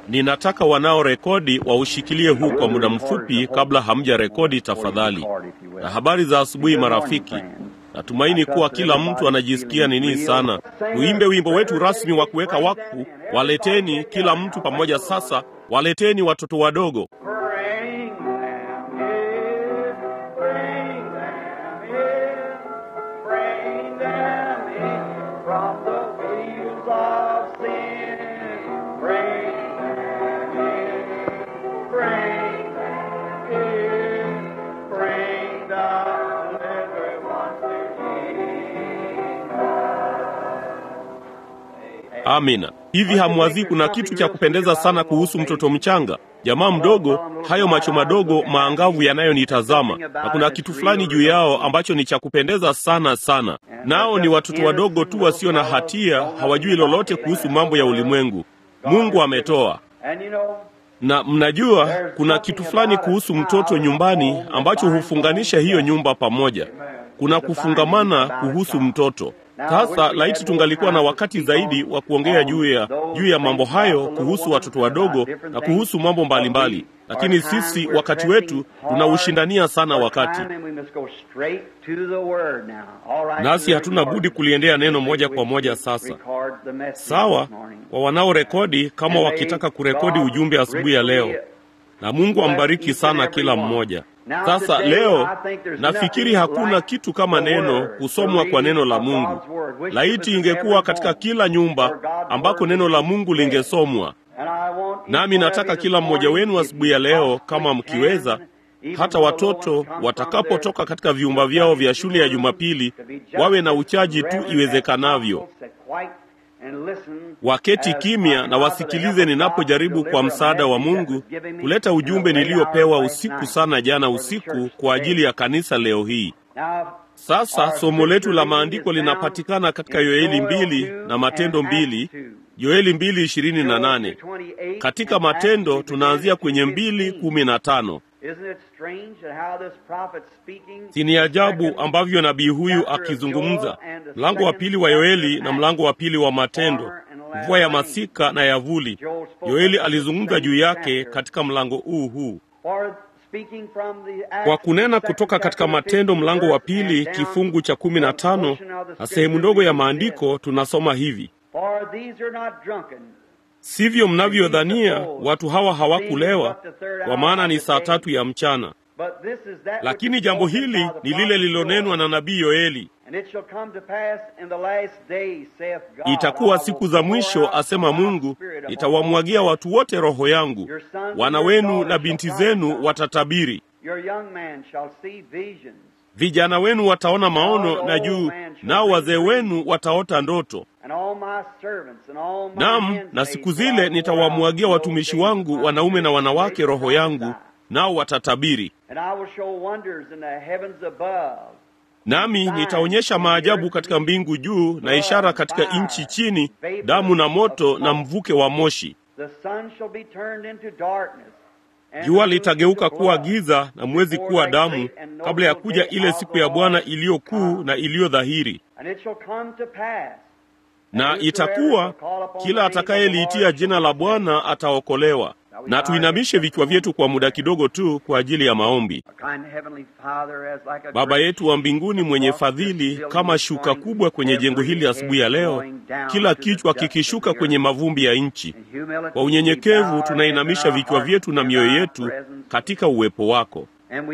Ninataka wanaorekodi waushikilie huu kwa muda mfupi kabla hamja rekodi tafadhali. Na habari za asubuhi marafiki. Natumaini kuwa kila mtu anajisikia nini sana. Tuimbe wimbo wetu rasmi wa kuweka wakfu. Waleteni kila mtu pamoja sasa, waleteni watoto wadogo. Bring them in, bring them in, bring them in from the wheels of sin. Bring them in, bring them in, bring the delivered ones to Jesus. Amina. Hivi hamwazii kuna kitu cha kupendeza sana kuhusu mtoto mchanga, jamaa mdogo, hayo macho madogo maangavu yanayonitazama, na kuna kitu fulani juu yao ambacho ni cha kupendeza sana sana. Nao ni watoto wadogo tu wasio na hatia, hawajui lolote kuhusu mambo ya ulimwengu. Mungu ametoa And you know, na mnajua kuna kitu fulani kuhusu mtoto nyumbani ambacho hufunganisha hiyo nyumba pamoja. Kuna kufungamana kuhusu mtoto. Sasa laiti tungalikuwa na wakati zaidi wa kuongea juu ya juu ya mambo hayo kuhusu watoto wadogo na kuhusu mambo mbalimbali, lakini sisi wakati wetu tunaushindania sana wakati, nasi hatuna budi kuliendea neno moja kwa moja sasa. Sawa, kwa wanaorekodi kama wakitaka kurekodi ujumbe asubuhi ya leo, na Mungu ambariki sana kila mmoja. Sasa leo nafikiri hakuna kitu kama neno kusomwa kwa neno la Mungu. Laiti ingekuwa katika kila nyumba ambako neno la Mungu lingesomwa. Nami nataka kila mmoja wenu asubuhi ya leo, kama mkiweza, hata watoto watakapotoka katika vyumba vyao vya shule ya Jumapili, wawe na uchaji tu iwezekanavyo, waketi kimya na wasikilize ninapojaribu kwa msaada wa Mungu kuleta ujumbe niliyopewa usiku sana jana usiku kwa ajili ya kanisa leo hii. Sasa somo letu la maandiko linapatikana katika Yoeli mbili na Matendo mbili, Yoeli mbili ishirini na nane. Katika Matendo tunaanzia kwenye mbili kumi na tano. Si ni ajabu ambavyo nabii huyu akizungumza, mlango wa pili wa Yoeli na mlango wa pili wa Matendo, mvua ya masika na yavuli. Yoeli alizungumza juu yake katika mlango huu huu kwa kunena kutoka katika Matendo mlango wa pili kifungu cha kumi na tano na sehemu ndogo ya maandiko tunasoma hivi: sivyo mnavyodhania, watu hawa hawakulewa, kwa maana ni saa tatu ya mchana. Lakini jambo hili ni lile lililonenwa na nabii Yoeli, itakuwa siku za mwisho, asema Mungu, nitawamwagia watu wote roho yangu, wana wenu na binti zenu watatabiri, vijana wenu wataona maono na juu, nao wazee wenu wataota ndoto. Naam, na siku zile nitawamwagia watumishi wangu wanaume na wanawake roho yangu, nao watatabiri. Nami nitaonyesha maajabu katika mbingu juu na ishara katika nchi chini, damu na moto na mvuke wa moshi. Jua litageuka kuwa giza na mwezi kuwa damu, kabla ya kuja ile siku ya Bwana iliyo kuu na iliyo dhahiri. Na itakuwa kila atakayeliitia jina la Bwana ataokolewa. Na tuinamishe vichwa vyetu kwa muda kidogo tu kwa ajili ya maombi. Baba yetu wa mbinguni mwenye fadhili, kama shuka kubwa kwenye jengo hili asubuhi ya leo, kila kichwa kikishuka kwenye mavumbi ya nchi, kwa unyenyekevu tunainamisha vichwa vyetu na mioyo yetu katika uwepo wako.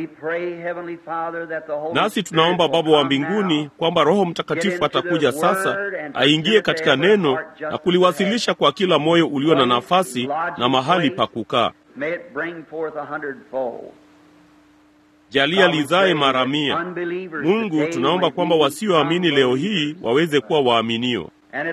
Nasi tunaomba Baba wa mbinguni kwamba Roho Mtakatifu atakuja sasa, aingie katika neno na kuliwasilisha kwa kila moyo ulio na nafasi na mahali pa kukaa. Jalia lizae mara mia. Mungu, tunaomba kwamba wasioamini leo hii waweze kuwa waaminio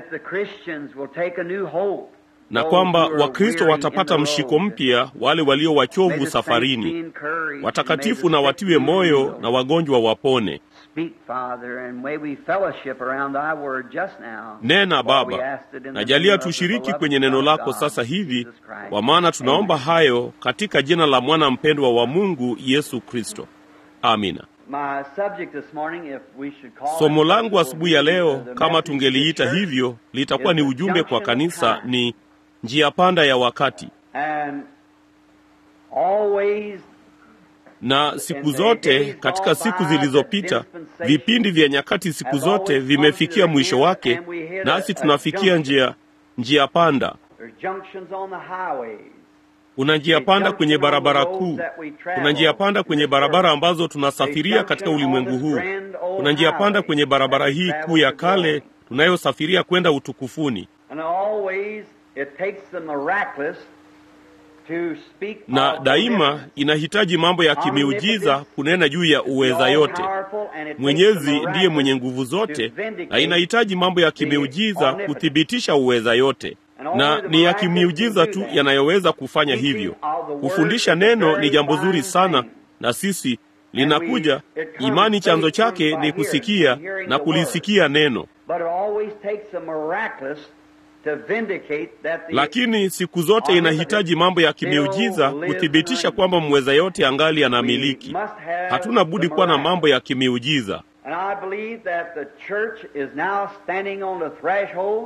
na kwamba Wakristo watapata mshiko mpya, wale walio wachovu safarini. Watakatifu na watiwe moyo na wagonjwa wapone. Nena Baba, na jalia tushiriki kwenye neno lako sasa hivi, kwa maana tunaomba hayo katika jina la mwana mpendwa wa Mungu Yesu Kristo, amina. Somo langu asubuhi ya leo, kama tungeliita hivyo, litakuwa ni ujumbe kwa kanisa, ni njia panda ya wakati. And always na siku zote katika siku zilizopita vipindi vya nyakati siku zote vimefikia mwisho wake nasi tunafikia njia njia panda there's junctions on the highways. kuna njia panda kwenye barabara kuu kuna njia panda kwenye barabara ambazo tunasafiria katika ulimwengu huu kuna njia panda kwenye barabara hii kuu ya kale tunayosafiria kwenda utukufuni And always it takes the miraculous to speak na of the daima difference. inahitaji mambo ya kimiujiza kunena juu ya uweza yote mwenyezi ndiye mwenye nguvu zote na inahitaji mambo ya kimiujiza kuthibitisha uweza yote na ni ya kimiujiza tu yanayoweza kufanya hivyo kufundisha neno ni jambo zuri sana na sisi linakuja imani chanzo chake ni kusikia na kulisikia neno But it always takes a miraculous to vindicate that the lakini siku zote inahitaji mambo ya kimiujiza kuthibitisha kwamba mweza yote angali anamiliki hatuna budi kuwa na mambo ya kimiujiza And I believe that the church is now standing on the threshold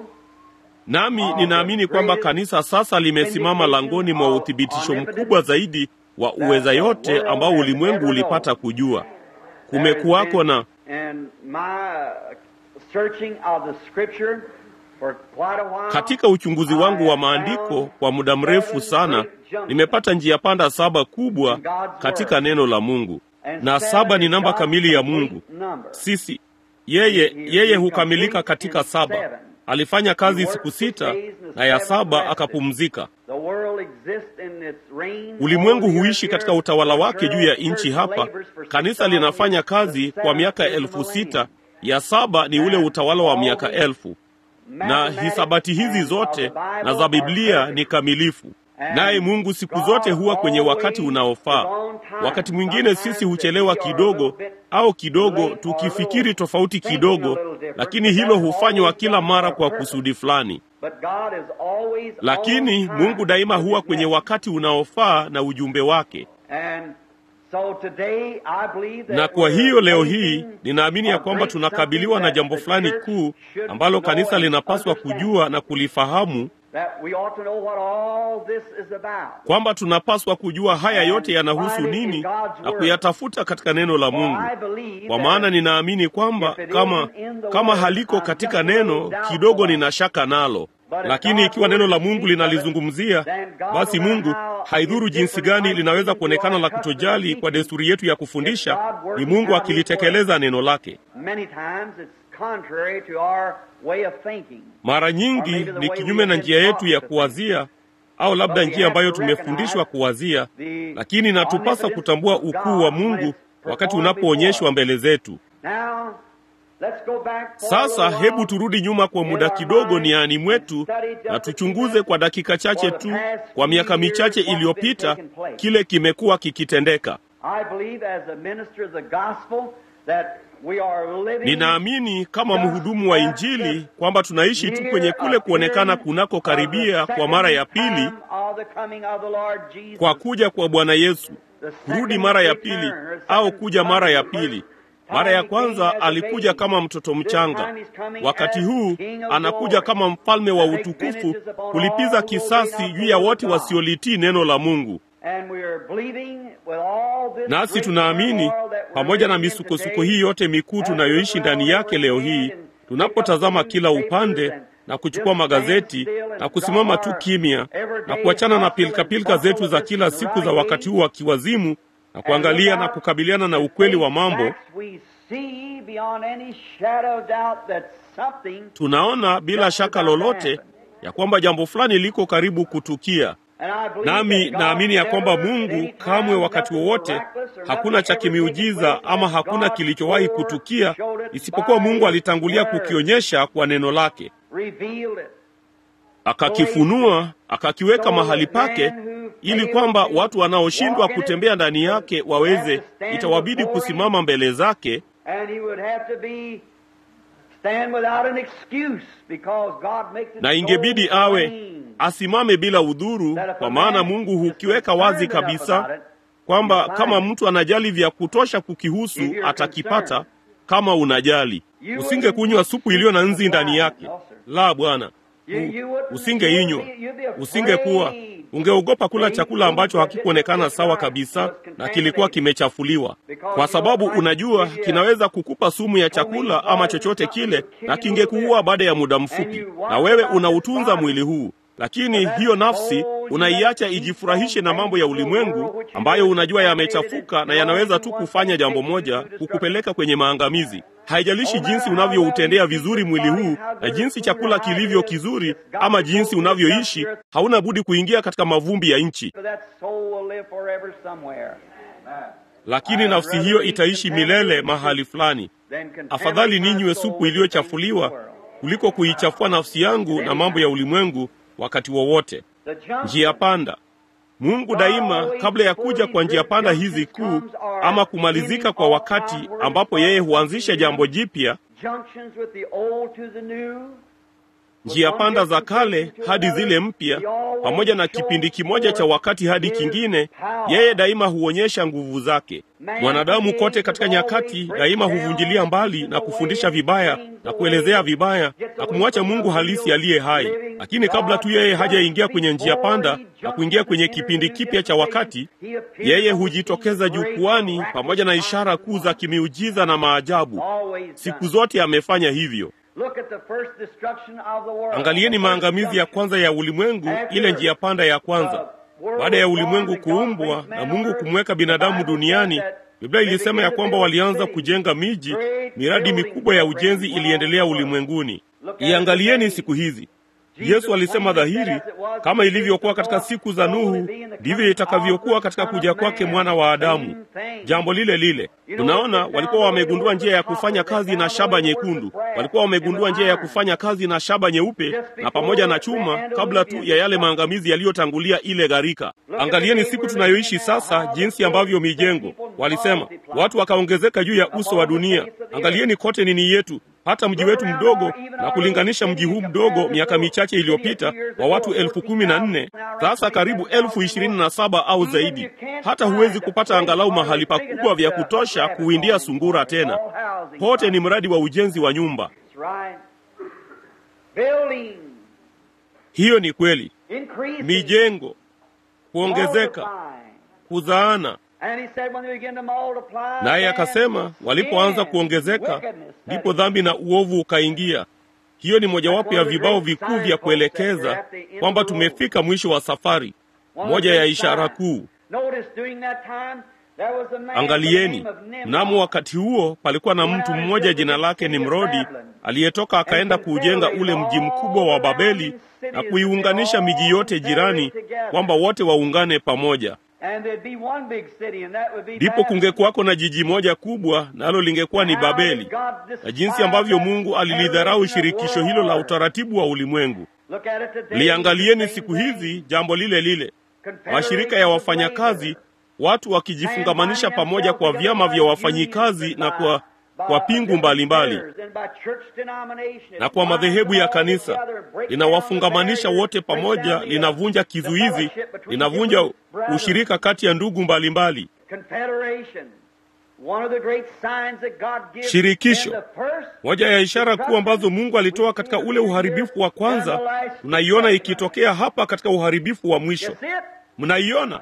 nami ninaamini kwamba kanisa sasa limesimama langoni mwa uthibitisho mkubwa zaidi wa uweza yote ambao ulimwengu ulipata kujua kumekuwako na and my searching of the scripture for quite a while katika uchunguzi wangu wa maandiko kwa muda mrefu sana nimepata njia panda saba kubwa katika neno la mungu na saba ni namba kamili ya mungu sisi yeye yeye hukamilika katika saba alifanya kazi siku sita na ya saba akapumzika The world exists in its reign ulimwengu over the huishi earth katika here. utawala wake juu ya The nchi church hapa labors for kanisa 6,000 linafanya kazi years. kwa miaka The seventh elfu is the sita millennium. ya saba ni ule utawala wa miaka All the elfu na mathematics hisabati hizi and zote of the Bible na za are biblia perfect. ni kamilifu And naye mungu siku zote huwa kwenye wakati unaofaa wakati mwingine sisi huchelewa kidogo au kidogo tukifikiri tofauti kidogo lakini hilo hufanywa kila mara kwa kusudi fulani But God is always lakini on time mungu daima with huwa his kwenye message. wakati unaofaa na ujumbe wake And so today I believe that na kwa we're hiyo leo facing hii ninaamini ya a kwamba great tunakabiliwa na something jambo that fulani the church kuu should ambalo know kanisa and linapaswa understand. kujua na kulifahamu that we ought to know what all this is about. kwamba tunapaswa kujua haya yote yanahusu nini na kuyatafuta katika neno la For mungu I believe kwa that maana ninaamini kwamba kama kama haliko katika neno kidogo nina shaka nalo lakini ikiwa neno la mungu linalizungumzia basi mungu haidhuru jinsi gani linaweza kuonekana la kutojali kwa desturi yetu ya kufundisha ni mungu akilitekeleza neno lake many times it's contrary to our way of thinking. mara nyingi ni kinyume na njia yetu ya kuwazia au labda njia ambayo tumefundishwa kuwazia lakini natupasa kutambua ukuu wa mungu wakati unapoonyeshwa mbele zetu Now, let's go back for a sasa little hebu while. turudi nyuma kwa muda kidogo niani mwetu na tuchunguze kwa dakika chache tu kwa miaka michache iliyopita kile kimekuwa kikitendeka I believe as a minister of the gospel that we are living ninaamini kama mhudumu wa injili kwamba tunaishi tu kwenye kule kuonekana kunako karibia kwa mara ya pili kwa kuja kwa bwana yesu kurudi mara ya pili au kuja mara ya pili mara ya kwanza alikuja kama mtoto mchanga wakati huu anakuja kama mfalme wa utukufu kulipiza kisasi juu ya wote wasiolitii neno la mungu nasi tunaamini pamoja na misukosuko hii yote mikuu tunayoishi ndani yake leo hii tunapotazama kila upande na kuchukua magazeti na kusimama tu kimya na kuachana na pilikapilika zetu za kila siku za wakati huu wa kiwazimu na kuangalia na kukabiliana na ukweli wa mambo tunaona bila shaka lolote ya kwamba jambo fulani liko karibu kutukia nami naamini ya kwamba mungu kamwe wakati wowote hakuna cha kimiujiza ama hakuna kilichowahi kutukia isipokuwa mungu alitangulia kukionyesha kwa neno lake akakifunua akakiweka mahali pake ili kwamba watu wanaoshindwa kutembea ndani yake waweze itawabidi kusimama mbele zake na ingebidi awe asimame bila udhuru kwa maana mungu hukiweka wazi kabisa kwamba kama mtu anajali vya kutosha kukihusu atakipata kama unajali usingekunywa supu iliyo na nzi ndani yake la bwana usingeinywa usingekuwa Ungeogopa kula chakula ambacho hakikuonekana sawa kabisa na kilikuwa kimechafuliwa, kwa sababu unajua kinaweza kukupa sumu ya chakula ama chochote kile, na kingekuua baada ya muda mfupi, na wewe unautunza mwili huu lakini hiyo nafsi unaiacha ijifurahishe na mambo ya ulimwengu ambayo unajua yamechafuka na yanaweza tu kufanya jambo moja, kukupeleka kwenye maangamizi. Haijalishi jinsi unavyoutendea vizuri mwili huu na jinsi chakula kilivyo kizuri ama jinsi unavyoishi, hauna budi kuingia katika mavumbi ya nchi, lakini nafsi hiyo itaishi milele mahali fulani. Afadhali ninywe supu iliyochafuliwa kuliko kuichafua nafsi yangu na mambo ya ulimwengu wakati wowote. Njia panda. Mungu daima, kabla ya kuja kwa njia panda hizi kuu ama kumalizika kwa wakati ambapo yeye huanzisha jambo jipya, njia panda za kale hadi zile mpya, pamoja na kipindi kimoja cha wakati hadi kingine, yeye daima huonyesha nguvu zake. Mwanadamu kote katika nyakati daima huvunjilia mbali na kufundisha vibaya na kuelezea vibaya na kumwacha Mungu halisi aliye hai. Lakini kabla tu yeye hajaingia kwenye njia panda na kuingia kwenye kipindi kipya cha wakati, yeye hujitokeza jukwani pamoja na ishara kuu za kimiujiza na maajabu. Siku zote amefanya hivyo. Angalieni maangamizi ya kwanza ya ulimwengu, ile njia panda ya kwanza baada ya ulimwengu kuumbwa na Mungu kumweka binadamu duniani. Biblia ilisema ya kwamba walianza kujenga miji, miradi mikubwa ya ujenzi iliendelea ulimwenguni. Iangalieni siku hizi. Yesu alisema dhahiri, kama ilivyokuwa katika siku za Nuhu, ndivyo itakavyokuwa katika kuja kwake mwana wa Adamu. Jambo lile lile. Unaona, walikuwa wamegundua njia ya kufanya kazi na shaba nyekundu, walikuwa wamegundua njia ya kufanya kazi na shaba nyeupe na pamoja na chuma, kabla tu ya yale maangamizi yaliyotangulia ile gharika. Angalieni siku tunayoishi sasa, jinsi ambavyo mijengo, walisema watu wakaongezeka juu ya uso wa dunia. Angalieni kote nini yetu hata mji wetu mdogo na kulinganisha mji huu mdogo miaka michache iliyopita wa watu elfu kumi na nne sasa karibu elfu ishirini na saba au zaidi. Hata huwezi kupata angalau mahali pakubwa vya kutosha kuwindia sungura tena. Pote ni mradi wa ujenzi wa nyumba. Hiyo ni kweli, mijengo kuongezeka, kuzaana naye akasema walipoanza kuongezeka ndipo dhambi na uovu ukaingia. Hiyo ni mojawapo ya vibao vikuu vya kuelekeza kwamba tumefika mwisho wa safari, moja ya ishara kuu. Angalieni, mnamo wakati huo palikuwa na mtu mmoja jina lake Nimrodi aliyetoka akaenda kuujenga ule mji mkubwa wa Babeli na kuiunganisha miji yote jirani, kwamba wote waungane pamoja ndipo kungekuwako na jiji moja kubwa, nalo lingekuwa ni Babeli. Na jinsi ambavyo Mungu alilidharau shirikisho hilo la utaratibu wa ulimwengu. Liangalieni siku hizi jambo lile lile, mashirika ya wafanyakazi, watu wakijifungamanisha pamoja kwa vyama vya wafanyikazi na kwa kwa pingu mbalimbali mbali, na kwa madhehebu ya kanisa linawafungamanisha wote pamoja, linavunja kizuizi, linavunja ushirika kati ya ndugu mbalimbali mbali. Shirikisho, moja ya ishara kuu ambazo Mungu alitoa katika ule uharibifu wa kwanza, mnaiona ikitokea hapa katika uharibifu wa mwisho. Mnaiona?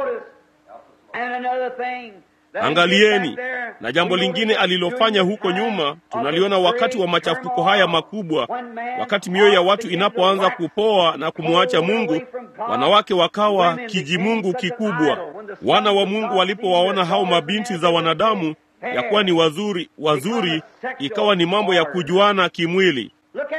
Angalieni, na jambo lingine alilofanya huko nyuma tunaliona wakati wa machafuko haya makubwa, wakati mioyo ya watu inapoanza kupoa na kumwacha Mungu, wanawake wakawa kijimungu kikubwa. Wana wa Mungu walipowaona hao mabinti za wanadamu ya kuwa ni wazuri wazuri, ikawa ni mambo ya kujuana kimwili.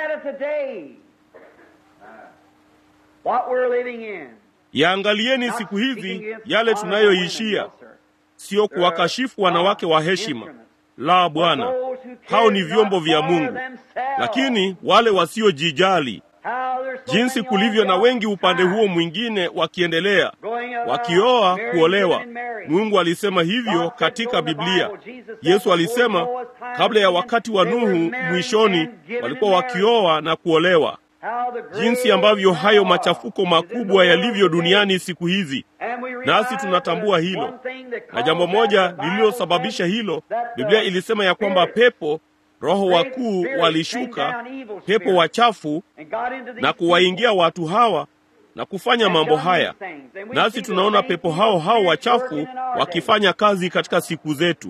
Yaangalieni siku hizi yale tunayoishia Sio kuwakashifu wanawake wa heshima, la Bwana, hao ni vyombo vya Mungu. Lakini wale wasiojijali, jinsi kulivyo na wengi upande huo mwingine, wakiendelea wakioa, kuolewa. Mungu alisema hivyo katika Biblia. Yesu alisema kabla ya wakati wa Nuhu, mwishoni walikuwa wakioa na kuolewa. Jinsi ambavyo hayo machafuko makubwa yalivyo duniani siku hizi, nasi tunatambua hilo. Na jambo moja lililosababisha hilo, Biblia ilisema ya kwamba pepo, roho wakuu walishuka, pepo wachafu, na kuwaingia watu hawa, na kufanya mambo haya, nasi tunaona pepo hao hao wachafu wakifanya kazi katika siku zetu.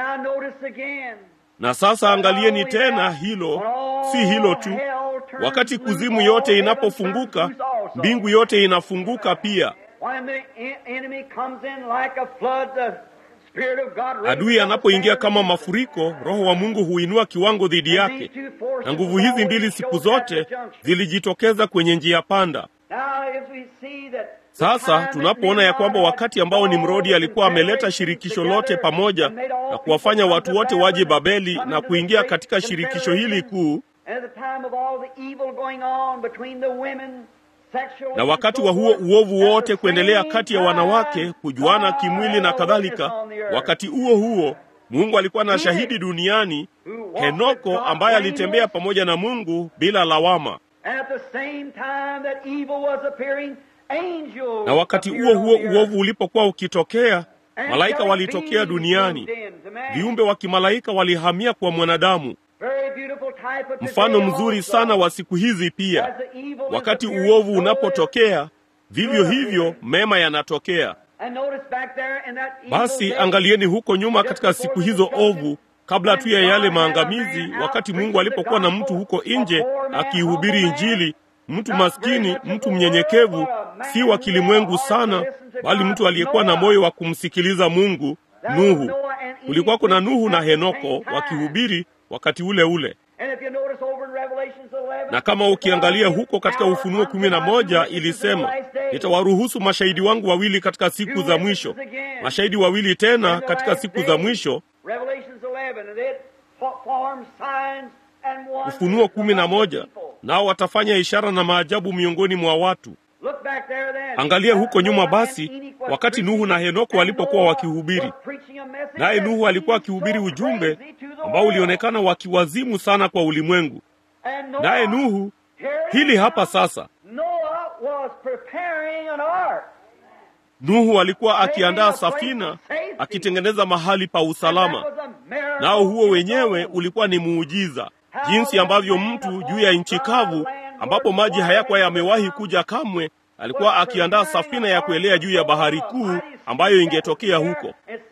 Na sasa angalieni tena hilo, si hilo tu. Wakati kuzimu yote inapofunguka, mbingu yote inafunguka pia. Adui anapoingia kama mafuriko, Roho wa Mungu huinua kiwango dhidi yake, na nguvu hizi mbili siku zote zilijitokeza kwenye njia panda. Sasa tunapoona ya kwamba wakati ambao Nimrodi alikuwa ameleta shirikisho lote pamoja na kuwafanya watu wote waje Babeli na kuingia katika shirikisho hili kuu, na wakati wa huo uovu wote kuendelea kati ya wanawake, kujuana kimwili na kadhalika, wakati huo huo Mungu alikuwa na shahidi duniani, Henoko, ambaye alitembea pamoja na Mungu bila lawama. Na wakati huo huo uovu ulipokuwa ukitokea, malaika walitokea duniani, viumbe wa kimalaika walihamia kwa mwanadamu. Mfano mzuri sana wa siku hizi pia, wakati uovu unapotokea, vivyo hivyo mema yanatokea. Basi angalieni huko nyuma katika siku hizo ovu, kabla tu ya yale maangamizi, wakati Mungu alipokuwa na mtu huko nje akiihubiri Injili, mtu maskini, mtu mnyenyekevu, si wa kilimwengu sana, bali mtu aliyekuwa na moyo wa kumsikiliza Mungu, Nuhu. Kulikuwa kuna Nuhu na Henoko wakihubiri wakati ule ule na kama ukiangalia huko katika Ufunuo kumi na moja ilisema, nitawaruhusu mashahidi wangu wawili katika siku za mwisho, mashahidi wawili tena katika siku za mwisho. Ufunuo kumi na moja nao watafanya ishara na maajabu miongoni mwa watu. Angalia huko nyuma basi, wakati Nuhu na Henoko walipokuwa wakihubiri, naye Nuhu alikuwa akihubiri ujumbe ambao ulionekana wakiwazimu sana kwa ulimwengu. Naye Nuhu, hili hapa sasa, Nuhu alikuwa akiandaa safina, akitengeneza mahali pa usalama, nao huo wenyewe ulikuwa ni muujiza, jinsi ambavyo mtu juu ya nchi kavu ambapo maji hayakuwa yamewahi kuja kamwe, alikuwa akiandaa safina ya kuelea juu ya bahari kuu ambayo ingetokea huko,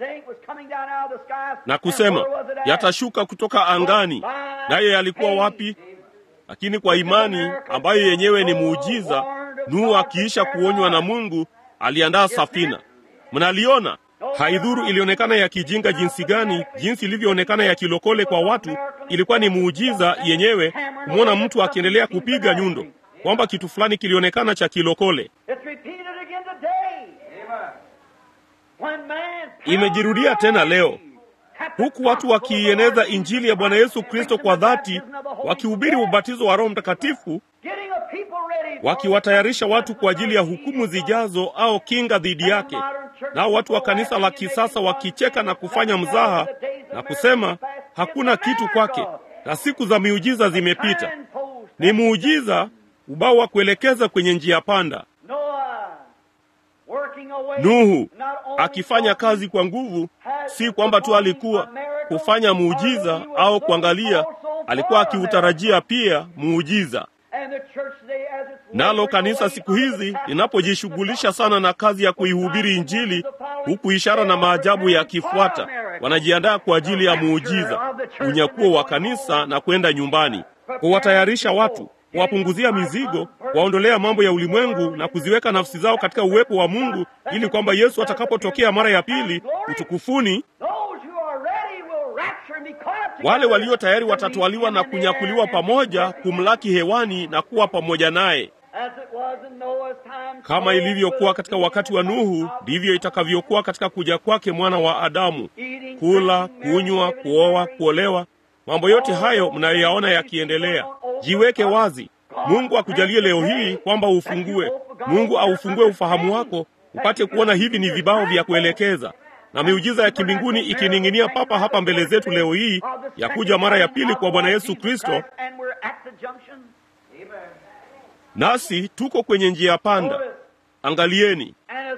na kusema yatashuka kutoka angani. Naye yalikuwa wapi? Lakini kwa imani ambayo yenyewe ni muujiza, Nuhu akiisha kuonywa na Mungu aliandaa safina. Mnaliona? Haidhuru ilionekana ya kijinga jinsi gani, jinsi ilivyoonekana ya kilokole kwa watu, ilikuwa ni muujiza yenyewe kumwona mtu akiendelea kupiga nyundo, kwamba kitu fulani kilionekana cha kilokole. Imejirudia tena leo, huku watu wakiieneza Injili ya Bwana Yesu Kristo kwa dhati, wakihubiri ubatizo wa Roho Mtakatifu, wakiwatayarisha watu kwa ajili ya hukumu zijazo au kinga dhidi yake. Nao watu wa kanisa la kisasa wakicheka na kufanya mzaha na kusema hakuna kitu kwake, na siku za miujiza zimepita. Ni muujiza, ubao wa kuelekeza kwenye njia panda. Nuhu akifanya kazi kwa nguvu, si kwamba tu alikuwa kufanya muujiza au kuangalia, alikuwa akiutarajia pia muujiza. Nalo kanisa siku hizi linapojishughulisha sana na kazi ya kuihubiri Injili, huku ishara na maajabu yakifuata, wanajiandaa kwa ajili ya muujiza, unyakuo wa kanisa na kwenda nyumbani, kuwatayarisha watu, kuwapunguzia mizigo, kuwaondolea mambo ya ulimwengu na kuziweka nafsi zao katika uwepo wa Mungu, ili kwamba Yesu atakapotokea mara ya pili utukufuni, wale walio tayari watatwaliwa na kunyakuliwa pamoja kumlaki hewani na kuwa pamoja naye. Kama ilivyokuwa katika wakati wa Nuhu, ndivyo itakavyokuwa katika kuja kwake mwana wa Adamu. Kula, kunywa, kuoa, kuolewa, mambo yote hayo mnayoyaona yakiendelea. Jiweke wazi. Mungu akujalie leo hii kwamba ufungue, Mungu aufungue ufahamu wako upate kuona hivi ni vibao vya kuelekeza na miujiza ya kimbinguni ikining'inia papa hapa mbele zetu leo hii ya kuja mara ya pili kwa Bwana Yesu Kristo, nasi tuko kwenye njia panda. Angalieni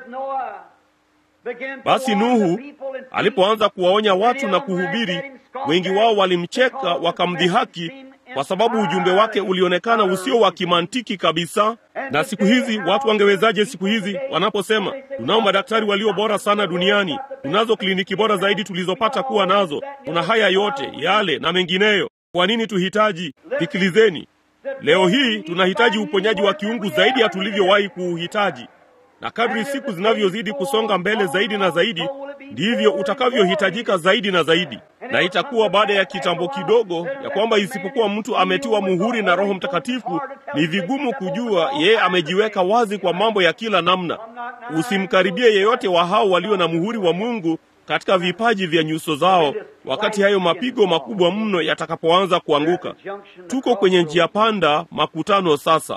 basi, Nuhu alipoanza kuwaonya watu na kuhubiri, wengi wao walimcheka wakamdhihaki, kwa sababu ujumbe wake ulionekana usio wa kimantiki kabisa. Na siku hizi watu wangewezaje siku hizi wanaposema tunao madaktari walio bora sana duniani, tunazo kliniki bora zaidi tulizopata kuwa nazo, tuna haya yote yale na mengineyo, kwa nini tuhitaji? Sikilizeni, leo hii tunahitaji uponyaji wa kiungu zaidi ya tulivyowahi kuuhitaji na kadri siku zinavyozidi kusonga mbele zaidi na zaidi, ndivyo utakavyohitajika zaidi na zaidi. Na itakuwa baada ya kitambo kidogo, ya kwamba isipokuwa mtu ametiwa muhuri na Roho Mtakatifu, ni vigumu kujua yeye amejiweka wazi kwa mambo ya kila namna. Usimkaribie yeyote wa hao walio na muhuri wa Mungu katika vipaji vya nyuso zao, wakati hayo mapigo makubwa mno yatakapoanza kuanguka. Tuko kwenye njia panda, makutano sasa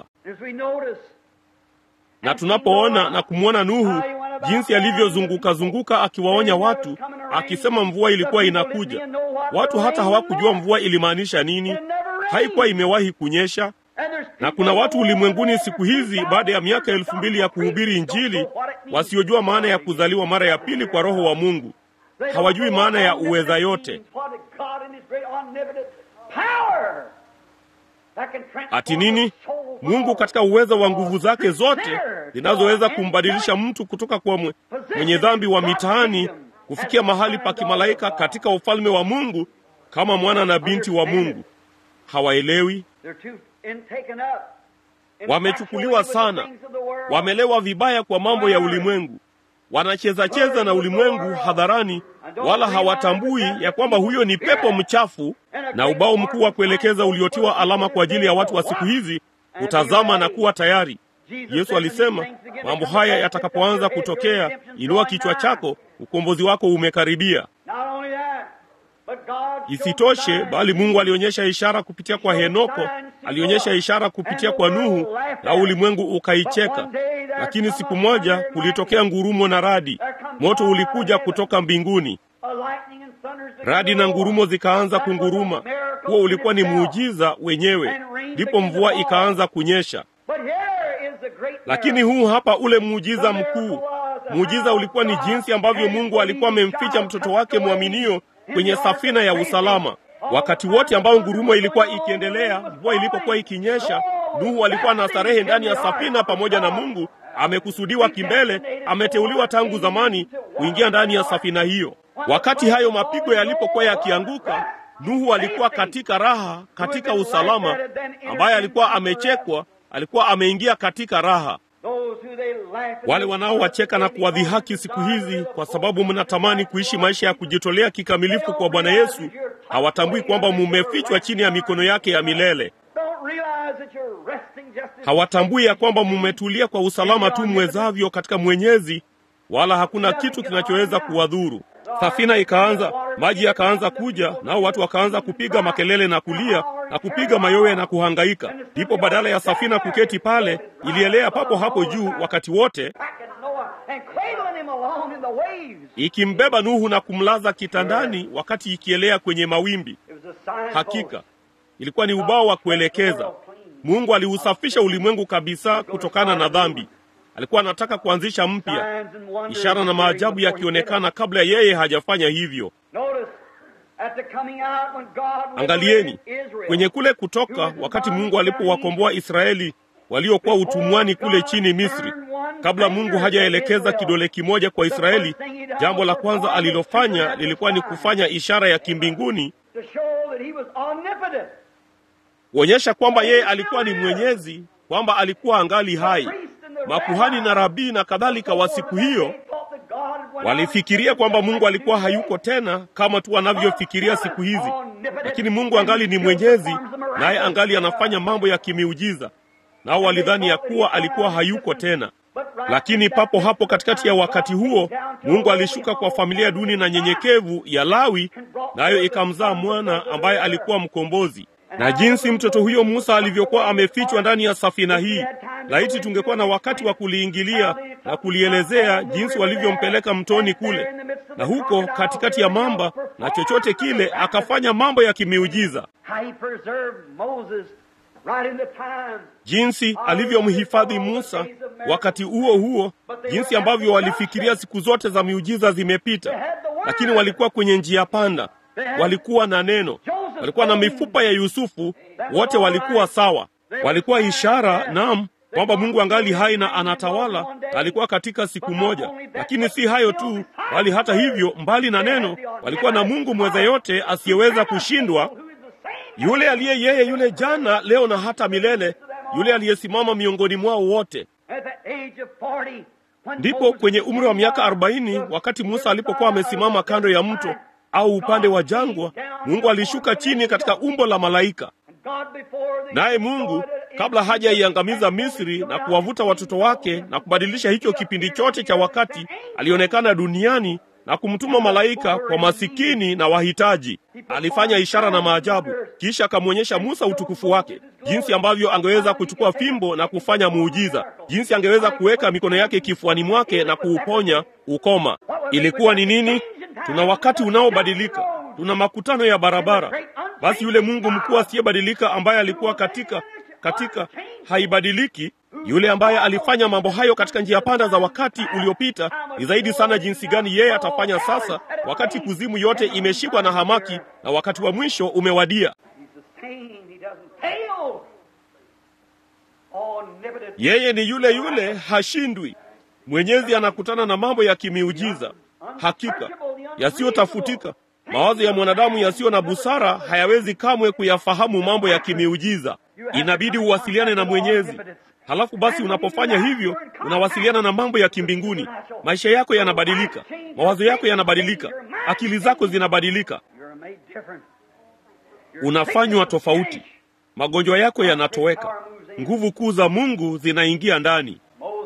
na tunapoona na kumwona Nuhu jinsi alivyozunguka zunguka akiwaonya watu, akisema mvua ilikuwa inakuja. Watu hata hawakujua mvua ilimaanisha nini, haikuwa imewahi kunyesha. Na kuna watu ulimwenguni siku hizi, baada ya miaka elfu mbili ya kuhubiri Injili, wasiojua maana ya kuzaliwa mara ya pili kwa Roho wa Mungu. Hawajui maana ya uweza yote Ati nini? Mungu katika uwezo wa nguvu zake zote zinazoweza kumbadilisha mtu kutoka kwa mwe, mwenye dhambi wa mitaani kufikia mahali pa kimalaika katika ufalme wa Mungu kama mwana na binti wa Mungu. Hawaelewi, wamechukuliwa sana, wamelewa vibaya kwa mambo ya ulimwengu, wanacheza cheza na ulimwengu hadharani, wala hawatambui ya kwamba huyo ni pepo mchafu na ubao mkuu wa kuelekeza uliotiwa alama kwa ajili ya watu wa siku hizi kutazama na kuwa tayari. Yesu alisema mambo haya yatakapoanza kutokea, inua kichwa chako, ukombozi wako umekaribia. Isitoshe, bali Mungu alionyesha ishara kupitia kwa Henoko, alionyesha ishara kupitia kwa Nuhu, na ulimwengu ukaicheka. Lakini siku moja kulitokea ngurumo na radi, moto ulikuja kutoka mbinguni, radi na ngurumo zikaanza kunguruma. Huo ulikuwa ni muujiza wenyewe, ndipo mvua ikaanza kunyesha. Lakini huu hapa ule muujiza mkuu. Muujiza ulikuwa ni jinsi ambavyo Mungu alikuwa amemficha mtoto wake mwaminio kwenye safina ya usalama. Wakati wote ambao ngurumo ilikuwa ikiendelea, mvua ilipokuwa ikinyesha, Nuhu alikuwa na starehe ndani ya safina pamoja na Mungu. Amekusudiwa kimbele, ameteuliwa tangu zamani kuingia ndani ya safina hiyo. Wakati hayo mapigo yalipokuwa yakianguka, Nuhu alikuwa katika raha, katika usalama, ambaye alikuwa amechekwa, alikuwa ameingia katika raha. Wale wanaowacheka na kuwadhihaki siku hizi kwa sababu mnatamani kuishi maisha ya kujitolea kikamilifu kwa Bwana Yesu hawatambui kwamba mumefichwa chini ya mikono yake ya milele. Hawatambui ya kwamba mumetulia kwa usalama tu mwezavyo katika Mwenyezi, wala hakuna kitu kinachoweza kuwadhuru. Safina ikaanza, maji yakaanza kuja, nao watu wakaanza kupiga makelele na kulia na kupiga mayowe na kuhangaika. Ndipo badala ya safina kuketi pale, ilielea papo hapo juu wakati wote, ikimbeba Nuhu na kumlaza kitandani wakati ikielea kwenye mawimbi. Hakika ilikuwa ni ubao wa kuelekeza. Mungu aliusafisha ulimwengu kabisa kutokana na dhambi. Alikuwa anataka kuanzisha mpya, ishara na maajabu yakionekana kabla yeye hajafanya hivyo. Angalieni kwenye kule Kutoka, wakati Mungu alipowakomboa Israeli waliokuwa utumwani kule chini Misri, kabla Mungu hajaelekeza kidole kimoja kwa Israeli, jambo la kwanza alilofanya lilikuwa ni kufanya ishara ya kimbinguni kuonyesha kwamba yeye alikuwa ni mwenyezi, kwamba alikuwa angali hai. Makuhani na rabii na kadhalika wa siku hiyo walifikiria kwamba Mungu alikuwa hayuko tena kama tu wanavyofikiria siku hizi, lakini Mungu angali ni mwenyezi, naye angali anafanya mambo ya kimiujiza. Nao walidhani ya kuwa alikuwa hayuko tena, lakini papo hapo katikati ya wakati huo Mungu alishuka kwa familia duni na nyenyekevu ya Lawi, nayo ikamzaa mwana ambaye alikuwa mkombozi na jinsi mtoto huyo Musa alivyokuwa amefichwa ndani ya safina hii. Laiti tungekuwa na wakati wa kuliingilia na kulielezea jinsi walivyompeleka mtoni kule, na huko katikati ya mamba na chochote kile, akafanya mambo ya kimiujiza, jinsi alivyomhifadhi Musa wakati huo huo, jinsi ambavyo walifikiria siku zote za miujiza zimepita, lakini walikuwa kwenye njia panda, walikuwa na neno walikuwa na mifupa ya Yusufu, wote walikuwa sawa, walikuwa ishara naam kwamba Mungu angali hai na anatawala, alikuwa katika siku moja. Lakini si hayo tu, bali hata hivyo, mbali na neno, walikuwa na Mungu mweza yote asiyeweza kushindwa, yule aliye yeye yule jana, leo na hata milele, yule aliyesimama miongoni mwao wote. Ndipo kwenye umri wa miaka arobaini, wakati Musa alipokuwa amesimama kando ya mto au upande wa jangwa, Mungu alishuka chini katika umbo la malaika. Naye Mungu kabla hajaiangamiza Misri na kuwavuta watoto wake na kubadilisha hicho kipindi chote cha wakati, alionekana duniani na kumtuma malaika kwa masikini na wahitaji. Alifanya ishara na maajabu, kisha akamwonyesha Musa utukufu wake, jinsi ambavyo angeweza kuchukua fimbo na kufanya muujiza, jinsi angeweza kuweka mikono yake kifuani mwake na kuuponya ukoma. Ilikuwa ni nini? Tuna wakati unaobadilika, tuna makutano ya barabara. Basi yule Mungu mkuu asiyebadilika ambaye alikuwa katika katika haibadiliki, yule ambaye alifanya mambo hayo katika njia panda za wakati uliopita, ni zaidi sana jinsi gani yeye atafanya sasa, wakati kuzimu yote imeshikwa na hamaki na wakati wa mwisho umewadia. Yeye ni yule yule, hashindwi. Mwenyezi anakutana na mambo ya kimiujiza, hakika yasiyotafutika. Mawazo ya mwanadamu yasiyo na busara hayawezi kamwe kuyafahamu mambo ya kimiujiza. Inabidi uwasiliane na Mwenyezi. Halafu basi, unapofanya hivyo, unawasiliana na mambo ya kimbinguni. Maisha yako yanabadilika, mawazo yako yanabadilika, akili zako zinabadilika, unafanywa tofauti, magonjwa yako yanatoweka, nguvu kuu za Mungu zinaingia ndani.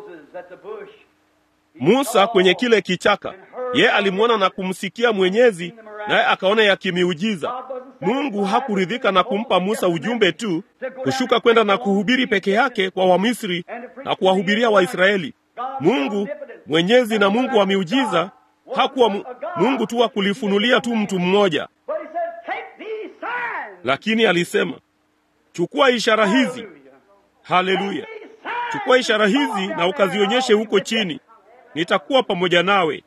Musa kwenye kile kichaka, ye alimwona na kumsikia Mwenyezi, naye akaona yakimiujiza. Mungu hakuridhika na kumpa Musa ujumbe tu, kushuka kwenda na kuhubiri peke yake kwa Wamisri na kuwahubiria Waisraeli. Mungu Mwenyezi na Mungu wa miujiza hakuwa mu, Mungu tu wa kulifunulia tu mtu mmoja, lakini alisema, chukua ishara hizi. Haleluya! Chukua ishara hizi na ukazionyeshe huko chini, nitakuwa pamoja nawe.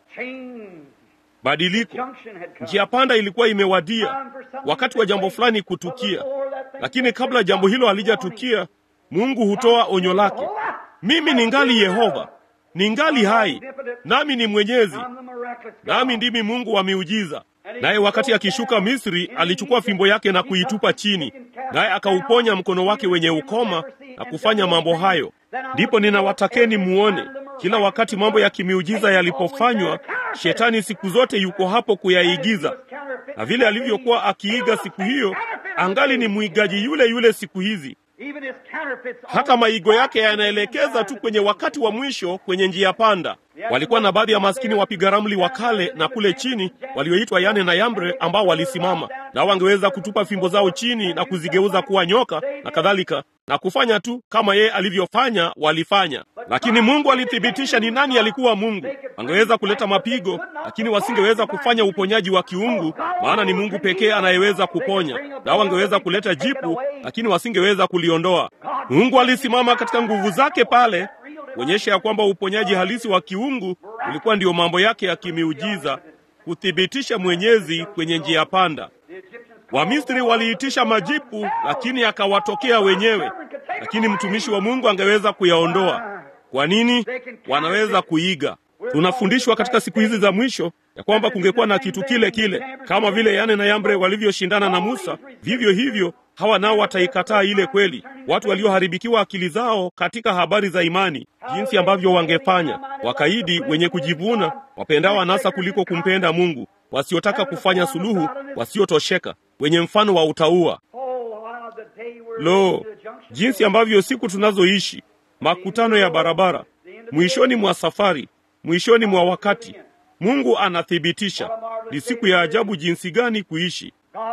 Badiliko, njia panda ilikuwa imewadia, wakati wa jambo fulani kutukia. Lakini kabla jambo hilo halijatukia, Mungu hutoa onyo lake, mimi ningali Yehova, ningali hai, nami ni mwenyezi, nami ndimi Mungu wa miujiza. Naye wakati akishuka Misri, alichukua fimbo yake na kuitupa chini, naye akauponya mkono wake wenye ukoma na kufanya mambo hayo. Ndipo ninawatakeni muone kila wakati mambo ya kimiujiza yalipofanywa, shetani siku zote yuko hapo kuyaigiza, na vile alivyokuwa akiiga siku hiyo, angali ni mwigaji yule yule siku hizi. Hata maigo yake yanaelekeza tu kwenye wakati wa mwisho, kwenye njia panda. Walikuwa na baadhi ya maskini wapiga ramli wa kale na kule chini walioitwa Yane na Yambre, ambao walisimama nao wangeweza kutupa fimbo zao chini na kuzigeuza kuwa nyoka na kadhalika, na kufanya tu kama yeye alivyofanya, walifanya. Lakini Mungu alithibitisha ni nani alikuwa Mungu. Wangeweza kuleta mapigo, lakini wasingeweza kufanya uponyaji wa kiungu, maana ni Mungu pekee anayeweza kuponya. Nao wangeweza kuleta jipu, lakini wasingeweza kuliondoa. Mungu alisimama katika nguvu zake pale kuonyesha ya kwamba uponyaji halisi wa kiungu ulikuwa ndiyo mambo yake ya kimiujiza, kuthibitisha mwenyezi kwenye njia panda. Wamisri waliitisha majipu, lakini akawatokea wenyewe, lakini mtumishi wa Mungu angeweza kuyaondoa. Kwa nini? Wanaweza kuiga. Tunafundishwa katika siku hizi za mwisho ya kwamba kungekuwa na kitu kile kile, kama vile Yane na Yambre walivyoshindana na Musa, vivyo hivyo hawa nao wataikataa ile kweli. Watu walioharibikiwa akili zao katika habari za imani, jinsi ambavyo wangefanya wakaidi, wenye kujivuna, wapendao anasa kuliko kumpenda Mungu, wasiotaka kufanya suluhu, wasiotosheka, wenye mfano wa utaua. Lo, jinsi ambavyo siku tunazoishi, makutano ya barabara, mwishoni mwa safari, mwishoni mwa wakati. Mungu anathibitisha. Ni siku ya ajabu jinsi gani kuishi.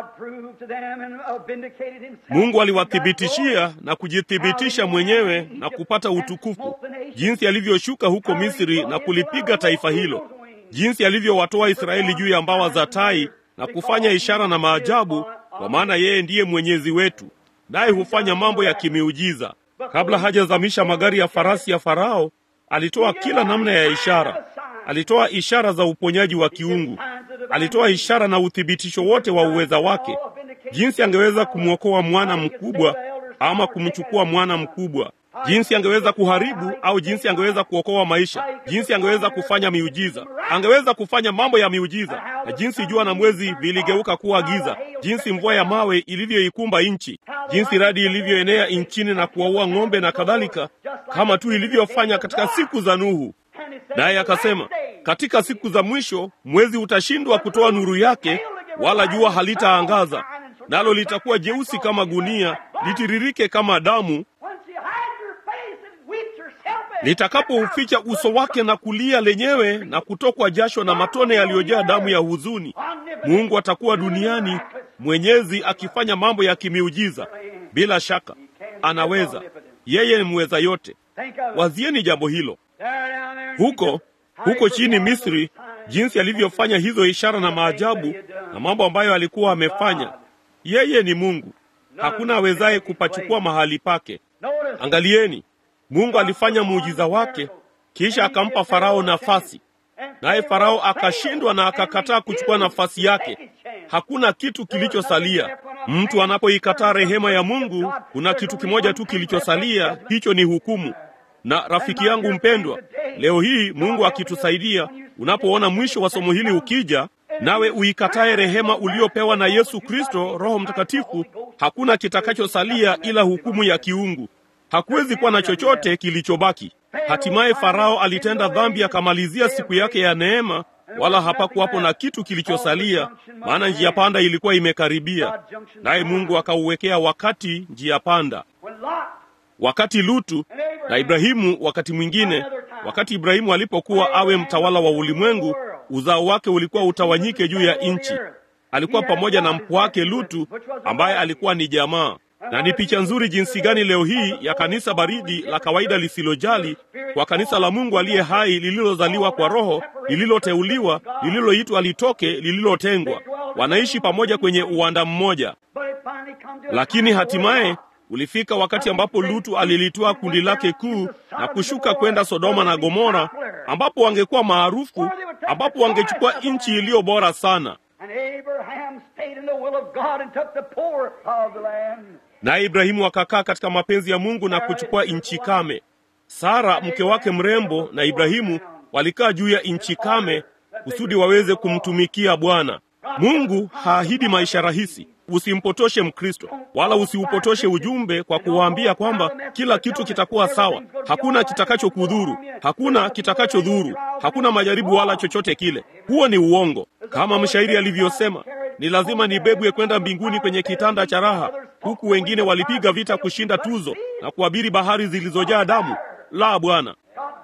Mungu aliwathibitishia na kujithibitisha mwenyewe na kupata utukufu, jinsi alivyoshuka huko Misri na kulipiga taifa hilo, jinsi alivyowatoa Israeli juu ya mbawa za tai na kufanya ishara na maajabu, kwa maana yeye ndiye mwenyezi wetu, naye hufanya mambo ya kimiujiza. Kabla hajazamisha magari ya farasi ya Farao, alitoa kila namna ya ishara. Alitoa ishara za uponyaji wa kiungu, alitoa ishara na uthibitisho wote wa uweza wake. jinsi angeweza kumwokoa mwana mkubwa ama kumchukua mwana mkubwa, jinsi angeweza kuharibu au jinsi angeweza kuokoa maisha, jinsi angeweza kufanya miujiza. Angeweza kufanya mambo ya miujiza, na jinsi jua na mwezi viligeuka kuwa giza, jinsi mvua ya mawe ilivyoikumba nchi, jinsi radi ilivyoenea nchini na kuwaua ng'ombe na kadhalika, kama tu ilivyofanya katika siku za Nuhu. Naye akasema, katika siku za mwisho mwezi utashindwa kutoa nuru yake, wala jua halitaangaza, nalo litakuwa jeusi kama gunia, litiririke kama damu, litakapouficha uso wake na kulia lenyewe na kutokwa jasho na matone yaliyojaa damu ya huzuni. Mungu atakuwa duniani mwenyezi, akifanya mambo ya kimiujiza. Bila shaka anaweza, yeye ni mweza yote. Wazieni jambo hilo huko huko chini Misri, jinsi alivyofanya hizo ishara na maajabu na mambo ambayo alikuwa amefanya. Yeye ni Mungu, hakuna awezaye kupachukua mahali pake. Angalieni, Mungu alifanya muujiza wake, kisha akampa Farao nafasi, naye Farao akashindwa na akakataa kuchukua nafasi yake. Hakuna kitu kilichosalia. Mtu anapoikataa rehema ya Mungu, kuna kitu kimoja tu kilichosalia, hicho ni hukumu. Na rafiki yangu mpendwa, leo hii Mungu akitusaidia, unapoona mwisho wa somo hili ukija, nawe uikatae rehema uliopewa na Yesu Kristo, Roho Mtakatifu, hakuna kitakachosalia ila hukumu ya kiungu. Hakuwezi kuwa na chochote kilichobaki. Hatimaye Farao alitenda dhambi, akamalizia siku yake ya neema, wala hapakuwapo na kitu kilichosalia, maana njia panda ilikuwa imekaribia, naye Mungu akauwekea wakati njia panda wakati Lutu na Ibrahimu. Wakati mwingine, wakati Ibrahimu alipokuwa awe mtawala wa ulimwengu, uzao wake ulikuwa utawanyike juu ya nchi. Alikuwa pamoja na mpwa wake Lutu ambaye alikuwa ni jamaa. Na ni picha nzuri jinsi gani leo hii ya kanisa baridi la kawaida lisilojali kwa kanisa la Mungu aliye hai, lililozaliwa kwa Roho, lililoteuliwa, lililoitwa litoke, lililotengwa, wanaishi pamoja kwenye uwanda mmoja. Lakini hatimaye ulifika wakati ambapo Lutu alilitoa kundi lake kuu na kushuka kwenda Sodoma na Gomora, ambapo wangekuwa maarufu, ambapo wangechukua nchi iliyo bora sana. Naye Ibrahimu akakaa katika mapenzi ya Mungu na kuchukua nchi kame. Sara mke wake mrembo na Ibrahimu walikaa juu ya nchi kame kusudi waweze kumtumikia Bwana. Mungu haahidi maisha rahisi. Usimpotoshe Mkristo, wala usiupotoshe ujumbe kwa kuwaambia kwamba kila kitu kitakuwa sawa. Hakuna kitakachokudhuru, hakuna kitakachodhuru, hakuna majaribu wala chochote kile. Huo ni uongo. Kama mshairi alivyosema, ni lazima nibebwe kwenda mbinguni kwenye kitanda cha raha, huku wengine walipiga vita kushinda tuzo na kuabiri bahari zilizojaa damu. La, Bwana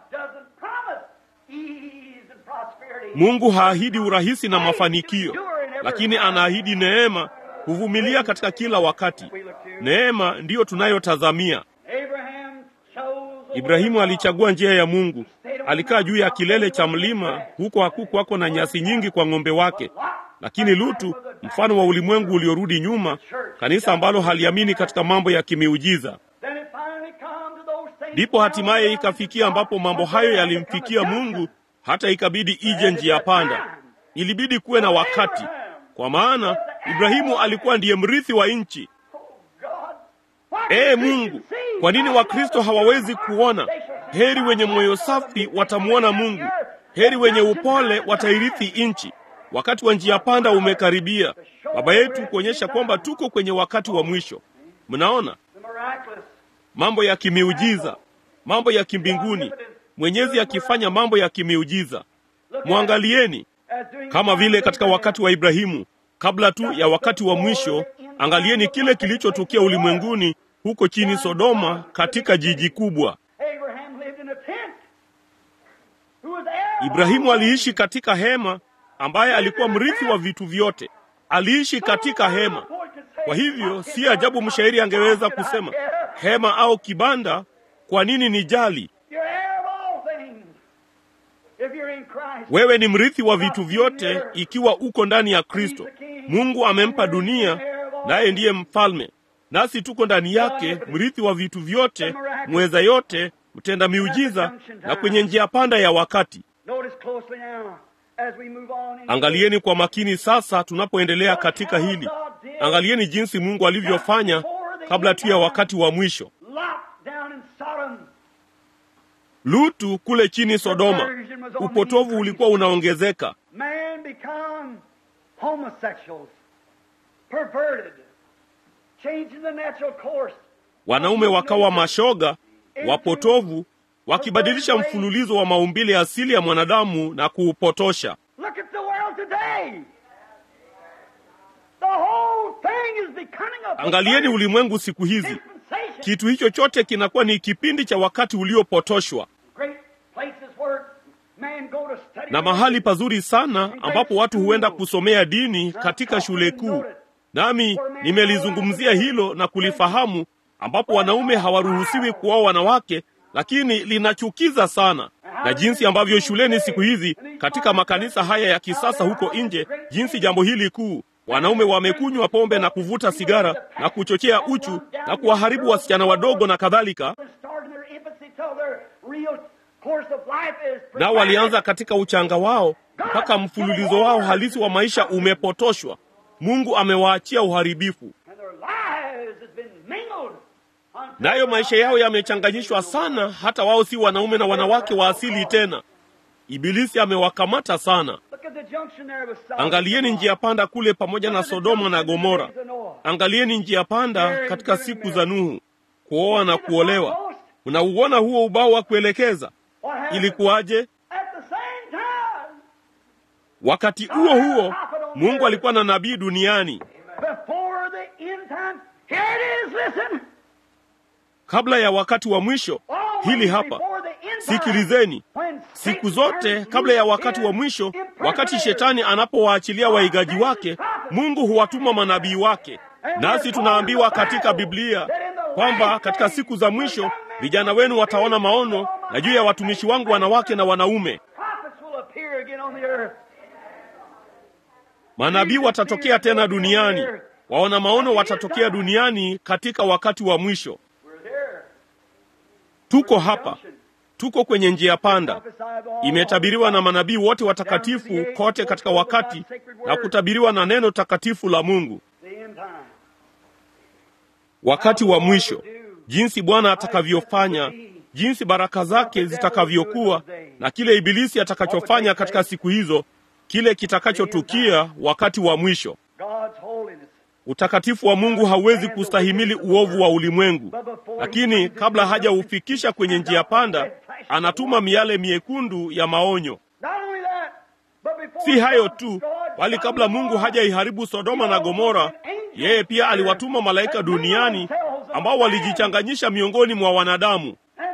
Mungu haahidi urahisi na mafanikio, lakini anaahidi neema kuvumilia katika kila wakati. Neema ndiyo tunayotazamia. Ibrahimu alichagua njia ya Mungu. Alikaa juu ya kilele cha mlima, huko hakukwako na nyasi nyingi kwa ng'ombe wake. Lakini Lutu, mfano wa ulimwengu uliorudi nyuma, kanisa ambalo haliamini katika mambo ya kimiujiza. Ndipo hatimaye ikafikia ambapo mambo hayo yalimfikia Mungu, hata ikabidi ije njia panda. Ilibidi kuwe na wakati, kwa maana Ibrahimu alikuwa ndiye mrithi wa nchi. Ee Mungu, kwa nini Wakristo hawawezi kuona? Heri wenye moyo safi watamwona Mungu, heri wenye upole watairithi nchi. Wakati wa njia panda umekaribia, Baba yetu, kuonyesha kwamba tuko kwenye wakati wa mwisho. Mnaona mambo ya kimiujiza, mambo ya kimbinguni, Mwenyezi akifanya mambo ya kimiujiza. Mwangalieni kama vile katika wakati wa Ibrahimu kabla tu ya wakati wa mwisho. Angalieni kile kilichotukia ulimwenguni huko chini Sodoma, katika jiji kubwa. Ibrahimu aliishi katika hema, ambaye alikuwa mrithi wa vitu vyote. Aliishi katika hema. Kwa hivyo si ajabu mshairi angeweza kusema hema au kibanda, kwa nini ni jali? Wewe ni mrithi wa vitu vyote ikiwa uko ndani ya Kristo. Mungu amempa dunia, naye ndiye mfalme, nasi tuko ndani yake, mrithi wa vitu vyote, mweza yote, mtenda miujiza, na kwenye njia panda ya wakati. Angalieni kwa makini sasa, tunapoendelea katika hili, Angalieni jinsi Mungu alivyofanya kabla tu ya wakati wa mwisho. Lutu kule chini Sodoma, upotovu ulikuwa unaongezeka. Wanaume wakawa mashoga, wapotovu, wakibadilisha mfululizo wa maumbile asili ya mwanadamu na kuupotosha. Angalieni ulimwengu siku hizi, kitu hicho chote kinakuwa ni kipindi cha wakati uliopotoshwa, na mahali pazuri sana ambapo watu huenda kusomea dini katika shule kuu. Nami nimelizungumzia hilo na kulifahamu, ambapo wanaume hawaruhusiwi kuoa wanawake, lakini linachukiza sana na jinsi ambavyo shuleni siku hizi katika makanisa haya ya kisasa huko nje, jinsi jambo hili kuu wanaume wamekunywa pombe na kuvuta sigara na kuchochea uchu na kuwaharibu wasichana wadogo na kadhalika. Nao walianza katika uchanga wao mpaka mfululizo wao halisi wa maisha umepotoshwa. Mungu amewaachia uharibifu, nayo maisha yao yamechanganyishwa sana, hata wao si wanaume na wanawake wa asili tena. Ibilisi amewakamata sana. Angalieni njia panda kule pamoja na Sodoma na Gomora. Angalieni njia panda katika siku za Nuhu, kuoa na kuolewa. Unauona huo ubao wa kuelekeza? Ilikuwaje? Wakati huo huo Mungu alikuwa na nabii duniani. Kabla ya wakati wa mwisho, hili hapa, sikilizeni. Siku zote kabla ya wakati wa mwisho, wakati shetani anapowaachilia waigaji wake, Mungu huwatuma manabii wake. Nasi tunaambiwa katika Biblia kwamba katika siku za mwisho vijana wenu wataona maono, na juu ya watumishi wangu wanawake na wanaume manabii watatokea tena duniani, waona maono watatokea duniani katika wakati wa mwisho. Tuko hapa, tuko kwenye njia panda. Imetabiriwa na manabii wote watakatifu kote katika wakati na kutabiriwa na neno takatifu la Mungu. Wakati wa mwisho, jinsi Bwana atakavyofanya, jinsi baraka zake zitakavyokuwa, na kile Ibilisi atakachofanya katika siku hizo, kile kitakachotukia wakati wa mwisho. Utakatifu wa Mungu hauwezi kustahimili uovu wa ulimwengu, lakini kabla hajaufikisha kwenye njia panda, anatuma miale miekundu ya maonyo. Si hayo tu, bali kabla Mungu hajaiharibu Sodoma na Gomora, yeye pia aliwatuma malaika duniani ambao walijichanganyisha miongoni mwa wanadamu.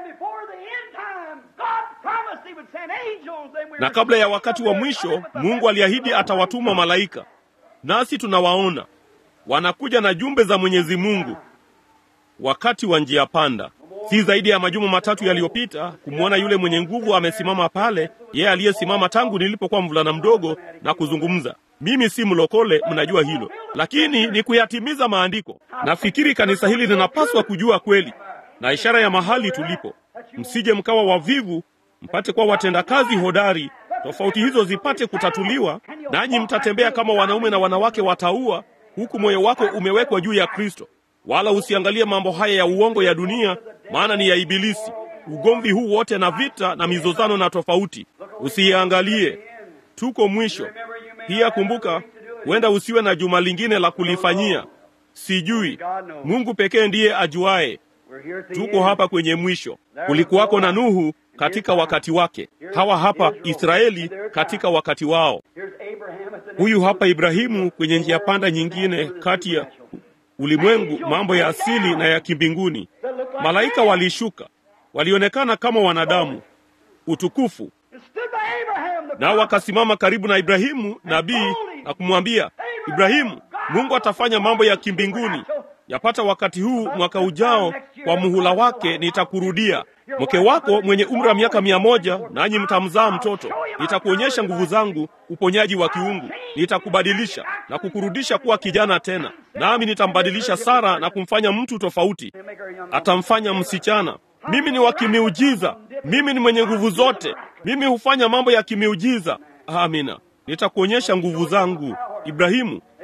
Na kabla ya wakati wa mwisho, Mungu aliahidi atawatuma malaika, nasi tunawaona wanakuja na jumbe za Mwenyezi Mungu wakati wa njia panda. Si zaidi ya majuma matatu yaliyopita, kumwona yule mwenye nguvu amesimama pale, yeye aliyesimama tangu nilipokuwa mvulana mdogo na kuzungumza. Mimi si mlokole, mnajua hilo, lakini ni kuyatimiza maandiko. Nafikiri kanisa hili linapaswa kujua kweli na ishara ya mahali tulipo, msije mkawa wavivu, mpate kuwa watendakazi hodari, tofauti hizo zipate kutatuliwa, nanyi mtatembea kama wanaume na wanawake wataua huku moyo wako umewekwa juu ya Kristo. Wala usiangalie mambo haya ya uongo ya dunia, maana ni ya Ibilisi. Ugomvi huu wote na vita na mizozano na tofauti, usiiangalie. Tuko mwisho. Pia kumbuka, huenda usiwe na juma lingine la kulifanyia. Sijui, Mungu pekee ndiye ajuaye. Tuko hapa kwenye mwisho. Kulikuwako na Nuhu katika wakati wake, hawa hapa Israeli katika wakati wao. Huyu hapa Ibrahimu kwenye njia panda nyingine kati ya ulimwengu, mambo ya asili na ya kimbinguni. Malaika walishuka, walionekana kama wanadamu, utukufu, nao wakasimama karibu na Ibrahimu nabii na kumwambia Ibrahimu, Mungu atafanya mambo ya kimbinguni. Yapata wakati huu mwaka ujao, kwa muhula wake nitakurudia mke wako mwenye umri wa miaka mia moja, nanyi mtamzaa mtoto. Nitakuonyesha nguvu zangu, uponyaji wa kiungu. Nitakubadilisha na kukurudisha kuwa kijana tena, nami nitambadilisha Sara na kumfanya mtu tofauti, atamfanya msichana. Mimi ni wa kimiujiza, mimi ni mwenye nguvu zote, mimi hufanya mambo ya kimiujiza. Amina, nitakuonyesha nguvu zangu. Ibrahimu,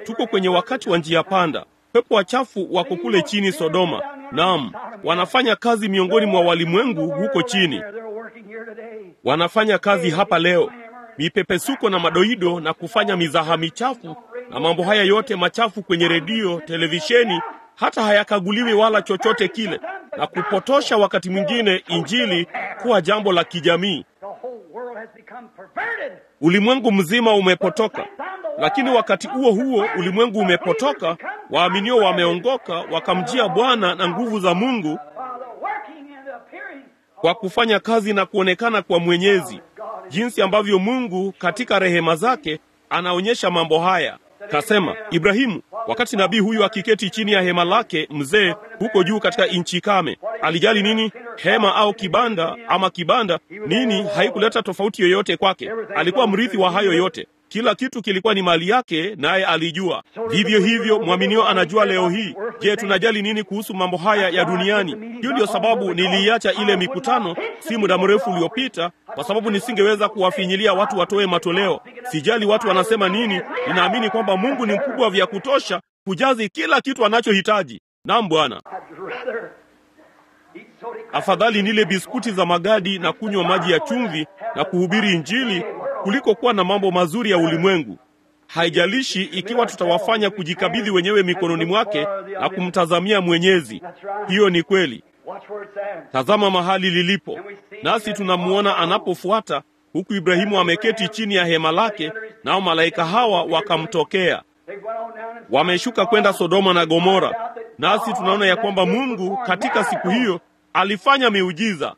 tuko kwenye wakati wa njia panda. Pepo wachafu wako kule chini Sodoma. Naam, wanafanya kazi miongoni mwa walimwengu huko chini, wanafanya kazi hapa leo, mipepesuko na madoido na kufanya mizaha michafu na mambo haya yote machafu kwenye redio, televisheni, hata hayakaguliwi wala chochote kile, na kupotosha wakati mwingine Injili kuwa jambo la kijamii. Ulimwengu mzima umepotoka, lakini wakati huo huo ulimwengu umepotoka, waaminio wameongoka, wakamjia Bwana na nguvu za Mungu kwa kufanya kazi na kuonekana kwa Mwenyezi, jinsi ambavyo Mungu katika rehema zake anaonyesha mambo haya. Kasema Ibrahimu, wakati nabii huyu akiketi chini ya hema lake mzee huko juu katika nchi kame, alijali nini? Hema au kibanda ama kibanda nini, haikuleta tofauti yoyote kwake. Alikuwa mrithi wa hayo yote. Kila kitu kilikuwa ni mali yake, naye alijua. Vivyo hivyo mwaminio anajua leo hii. Je, tunajali nini kuhusu mambo haya ya duniani? Hiyo ndiyo sababu niliiacha ile mikutano si muda mrefu uliopita, kwa sababu nisingeweza kuwafinyilia watu watoe matoleo. Sijali watu wanasema nini, ninaamini kwamba Mungu ni mkubwa vya kutosha kujazi kila kitu anachohitaji. Naam Bwana, afadhali nile biskuti za magadi na kunywa maji ya chumvi na kuhubiri Injili kuliko kuwa na mambo mazuri ya ulimwengu. Haijalishi ikiwa tutawafanya kujikabidhi wenyewe mikononi mwake na kumtazamia Mwenyezi. Hiyo ni kweli. Tazama mahali lilipo, nasi tunamuona anapofuata, huku Ibrahimu ameketi chini ya hema lake, nao malaika hawa wakamtokea. Wameshuka kwenda Sodoma na Gomora, nasi tunaona ya kwamba Mungu katika siku hiyo alifanya miujiza.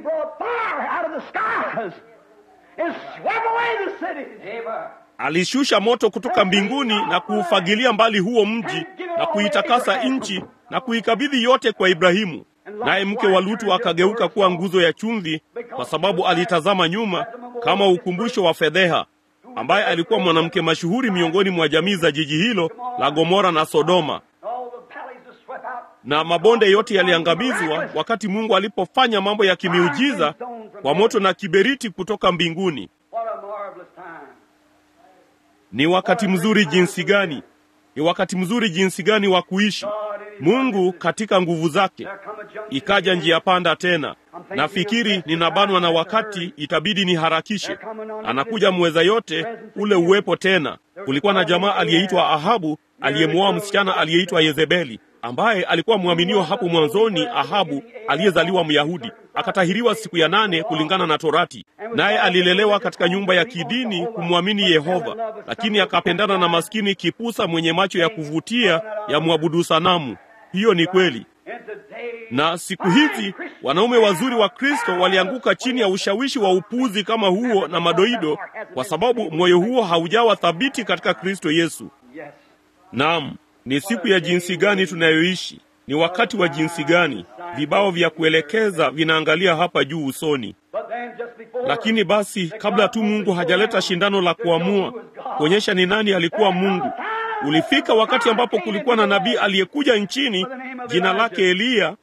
Alishusha moto kutoka mbinguni na kuufagilia mbali huo mji na kuitakasa nchi na kuikabidhi yote kwa Ibrahimu. Naye mke wa Lutu akageuka kuwa nguzo ya chumvi, kwa sababu alitazama nyuma kama ukumbusho wa fedheha, ambaye alikuwa mwanamke mashuhuri miongoni mwa jamii za jiji hilo la Gomora na Sodoma na mabonde yote yaliangamizwa wakati Mungu alipofanya mambo ya kimiujiza kwa moto na kiberiti kutoka mbinguni. Ni wakati mzuri jinsi gani! Ni wakati mzuri jinsi gani wa kuishi Mungu katika nguvu zake. Ikaja njia panda tena. Nafikiri ninabanwa na wakati, itabidi niharakishe. Anakuja mweza yote, ule uwepo tena. Kulikuwa na jamaa aliyeitwa Ahabu aliyemwoa msichana aliyeitwa Yezebeli ambaye alikuwa mwaminio hapo mwanzoni. Ahabu aliyezaliwa Myahudi akatahiriwa siku ya nane kulingana na Torati, naye alilelewa katika nyumba ya kidini kumwamini Yehova, lakini akapendana na maskini kipusa mwenye macho ya kuvutia ya mwabudu sanamu. Hiyo ni kweli. Na siku hizi wanaume wazuri wa Kristo walianguka chini ya ushawishi wa upuzi kama huo na madoido, kwa sababu moyo huo haujawa thabiti katika Kristo Yesu. Naam. Ni siku ya jinsi gani tunayoishi! Ni wakati wa jinsi gani! Vibao vya kuelekeza vinaangalia hapa juu usoni. Lakini basi, kabla tu Mungu hajaleta shindano la kuamua kuonyesha ni nani alikuwa Mungu, ulifika wakati ambapo kulikuwa na nabii aliyekuja nchini, jina lake Eliya,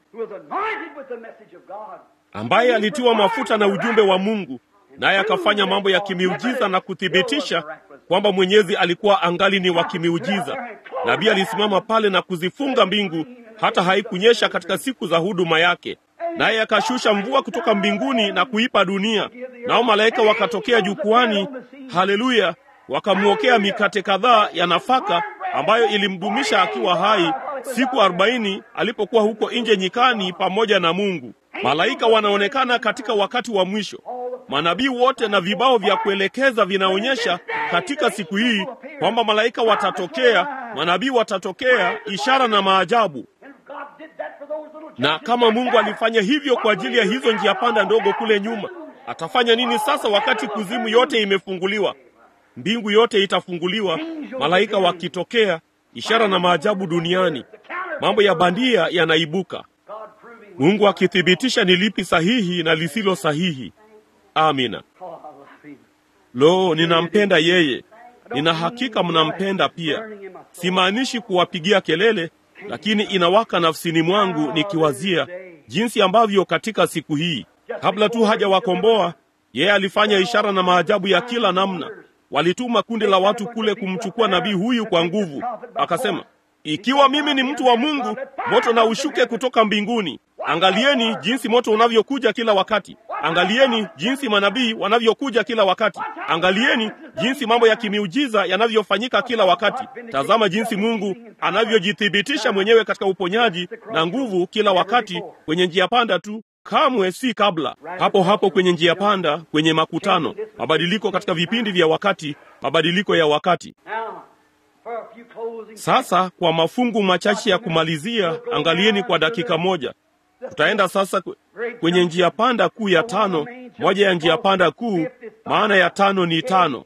ambaye alitiwa mafuta na ujumbe wa Mungu, naye akafanya mambo ya kimiujiza na kuthibitisha kwamba Mwenyezi alikuwa angali ni wa kimiujiza. Nabii alisimama pale na kuzifunga mbingu hata haikunyesha katika siku za huduma yake, naye akashusha mvua kutoka mbinguni na kuipa dunia, nao malaika wakatokea jukwani, haleluya, wakamwokea mikate kadhaa ya nafaka ambayo ilimdumisha akiwa hai siku arobaini alipokuwa huko nje nyikani pamoja na Mungu. Malaika wanaonekana katika wakati wa mwisho. Manabii wote na vibao vya kuelekeza vinaonyesha katika siku hii kwamba malaika watatokea, manabii watatokea, ishara na maajabu. Na kama Mungu alifanya hivyo kwa ajili ya hizo njia panda ndogo kule nyuma, atafanya nini sasa wakati kuzimu yote imefunguliwa? Mbingu yote itafunguliwa, malaika wakitokea, ishara na maajabu duniani. Mambo ya bandia yanaibuka, Mungu akithibitisha ni lipi sahihi na lisilo sahihi. Amina. Lo, ninampenda yeye. Nina hakika mnampenda pia. Simaanishi kuwapigia kelele, lakini inawaka nafsini mwangu nikiwazia jinsi ambavyo katika siku hii, kabla tu hajawakomboa, yeye alifanya ishara na maajabu ya kila namna. walituma kundi la watu kule kumchukua nabii huyu kwa nguvu. Akasema, ikiwa mimi ni mtu wa Mungu, moto na ushuke kutoka mbinguni. Angalieni jinsi moto unavyokuja kila wakati. Angalieni jinsi manabii wanavyokuja kila wakati. Angalieni jinsi mambo ya kimiujiza yanavyofanyika kila wakati. Tazama jinsi Mungu anavyojithibitisha mwenyewe katika uponyaji na nguvu kila wakati kwenye njia panda tu, kamwe si kabla. Hapo hapo kwenye njia panda, kwenye makutano, mabadiliko katika vipindi vya wakati, mabadiliko ya wakati. Sasa kwa mafungu machache ya kumalizia, angalieni kwa dakika moja. Tutaenda sasa kwenye njia panda kuu ya tano, moja ya njia panda kuu. Maana ya tano ni tano,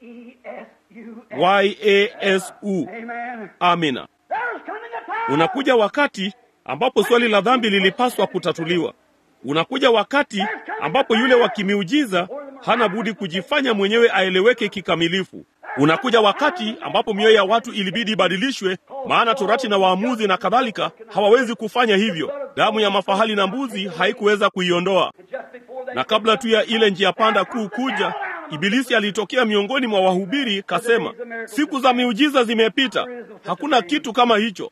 yasu. Amina. Unakuja wakati ambapo swali la dhambi lilipaswa kutatuliwa. Unakuja wakati ambapo yule wa kimiujiza hana budi kujifanya mwenyewe aeleweke kikamilifu. Unakuja wakati ambapo mioyo ya watu ilibidi ibadilishwe, maana torati na waamuzi na kadhalika hawawezi kufanya hivyo. Damu ya mafahali na mbuzi haikuweza kuiondoa. Na kabla tu ya ile njia panda kuu kuja, Ibilisi alitokea miongoni mwa wahubiri, kasema, siku za miujiza zimepita, hakuna kitu kama hicho.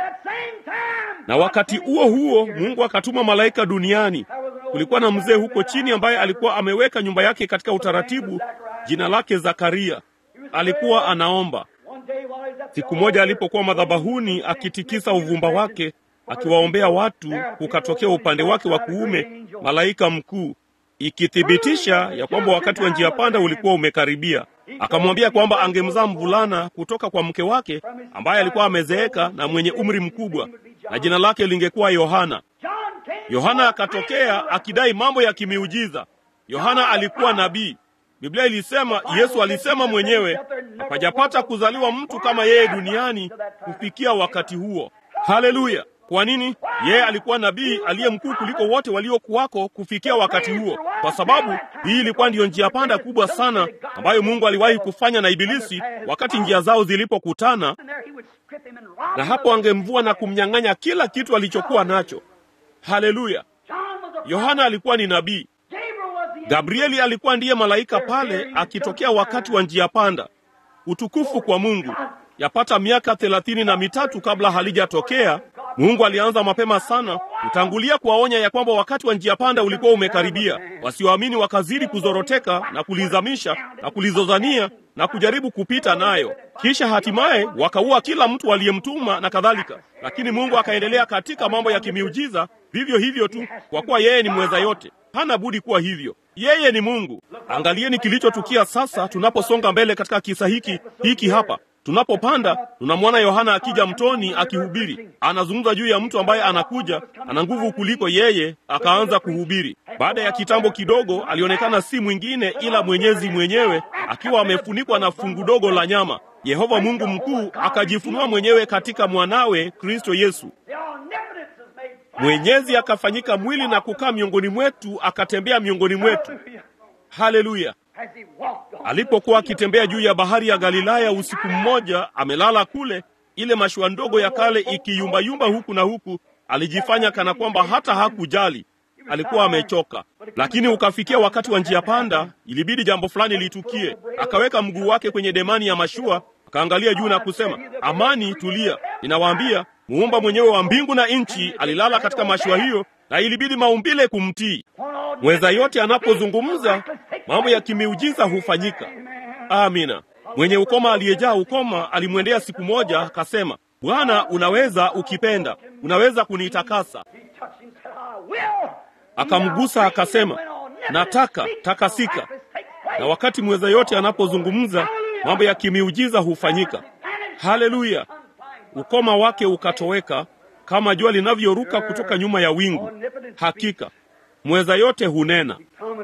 Na wakati huo huo Mungu akatuma malaika duniani. Kulikuwa na mzee huko chini ambaye alikuwa ameweka nyumba yake katika utaratibu, jina lake Zakaria. Alikuwa anaomba. Siku moja alipokuwa madhabahuni akitikisa uvumba wake akiwaombea watu, kukatokea upande wake wa kuume malaika mkuu, ikithibitisha ya kwamba wakati wa njia panda ulikuwa umekaribia. Akamwambia kwamba angemzaa mvulana kutoka kwa mke wake ambaye alikuwa amezeeka na mwenye umri mkubwa, na jina lake lingekuwa Yohana. Yohana akatokea akidai mambo ya kimiujiza. Yohana alikuwa nabii. Biblia ilisema, Yesu alisema mwenyewe, hapajapata kuzaliwa mtu kama yeye duniani kufikia wakati huo. Haleluya! Kwa nini? Yeye alikuwa nabii aliye mkuu kuliko wote waliokuwako kufikia wakati huo, kwa sababu hii ilikuwa ndiyo njia panda kubwa sana ambayo Mungu aliwahi kufanya na Ibilisi wakati njia zao zilipokutana, na hapo angemvua na kumnyang'anya kila kitu alichokuwa nacho. Haleluya! Yohana alikuwa ni nabii. Gabrieli alikuwa ndiye malaika pale akitokea wakati wa njia panda. Utukufu kwa Mungu! Yapata miaka thelathini na mitatu kabla halijatokea, Mungu alianza mapema sana kutangulia kuwaonya ya kwamba wakati wa njia panda ulikuwa umekaribia. Wasioamini wakazidi kuzoroteka na kulizamisha na kulizozania na kujaribu kupita nayo, kisha hatimaye wakaua kila mtu aliyemtuma na kadhalika. Lakini Mungu akaendelea katika mambo ya kimiujiza vivyo hivyo tu, kwa kuwa yeye ni mweza yote, hana budi kuwa hivyo. Yeye ni Mungu. Angalieni kilichotukia sasa tunaposonga mbele katika kisa hiki hiki hapa Tunapopanda tunamwona Yohana akija mtoni akihubiri. Anazungumza juu ya mtu ambaye anakuja, ana nguvu kuliko yeye, akaanza kuhubiri. Baada ya kitambo kidogo, alionekana si mwingine ila Mwenyezi mwenyewe akiwa amefunikwa na fungu dogo la nyama. Yehova Mungu mkuu akajifunua mwenyewe katika mwanawe Kristo Yesu. Mwenyezi akafanyika mwili na kukaa miongoni mwetu, akatembea miongoni mwetu. Haleluya! Alipokuwa akitembea juu ya bahari ya Galilaya usiku mmoja, amelala kule, ile mashua ndogo ya kale ikiyumbayumba huku na huku, alijifanya kana kwamba hata hakujali. Alikuwa amechoka, lakini ukafikia wakati wa njia panda, ilibidi jambo fulani litukie. Akaweka mguu wake kwenye demani ya mashua, akaangalia juu na kusema, amani, tulia. Ninawaambia, muumba mwenyewe wa mbingu na nchi alilala katika mashua hiyo, na ilibidi maumbile kumtii. Mweza yote anapozungumza mambo ya kimiujiza hufanyika. Amina. Mwenye ukoma aliyejaa ukoma alimwendea siku moja, akasema, Bwana, unaweza ukipenda, unaweza kunitakasa. Akamgusa akasema, nataka takasika. Na wakati mweza yote anapozungumza mambo ya kimiujiza hufanyika. Haleluya! Ukoma wake ukatoweka kama jua linavyoruka kutoka nyuma ya wingu. Hakika mweza yote hunena.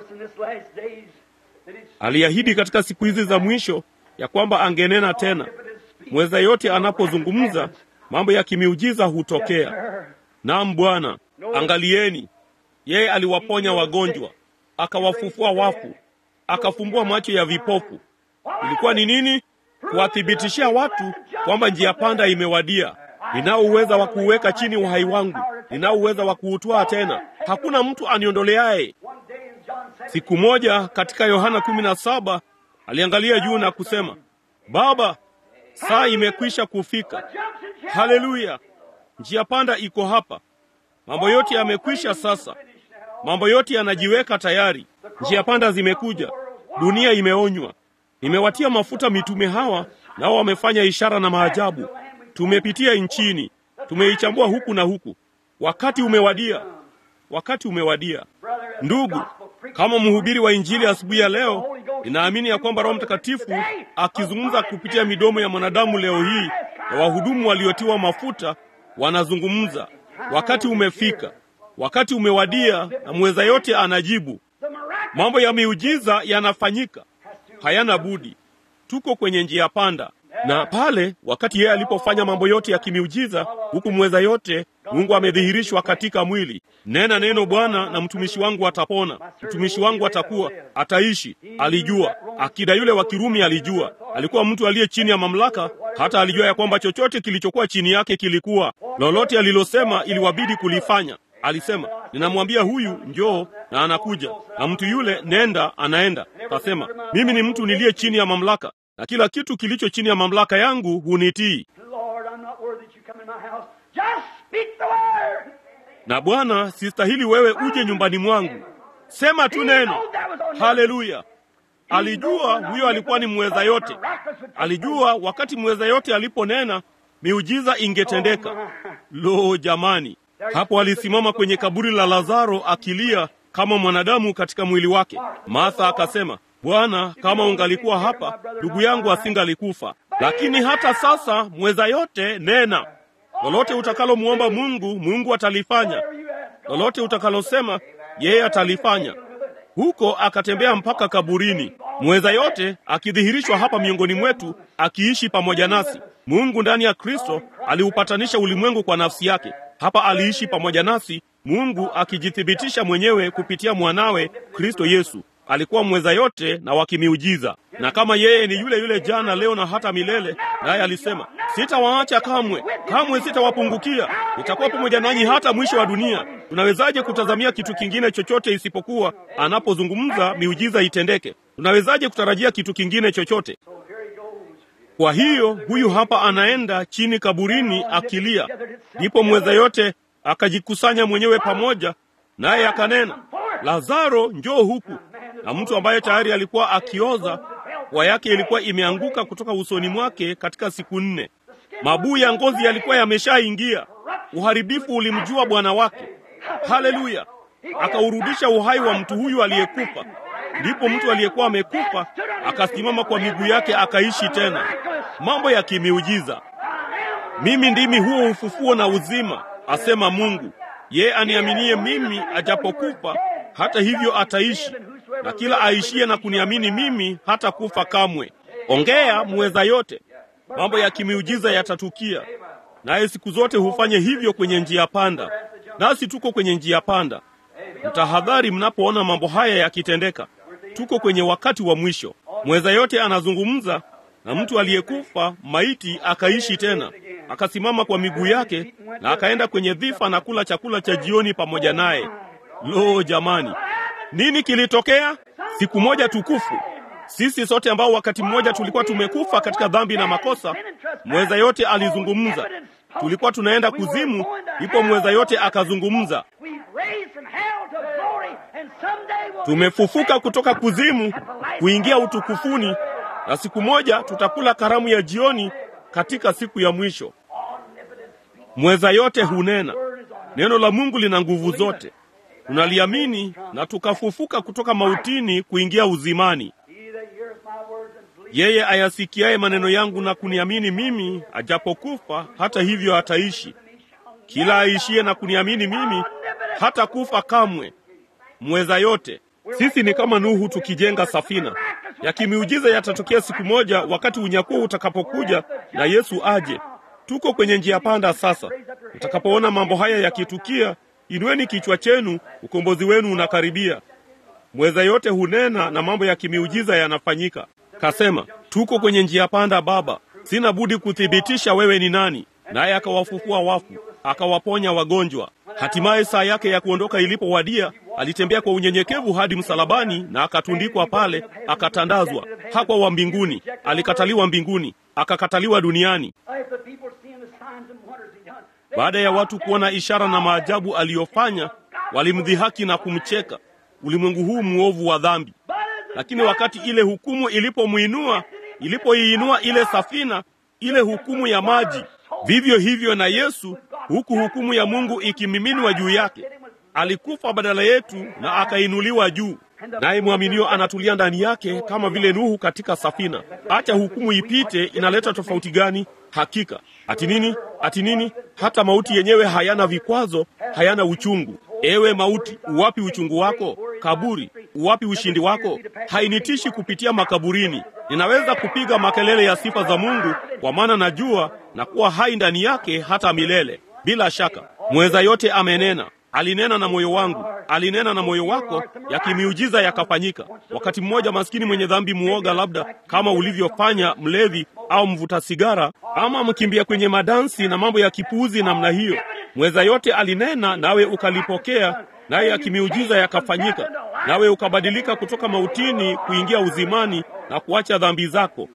Aliahidi katika siku hizi za mwisho ya kwamba angenena tena. Mweza yote anapozungumza mambo ya kimiujiza hutokea. Naam Bwana, angalieni, yeye aliwaponya wagonjwa, akawafufua wafu, akafumbua macho ya vipofu. Ilikuwa ni nini? Kuwathibitishia watu kwamba njia panda imewadia. Ninao uweza wa kuuweka chini uhai wangu, ninao uweza wa kuutwaa tena, hakuna mtu aniondoleaye. Siku moja katika Yohana kumi na saba aliangalia juu na kusema, Baba, saa imekwisha kufika. Haleluya! Njia panda iko hapa. Mambo yote yamekwisha sasa. Mambo yote yanajiweka tayari. Njia panda zimekuja. Dunia imeonywa. Nimewatia mafuta mitume hawa, nao wamefanya ishara na maajabu. Tumepitia nchini, tumeichambua huku na huku. Wakati umewadia, wakati umewadia. Ndugu, kama mhubiri wa Injili asubuhi ya leo, ninaamini ya kwamba Roho Mtakatifu akizungumza kupitia midomo ya mwanadamu leo hii na wahudumu waliotiwa mafuta wanazungumza. Wakati umefika, wakati umewadia, na mweza yote anajibu. Mambo ya miujiza yanafanyika, hayana budi. Tuko kwenye njia panda, na pale wakati yeye alipofanya mambo yote ya kimiujiza, huku mweza yote Mungu amedhihirishwa katika mwili. Nena neno Bwana, na mtumishi wangu atapona, mtumishi wangu atakuwa, ataishi. Alijua akida yule wa Kirumi, alijua alikuwa mtu aliye chini ya mamlaka, hata alijua ya kwamba chochote kilichokuwa chini yake kilikuwa, lolote alilosema iliwabidi kulifanya. Alisema, ninamwambia huyu njoo, na anakuja, na mtu yule nenda, anaenda. Kasema, mimi ni mtu niliye chini ya mamlaka, na kila kitu kilicho chini ya mamlaka yangu hunitii. Na Bwana, sistahili wewe uje nyumbani mwangu, sema tu neno. Haleluya! Alijua huyo alikuwa ni mweza yote. Alijua wakati mweza yote aliponena miujiza ingetendeka. Lo, jamani! Hapo alisimama kwenye kaburi la Lazaro akilia kama mwanadamu katika mwili wake. Martha akasema, Bwana, kama ungalikuwa hapa, ndugu yangu asingalikufa. Lakini hata sasa mweza yote, nena lolote utakalomwomba Mungu, Mungu atalifanya. Lolote utakalosema, yeye atalifanya. Huko akatembea mpaka kaburini, mweza yote akidhihirishwa hapa miongoni mwetu, akiishi pamoja nasi. Mungu ndani ya Kristo aliupatanisha ulimwengu kwa nafsi yake. Hapa aliishi pamoja nasi, Mungu akijithibitisha mwenyewe kupitia mwanawe Kristo Yesu. Alikuwa mweza yote na wakimiujiza, na kama yeye ni yule yule jana, leo na hata milele, naye alisema, sitawaacha kamwe, kamwe sitawapungukia, nitakuwa pamoja nanyi hata mwisho wa dunia. Tunawezaje kutazamia kitu kingine chochote isipokuwa anapozungumza miujiza itendeke? Tunawezaje kutarajia kitu kingine chochote? Kwa hiyo huyu hapa anaenda chini kaburini akilia. Ndipo mweza yote akajikusanya mwenyewe pamoja naye akanena, Lazaro, njoo huku. Na mtu ambaye tayari alikuwa akioza, pua yake ilikuwa imeanguka kutoka usoni mwake katika siku nne. Mabuu ya ngozi yalikuwa yameshaingia. Uharibifu ulimjua bwana wake. Haleluya! Akaurudisha uhai wa mtu huyu aliyekufa. Ndipo mtu aliyekuwa amekufa akasimama kwa miguu yake akaishi tena. Mambo ya kimiujiza. Mimi ndimi huo ufufuo na uzima, asema Mungu. Yeye aniaminie mimi, ajapokufa hata hivyo ataishi, na kila aishiye na kuniamini mimi hata kufa kamwe. Ongea muweza yote, mambo ya kimiujiza yatatukia, naye siku zote hufanye hivyo kwenye njia panda, nasi tuko kwenye njia panda. Mtahadhari mnapoona mambo haya yakitendeka. Tuko kwenye wakati wa mwisho. Mweza yote anazungumza na mtu aliyekufa maiti akaishi tena, akasimama kwa miguu yake na akaenda kwenye dhifa na kula chakula cha jioni pamoja naye. Lo, jamani, nini kilitokea? Siku moja tukufu, sisi sote ambao wakati mmoja tulikuwa tumekufa katika dhambi na makosa, mweza yote alizungumza. Tulikuwa tunaenda kuzimu, ndipo mweza yote akazungumza. Tumefufuka kutoka kuzimu kuingia utukufuni, na siku moja tutakula karamu ya jioni katika siku ya mwisho. Mweza yote hunena. Neno la Mungu lina nguvu zote. Tunaliamini na tukafufuka kutoka mautini kuingia uzimani. Yeye ayasikiaye maneno yangu na kuniamini mimi, ajapokufa hata hivyo ataishi. Kila aishiye na kuniamini mimi hata kufa kamwe. Mweza yote. Sisi ni kama Nuhu tukijenga safina. Ya kimiujiza yatatokea siku moja, wakati unyakuo utakapokuja na Yesu aje. Tuko kwenye njia panda sasa. Utakapoona mambo haya yakitukia, inueni kichwa chenu, ukombozi wenu unakaribia. Mweza yote hunena na mambo ya kimiujiza yanafanyika. Kasema, tuko kwenye njia panda Baba, sina budi kuthibitisha wewe ni nani. Naye akawafufua wafu, akawaponya wagonjwa. Hatimaye saa yake ya kuondoka ilipowadia, alitembea kwa unyenyekevu hadi msalabani na akatundikwa pale, akatandazwa. Hakuwa wa mbinguni, alikataliwa mbinguni, akakataliwa duniani. Baada ya watu kuona ishara na maajabu aliyofanya, walimdhihaki na kumcheka, ulimwengu huu mwovu wa dhambi. Lakini wakati ile hukumu ilipomwinua, ilipoiinua ile safina, ile hukumu ya maji, vivyo hivyo na Yesu, huku hukumu ya Mungu ikimiminwa juu yake, alikufa badala yetu na akainuliwa juu, naye mwaminio anatulia ndani yake kama vile Nuhu katika safina. Acha hukumu ipite, inaleta tofauti gani? Hakika ati nini? Ati nini? Hata mauti yenyewe hayana vikwazo, hayana uchungu. Ewe mauti, uwapi uchungu wako? Kaburi, uwapi ushindi wako? Hainitishi kupitia makaburini. Ninaweza kupiga makelele ya sifa za Mungu, kwa maana najua na kuwa hai ndani yake hata milele. Bila shaka, mweza yote amenena alinena na moyo wangu, alinena na moyo wako, yakimiujiza yakafanyika. Wakati mmoja maskini mwenye dhambi muoga, labda kama ulivyofanya mlevi au mvuta sigara ama mkimbia kwenye madansi na mambo ya kipuuzi namna hiyo, mweza yote alinena, nawe ukalipokea, naye yakimiujiza yakafanyika, nawe ukabadilika kutoka mautini kuingia uzimani na kuacha dhambi zako.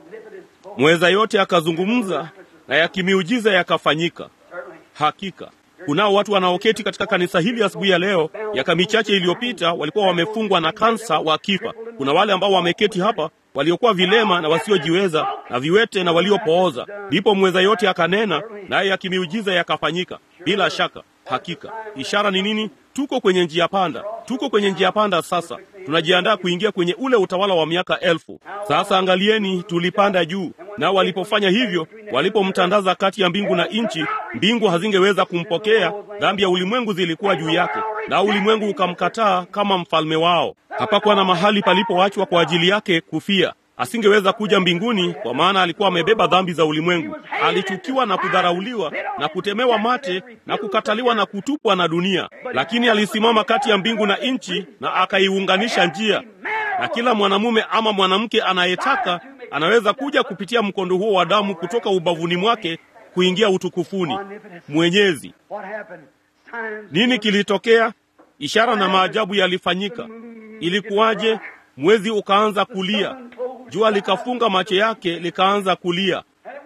Mweza yote akazungumza, na yakimiujiza yakafanyika. Hakika kunao watu wanaoketi katika kanisa hili asubuhi ya leo, miaka michache iliyopita walikuwa wamefungwa na kansa wakifa. Kuna wale ambao wameketi hapa waliokuwa vilema na wasiojiweza na viwete na waliopooza. Ndipo mweza yote akanena, naye yakimiujiza yakafanyika. Bila shaka, hakika. Ishara ni nini? Tuko kwenye njia panda, tuko kwenye njia panda. Sasa tunajiandaa kuingia kwenye ule utawala wa miaka elfu. Sasa angalieni, tulipanda juu, nao walipofanya hivyo, walipomtandaza kati ya mbingu na nchi, mbingu hazingeweza kumpokea. Dhambi ya ulimwengu zilikuwa juu yake, na ulimwengu ukamkataa kama mfalme wao. Hapakuwa na mahali palipoachwa kwa ajili yake kufia. Asingeweza kuja mbinguni kwa maana alikuwa amebeba dhambi za ulimwengu. Alichukiwa na kudharauliwa na kutemewa mate na kukataliwa na kutupwa na dunia, lakini alisimama kati ya mbingu na nchi na akaiunganisha njia, na kila mwanamume ama mwanamke anayetaka anaweza kuja kupitia mkondo huo wa damu kutoka ubavuni mwake kuingia utukufuni. Mwenyezi, nini kilitokea? Ishara na maajabu yalifanyika. Ilikuwaje? Mwezi ukaanza kulia, jua likafunga macho yake likaanza kulia,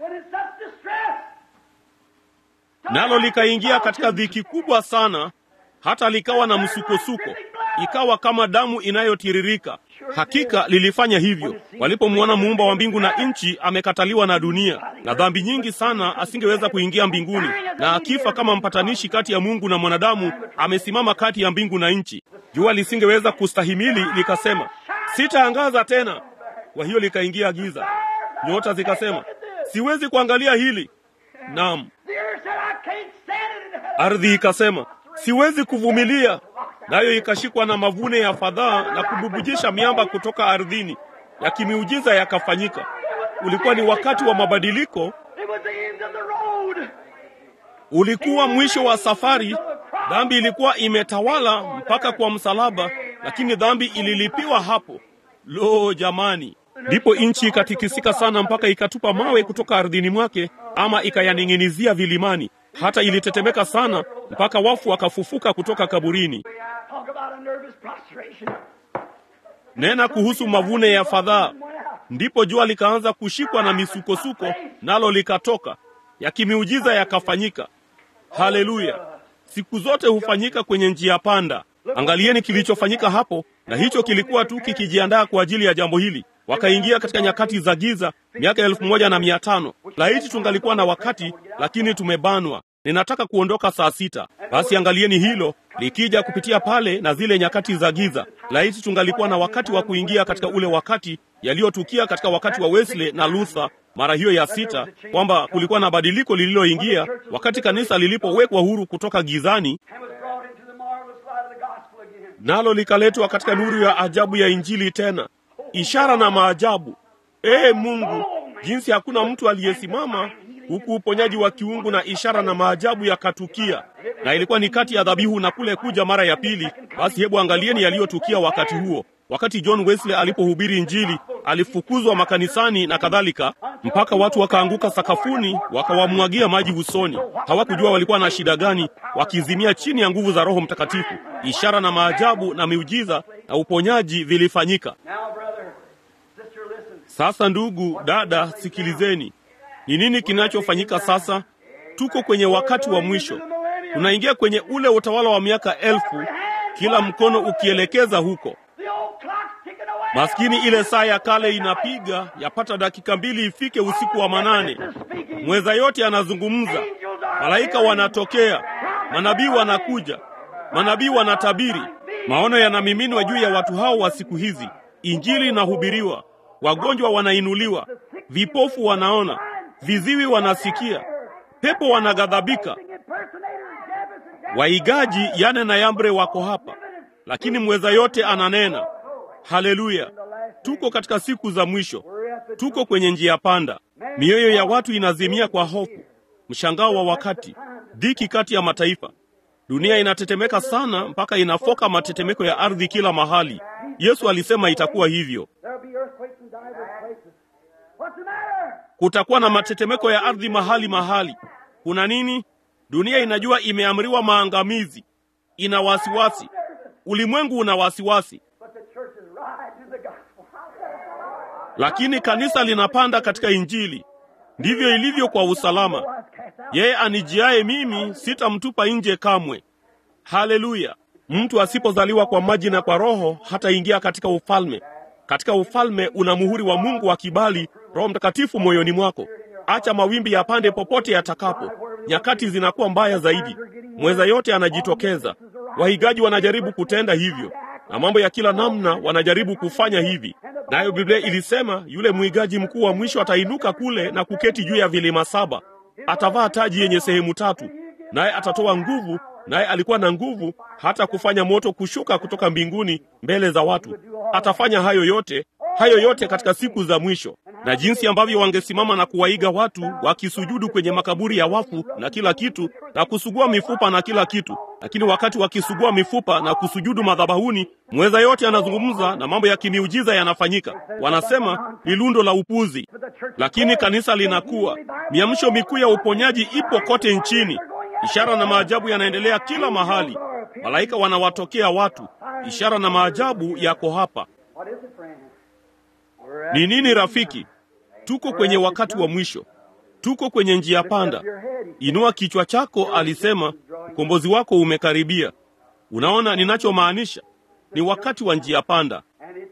nalo likaingia katika dhiki kubwa sana, hata likawa na msukosuko, ikawa kama damu inayotiririka. Hakika lilifanya hivyo walipomwona muumba wa mbingu na nchi amekataliwa na dunia na dhambi nyingi sana, asingeweza kuingia mbinguni, na akifa kama mpatanishi kati ya Mungu na mwanadamu, amesimama kati ya mbingu na nchi. Jua lisingeweza kustahimili, likasema sitaangaza tena. Kwa hiyo likaingia giza. Nyota zikasema siwezi kuangalia hili. Naam, ardhi ikasema siwezi kuvumilia, nayo ikashikwa na mavune ya fadhaa na kububujisha miamba kutoka ardhini, yakimiujiza yakafanyika. Ulikuwa ni wakati wa mabadiliko, ulikuwa mwisho wa safari. Dhambi ilikuwa imetawala mpaka kwa msalaba, lakini dhambi ililipiwa hapo. Lo, jamani! Ndipo nchi ikatikisika sana mpaka ikatupa mawe kutoka ardhini mwake, ama ikayaning'inizia vilimani, hata ilitetemeka sana mpaka wafu wakafufuka kutoka kaburini. Nena kuhusu mavune ya fadhaa. Ndipo jua likaanza kushikwa na misukosuko, nalo likatoka, yakimiujiza yakafanyika. Haleluya! Siku zote hufanyika kwenye njia panda. Angalieni kilichofanyika hapo, na hicho kilikuwa tu kikijiandaa kwa ajili ya jambo hili. Wakaingia katika nyakati za giza, miaka elfu moja na mia tano. Laiti tungalikuwa na wakati, lakini tumebanwa. Ninataka kuondoka saa sita. Basi angalieni hilo likija kupitia pale na zile nyakati za giza. Laiti tungalikuwa na wakati wa kuingia katika ule wakati yaliyotukia katika wakati wa Wesley na Luther mara hiyo ya sita, kwamba kulikuwa na badiliko lililoingia wakati kanisa lilipowekwa huru kutoka gizani nalo likaletwa katika nuru ya ajabu ya Injili tena, ishara na maajabu. Ee Mungu, jinsi hakuna mtu aliyesimama huku uponyaji wa kiungu na ishara na maajabu yakatukia, na ilikuwa ni kati ya dhabihu na kule kuja mara ya pili. Basi hebu angalieni yaliyotukia wakati huo. wakati John Wesley alipohubiri Injili, alifukuzwa makanisani na kadhalika, mpaka watu wakaanguka sakafuni, wakawamwagia maji usoni. Hawakujua walikuwa na shida gani, wakizimia chini ya nguvu za Roho Mtakatifu. Ishara na maajabu na miujiza na uponyaji vilifanyika. Sasa ndugu dada, sikilizeni, ni nini kinachofanyika sasa? Tuko kwenye wakati wa mwisho, tunaingia kwenye ule utawala wa miaka elfu, kila mkono ukielekeza huko. Maskini, ile saa ya kale inapiga, yapata dakika mbili ifike usiku wa manane. Mweza yote anazungumza, malaika wanatokea, manabii wanakuja, manabii wanatabiri, maono yanamiminwa juu ya watu hao wa siku hizi, injili inahubiriwa, wagonjwa wanainuliwa, vipofu wanaona, viziwi wanasikia, pepo wanaghadhabika, waigaji Yane na Yambre wako hapa, lakini mweza yote ananena. Haleluya! Tuko katika siku za mwisho, tuko kwenye njia panda. Mioyo ya watu inazimia kwa hofu, mshangao wa wakati, dhiki kati ya mataifa. Dunia inatetemeka sana mpaka inafoka matetemeko ya ardhi kila mahali. Yesu alisema itakuwa hivyo. Kutakuwa na matetemeko ya ardhi mahali mahali. Kuna nini? Dunia inajua imeamriwa maangamizi, ina wasiwasi. Ulimwengu una wasiwasi, lakini kanisa linapanda katika Injili. Ndivyo ilivyo kwa usalama. Yeye anijiaye mimi sitamtupa nje kamwe. Haleluya! Mtu asipozaliwa kwa maji na kwa Roho hataingia katika ufalme. Katika ufalme una muhuri wa Mungu wa kibali, Roho Mtakatifu moyoni mwako. Acha mawimbi yapande popote yatakapo. Nyakati zinakuwa mbaya zaidi, mweza yote anajitokeza. Wahigaji wanajaribu kutenda hivyo, na mambo ya kila namna wanajaribu kufanya hivi. Nayo Biblia ilisema yule mwigaji mkuu wa mwisho atainuka kule na kuketi juu ya vilima saba. Atavaa taji yenye sehemu tatu, naye atatoa nguvu, naye alikuwa na nguvu hata kufanya moto kushuka kutoka mbinguni mbele za watu. Atafanya hayo yote, hayo yote katika siku za mwisho. Na jinsi ambavyo wangesimama na kuwaiga watu wakisujudu kwenye makaburi ya wafu na kila kitu na kusugua mifupa na kila kitu, lakini wakati wakisugua mifupa na kusujudu madhabahuni, mweza yote anazungumza na mambo ya kimiujiza yanafanyika. Wanasema ni lundo la upuzi, lakini kanisa linakuwa. Miamsho mikuu ya uponyaji ipo kote nchini. Ishara na maajabu yanaendelea kila mahali. Malaika wanawatokea watu. Ishara na maajabu yako hapa. Ni nini rafiki? Tuko kwenye wakati wa mwisho, tuko kwenye njia panda. Inua kichwa chako, alisema, ukombozi wako umekaribia. Unaona ninachomaanisha? Ni wakati wa njia panda,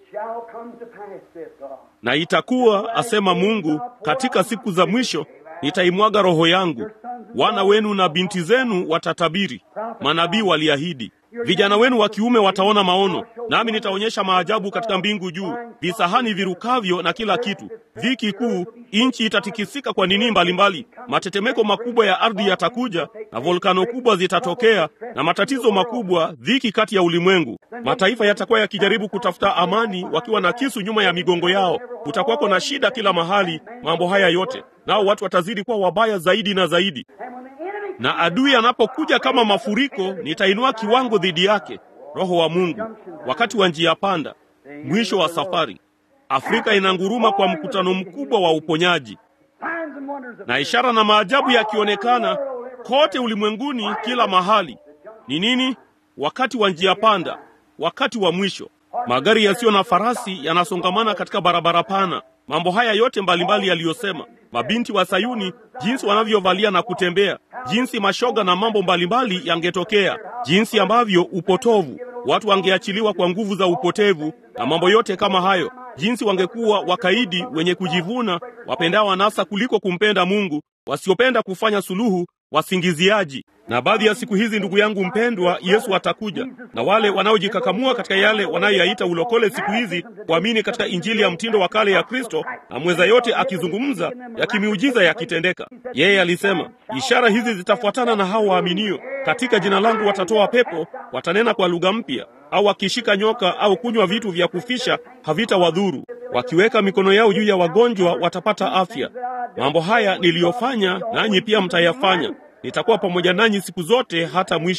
na itakuwa, asema Mungu, katika siku za mwisho nitaimwaga roho yangu, wana wenu na binti zenu watatabiri, manabii waliahidi Vijana wenu wa kiume wataona maono, nami nitaonyesha maajabu katika mbingu juu, visahani virukavyo na kila kitu. Dhiki kuu, nchi itatikisika kwa nini mbalimbali, matetemeko makubwa ya ardhi yatakuja, na volkano kubwa zitatokea, na matatizo makubwa, dhiki kati ya ulimwengu. Mataifa yatakuwa yakijaribu kutafuta amani, wakiwa na kisu nyuma ya migongo yao. Kutakuwako na shida kila mahali, mambo haya yote, nao watu watazidi kuwa wabaya zaidi na zaidi na adui anapokuja kama mafuriko, nitainua kiwango dhidi yake. Roho wa Mungu, wakati wa njia panda, mwisho wa safari. Afrika inanguruma kwa mkutano mkubwa wa uponyaji, na ishara na maajabu yakionekana kote ulimwenguni, kila mahali. Ni nini? Wakati wa njia panda, wakati wa mwisho. Magari yasiyo na farasi yanasongamana katika barabara pana. Mambo haya yote mbalimbali yaliyosema, mabinti wa Sayuni, jinsi wanavyovalia na kutembea, jinsi mashoga na mambo mbalimbali yangetokea, jinsi ambavyo upotovu, watu wangeachiliwa kwa nguvu za upotevu na mambo yote kama hayo, jinsi wangekuwa wakaidi, wenye kujivuna, wapendao anasa kuliko kumpenda Mungu, wasiopenda kufanya suluhu, wasingiziaji. Na baadhi ya siku hizi, ndugu yangu mpendwa, Yesu atakuja, na wale wanaojikakamua katika yale wanayoyaita ulokole siku hizi, kuamini katika injili ya mtindo wa kale ya Kristo, na mweza yote akizungumza, yakimiujiza yakitendeka. Yeye alisema, ishara hizi zitafuatana na hao waaminio, katika jina langu watatoa pepo, watanena kwa lugha mpya, au wakishika nyoka au kunywa vitu vya kufisha havitawadhuru, wakiweka mikono yao juu ya wagonjwa watapata afya. Mambo haya niliyofanya, nanyi pia mtayafanya. Nitakuwa pamoja nanyi siku zote hata mwisho.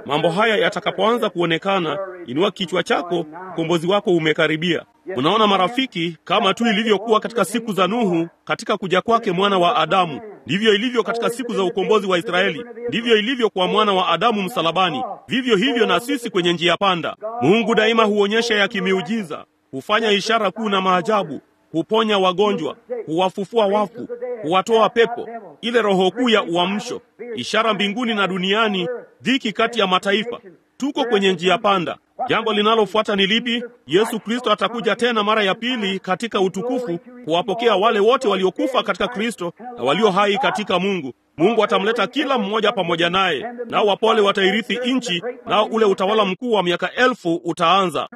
Mambo haya yatakapoanza kuonekana, inua kichwa chako, ukombozi wako umekaribia. Unaona marafiki, kama tu ilivyokuwa katika siku za Nuhu, katika kuja kwake mwana wa Adamu, ndivyo ilivyo katika siku za ukombozi wa Israeli, ndivyo ilivyo kwa mwana wa Adamu msalabani. Vivyo hivyo na sisi kwenye njia panda. Mungu daima huonyesha ya kimiujiza, hufanya ishara kuu na maajabu, huponya wagonjwa, huwafufua wafu, huwatoa pepo, ile roho kuu ya uamsho, ishara mbinguni na duniani, dhiki kati ya mataifa. Tuko kwenye njia panda. Jambo linalofuata ni lipi? Yesu Kristo atakuja tena mara ya pili katika utukufu kuwapokea wale wote waliokufa katika Kristo na walio hai katika Mungu. Mungu atamleta kila mmoja pamoja naye, nao wapole watairithi nchi, nao ule utawala mkuu wa miaka elfu utaanza,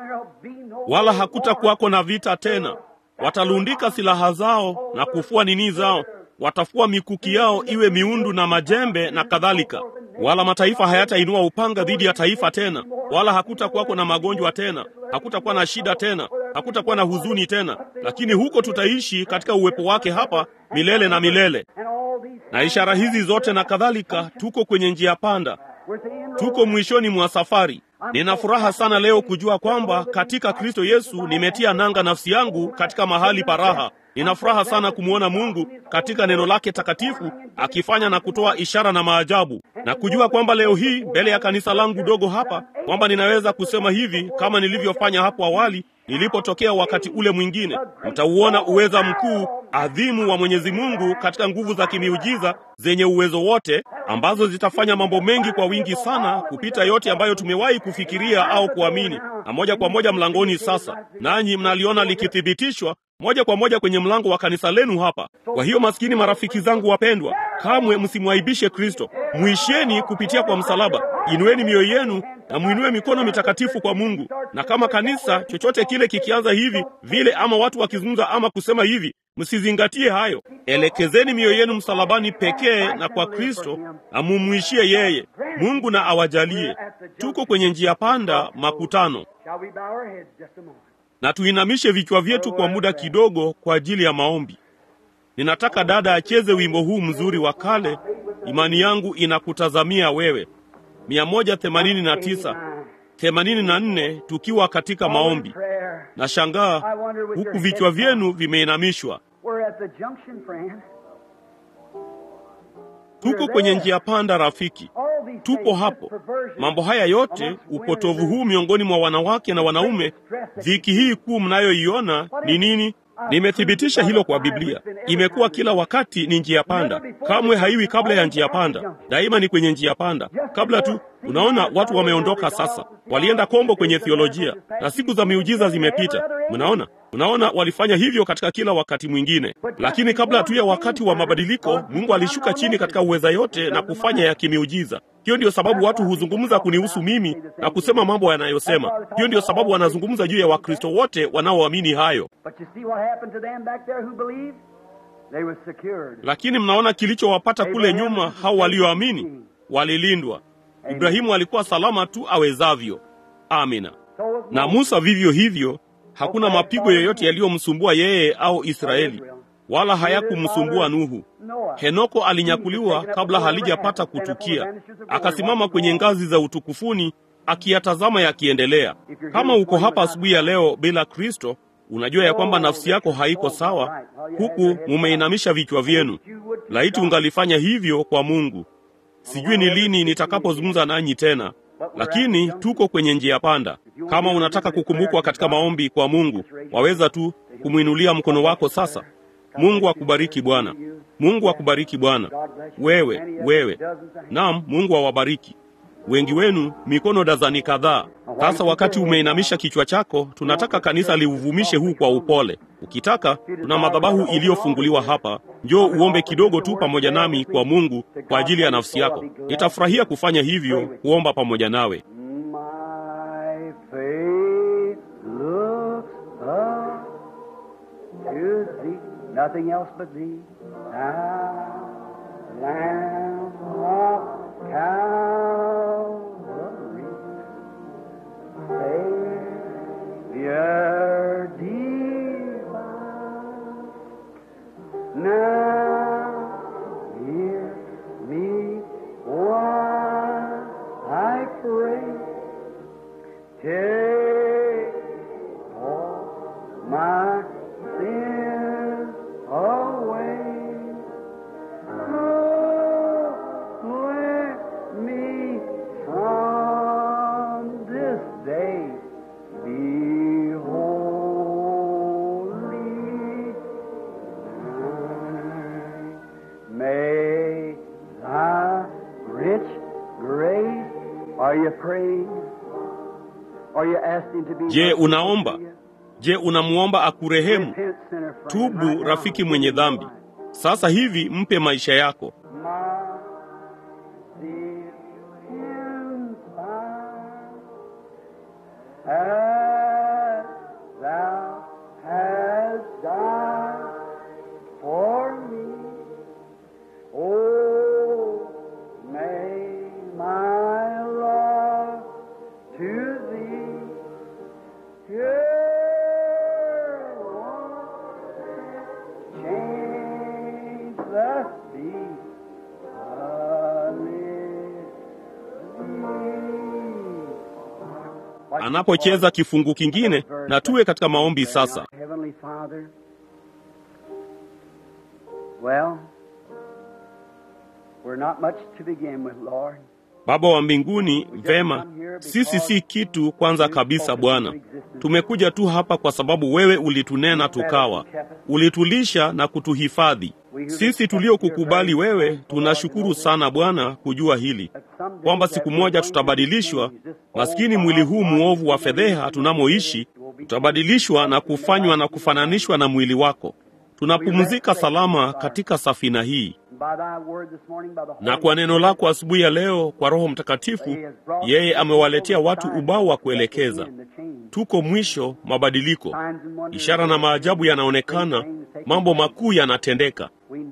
wala hakutakuwako na vita tena. Watalundika silaha zao na kufua nini zao, watafua mikuki yao iwe miundu na majembe na kadhalika. Wala mataifa hayatainua upanga dhidi ya taifa tena, wala hakutakuwako na magonjwa tena, hakutakuwa na shida tena, hakutakuwa na huzuni tena, lakini huko tutaishi katika uwepo wake hapa milele na milele. Na ishara hizi zote na kadhalika, tuko kwenye njia panda, tuko mwishoni mwa safari. Nina furaha sana leo kujua kwamba katika Kristo Yesu nimetia nanga nafsi yangu katika mahali pa raha. Nina furaha sana kumwona Mungu katika neno lake takatifu akifanya na kutoa ishara na maajabu, na kujua kwamba leo hii mbele ya kanisa langu dogo hapa kwamba ninaweza kusema hivi kama nilivyofanya hapo awali nilipotokea wakati ule mwingine. Mtauona uweza mkuu adhimu wa Mwenyezi Mungu katika nguvu za kimiujiza zenye uwezo wote, ambazo zitafanya mambo mengi kwa wingi sana kupita yote ambayo tumewahi kufikiria au kuamini, na moja kwa moja mlangoni sasa, nanyi mnaliona likithibitishwa moja kwa moja kwenye mlango wa kanisa lenu hapa. Kwa hiyo, maskini marafiki zangu wapendwa, kamwe msimwaibishe Kristo. Mwisheni kupitia kwa msalaba, inueni mioyo yenu na mwinue mikono mitakatifu kwa Mungu. Na kama kanisa chochote kile kikianza hivi vile, ama watu wakizungumza ama kusema hivi, msizingatie hayo. Elekezeni mioyo yenu msalabani pekee na kwa Kristo, na mumwishie yeye. Mungu na awajalie. Tuko kwenye njia panda, makutano na tuinamishe vichwa vyetu kwa muda kidogo kwa ajili ya maombi. Ninataka dada acheze wimbo huu mzuri wa kale, imani yangu inakutazamia wewe, mia moja themanini na tisa themanini na nne tukiwa katika maombi. Na shangaa huku vichwa vyenu vimeinamishwa. Tuko kwenye njia panda, rafiki, tupo hapo. Mambo haya yote, upotovu huu miongoni mwa wanawake na wanaume, dhiki hii kuu mnayoiona ni nini? Nimethibitisha hilo kwa Biblia. Imekuwa kila wakati ni njia panda, kamwe haiwi kabla ya njia panda, daima ni kwenye njia panda. Kabla tu, unaona watu wameondoka sasa, walienda kombo kwenye theolojia na siku za miujiza zimepita. Mnaona, unaona walifanya hivyo katika kila wakati mwingine, lakini kabla tu ya wakati wa mabadiliko, Mungu alishuka chini katika uweza yote na kufanya ya kimiujiza. Hiyo ndiyo sababu watu huzungumza kunihusu mimi na kusema mambo yanayosema. Hiyo ndiyo sababu wanazungumza juu ya Wakristo wote wanaoamini hayo. Lakini mnaona kilichowapata kule nyuma, hao walioamini walilindwa. Ibrahimu alikuwa salama tu awezavyo. Amina. Na Musa vivyo hivyo, hakuna mapigo yoyote yaliyomsumbua yeye au Israeli, wala hayakumsumbua Nuhu. Henoko alinyakuliwa kabla halijapata kutukia, akasimama kwenye ngazi za utukufuni akiyatazama yakiendelea. Kama uko hapa asubuhi ya leo bila Kristo, unajua ya kwamba nafsi yako haiko sawa, huku mumeinamisha vichwa vyenu. Laiti ungalifanya hivyo kwa Mungu. Sijui ni lini nitakapozungumza nanyi tena, lakini tuko kwenye njia panda. Kama unataka kukumbukwa katika maombi kwa Mungu, waweza tu kumwinulia mkono wako sasa. Mungu akubariki Bwana. Mungu akubariki Bwana. Wewe, wewe. Naam, Mungu awabariki. Wengi wenu mikono dazani kadhaa. Sasa wakati umeinamisha kichwa chako, tunataka kanisa liuvumishe huu kwa upole. Ukitaka, tuna madhabahu iliyofunguliwa hapa. Njoo uombe kidogo tu pamoja nami kwa Mungu kwa ajili ya nafsi yako. Nitafurahia kufanya hivyo, kuomba pamoja nawe. Nothing else but thee, thou Lamb of Calvary, Savior divine. Now hear me while I pray. Are you praying? Are you asking to be Je, unaomba? Je, unamwomba akurehemu? Repent, sinner friend, Tubu, right now. rafiki mwenye dhambi. Sasa hivi mpe maisha yako. My sin as thou hast died for me. Oh, may my love to thee here change the sea. Anapocheza kifungu kingine, na tuwe katika maombi sasa. Heavenly Father, well, we're not much to begin with, Lord. Baba wa mbinguni, vema, sisi si kitu kwanza kabisa Bwana. Tumekuja tu hapa kwa sababu wewe ulitunena tukawa, ulitulisha na kutuhifadhi. Sisi tuliokukubali wewe, tunashukuru sana Bwana kujua hili kwamba siku moja tutabadilishwa. Maskini mwili huu mwovu wa fedheha tunamoishi tutabadilishwa na kufanywa na kufananishwa na mwili wako. Tunapumzika salama katika safina hii, By thy word this morning, by the na Holy kwa neno lako asubuhi ya leo, kwa Roho Mtakatifu, yeye amewaletea watu ubao wa kuelekeza. Tuko mwisho mabadiliko, ishara na maajabu yanaonekana, mambo makuu yanatendeka.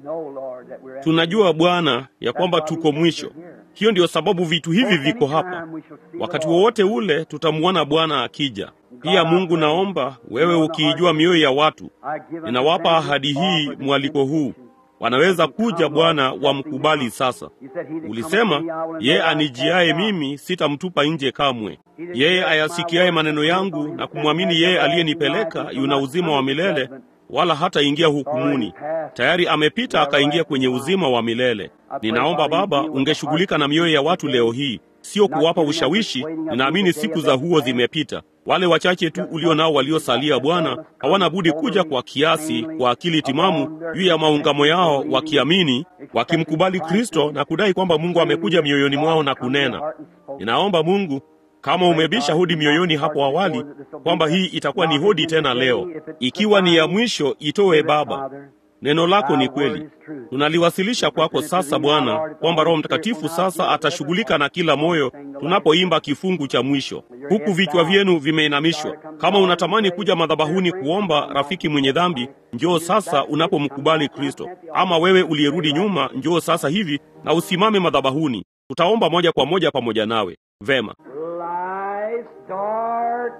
Tunajua Bwana ya kwamba tuko mwisho. Hiyo ndiyo sababu vitu hivi viko hapa. Wakati wowote ule tutamwona Bwana akija. Pia Mungu, naomba wewe, ukiijua mioyo ya watu, ninawapa ahadi hii, mwaliko huu wanaweza kuja Bwana, wamkubali sasa. Ulisema, yeye anijiaye mimi sitamtupa nje kamwe. Yeye ayasikiaye maneno yangu na kumwamini yeye aliyenipeleka yuna uzima wa milele, wala hataingia hukumuni. Tayari amepita akaingia kwenye uzima wa milele. Ninaomba Baba, ungeshughulika na mioyo ya watu leo hii, sio kuwapa ushawishi. Ninaamini siku za huo zimepita. Wale wachache tu ulio nao waliosalia, Bwana, hawana budi kuja kwa kiasi, kwa akili timamu juu ya maungamo yao, wakiamini, wakimkubali Kristo na kudai kwamba Mungu amekuja mioyoni mwao na kunena. Ninaomba Mungu, kama umebisha hodi mioyoni hapo awali, kwamba hii itakuwa ni hodi tena leo. Ikiwa ni ya mwisho, itoe Baba. Neno lako ni kweli. Tunaliwasilisha kwako sasa Bwana, kwamba Roho Mtakatifu sasa atashughulika na kila moyo tunapoimba kifungu cha mwisho, huku vichwa vyenu vimeinamishwa. Kama unatamani kuja madhabahuni kuomba, rafiki mwenye dhambi, njoo sasa unapomkubali Kristo. Ama wewe uliyerudi nyuma, njoo sasa hivi na usimame madhabahuni. Tutaomba moja kwa moja pamoja nawe. Vema. Life's dark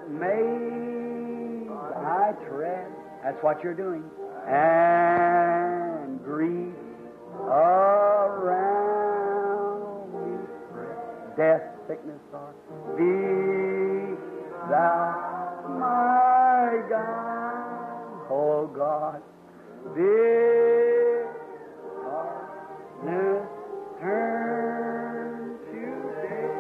maze I tread. That's what you're doing. And grief around me spread. Death, sickness, sorrow. Be thou my God, oh God. Be darkness turn to day.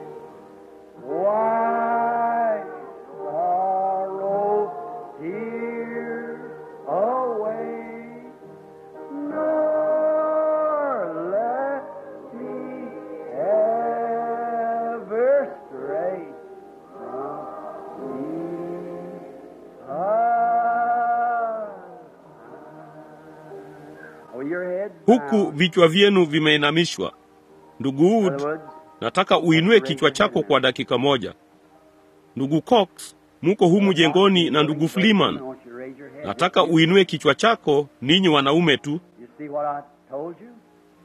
Why sorrow here away, nor let me ever stray from thee. Ah. Oh, your head Huku vichwa vyenu vimeinamishwa. Ndugu Wood, nataka uinue kichwa chako kwa dakika moja. Ndugu Cox, muko humu jengoni na ndugu Fliman, nataka uinue kichwa chako, ninyi wanaume tu. You see what I told you?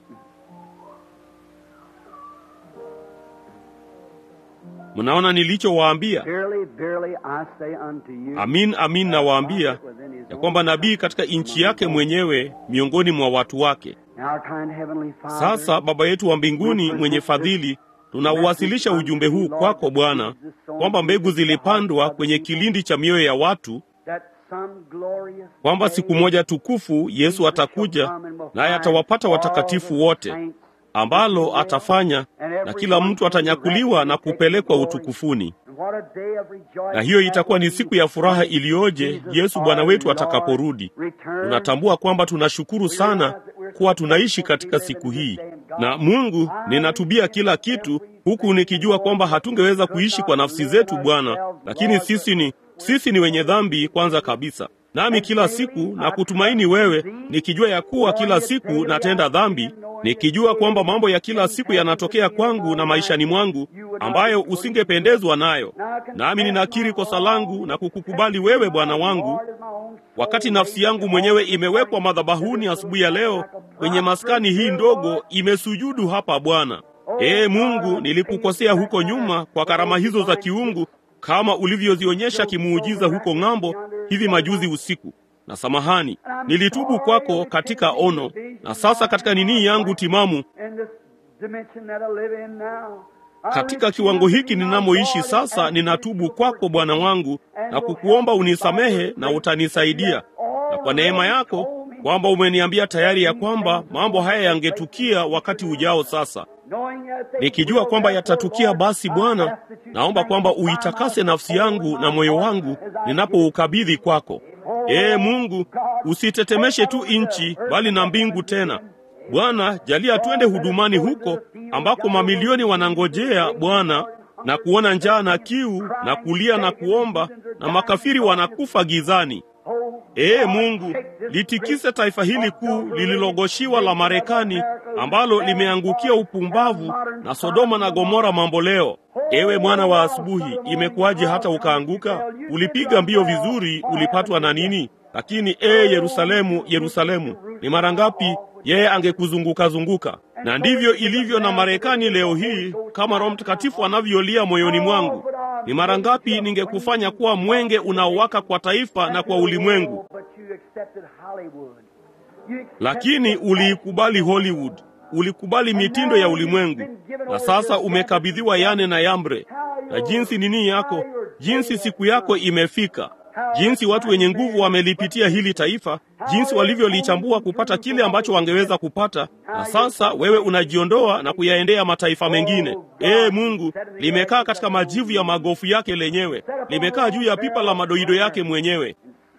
Mnaona nilichowaambia? Verily, verily, I say unto you, Amin, amin nawaambia ya kwamba nabii katika nchi yake mwenyewe miongoni mwa watu wake. Our kind heavenly Father, Sasa Baba yetu wa mbinguni mwenye fadhili, tunauwasilisha ujumbe huu kwako Bwana, kwamba mbegu zilipandwa kwenye kilindi cha mioyo ya watu, that some glorious kwamba day siku moja tukufu Yesu atakuja naye atawapata watakatifu wote, ambalo atafanya na kila mtu atanyakuliwa na kupelekwa utukufuni. Na hiyo itakuwa ni siku ya furaha iliyoje Yesu Bwana wetu atakaporudi. Tunatambua kwamba tunashukuru sana kuwa tunaishi katika siku hii. Na Mungu, ninatubia kila kitu huku nikijua kwamba hatungeweza kuishi kwa nafsi zetu Bwana, lakini sisi ni sisi ni wenye dhambi kwanza kabisa. Nami kila siku na kutumaini wewe, nikijua ya kuwa kila siku natenda dhambi, nikijua kwamba mambo ya kila siku yanatokea kwangu na maishani mwangu ambayo usingependezwa nayo. Nami ninakiri kosa langu na kukukubali wewe Bwana wangu, wakati nafsi yangu mwenyewe imewekwa madhabahuni asubuhi ya leo kwenye maskani hii ndogo, imesujudu hapa Bwana. Ee Mungu, nilikukosea huko nyuma kwa karama hizo za kiungu kama ulivyozionyesha kimuujiza huko ng'ambo hivi majuzi usiku. Na samahani, nilitubu kwako katika ono, na sasa katika nini yangu timamu, katika kiwango hiki ninamoishi sasa, ninatubu kwako Bwana wangu na kukuomba unisamehe na utanisaidia, na kwa neema yako kwamba umeniambia tayari ya kwamba mambo haya yangetukia wakati ujao. Sasa nikijua kwamba yatatukia, basi Bwana, naomba kwamba uitakase nafsi yangu na moyo wangu ninapoukabidhi kwako. Ee Mungu, usitetemeshe tu nchi, bali na mbingu tena. Bwana, jalia twende hudumani huko ambako mamilioni wanangojea Bwana, na kuona njaa na kiu na kulia na kuomba, na makafiri wanakufa gizani. Ee Mungu, litikise taifa hili kuu lililogoshiwa la Marekani ambalo limeangukia upumbavu na Sodoma na Gomora mambo leo. Ewe mwana wa asubuhi, imekuwaje hata ukaanguka? Ulipiga mbio vizuri, ulipatwa na nini? Lakini ee Yerusalemu, Yerusalemu, ni mara ngapi yeye angekuzunguka zunguka? Na ndivyo ilivyo na Marekani leo hii, kama Roho Mtakatifu anavyolia moyoni mwangu. Ni mara ngapi ningekufanya kuwa mwenge unaowaka kwa taifa na kwa ulimwengu, lakini uliikubali Hollywood, ulikubali mitindo ya ulimwengu, na sasa umekabidhiwa Yane na Yambre. Na jinsi nini yako, jinsi siku yako imefika, jinsi watu wenye nguvu wamelipitia hili taifa, jinsi walivyolichambua kupata kile ambacho wangeweza kupata, na sasa wewe unajiondoa na kuyaendea mataifa mengine. Ee Mungu, limekaa katika majivu ya magofu yake lenyewe, limekaa juu ya pipa la madoido yake mwenyewe.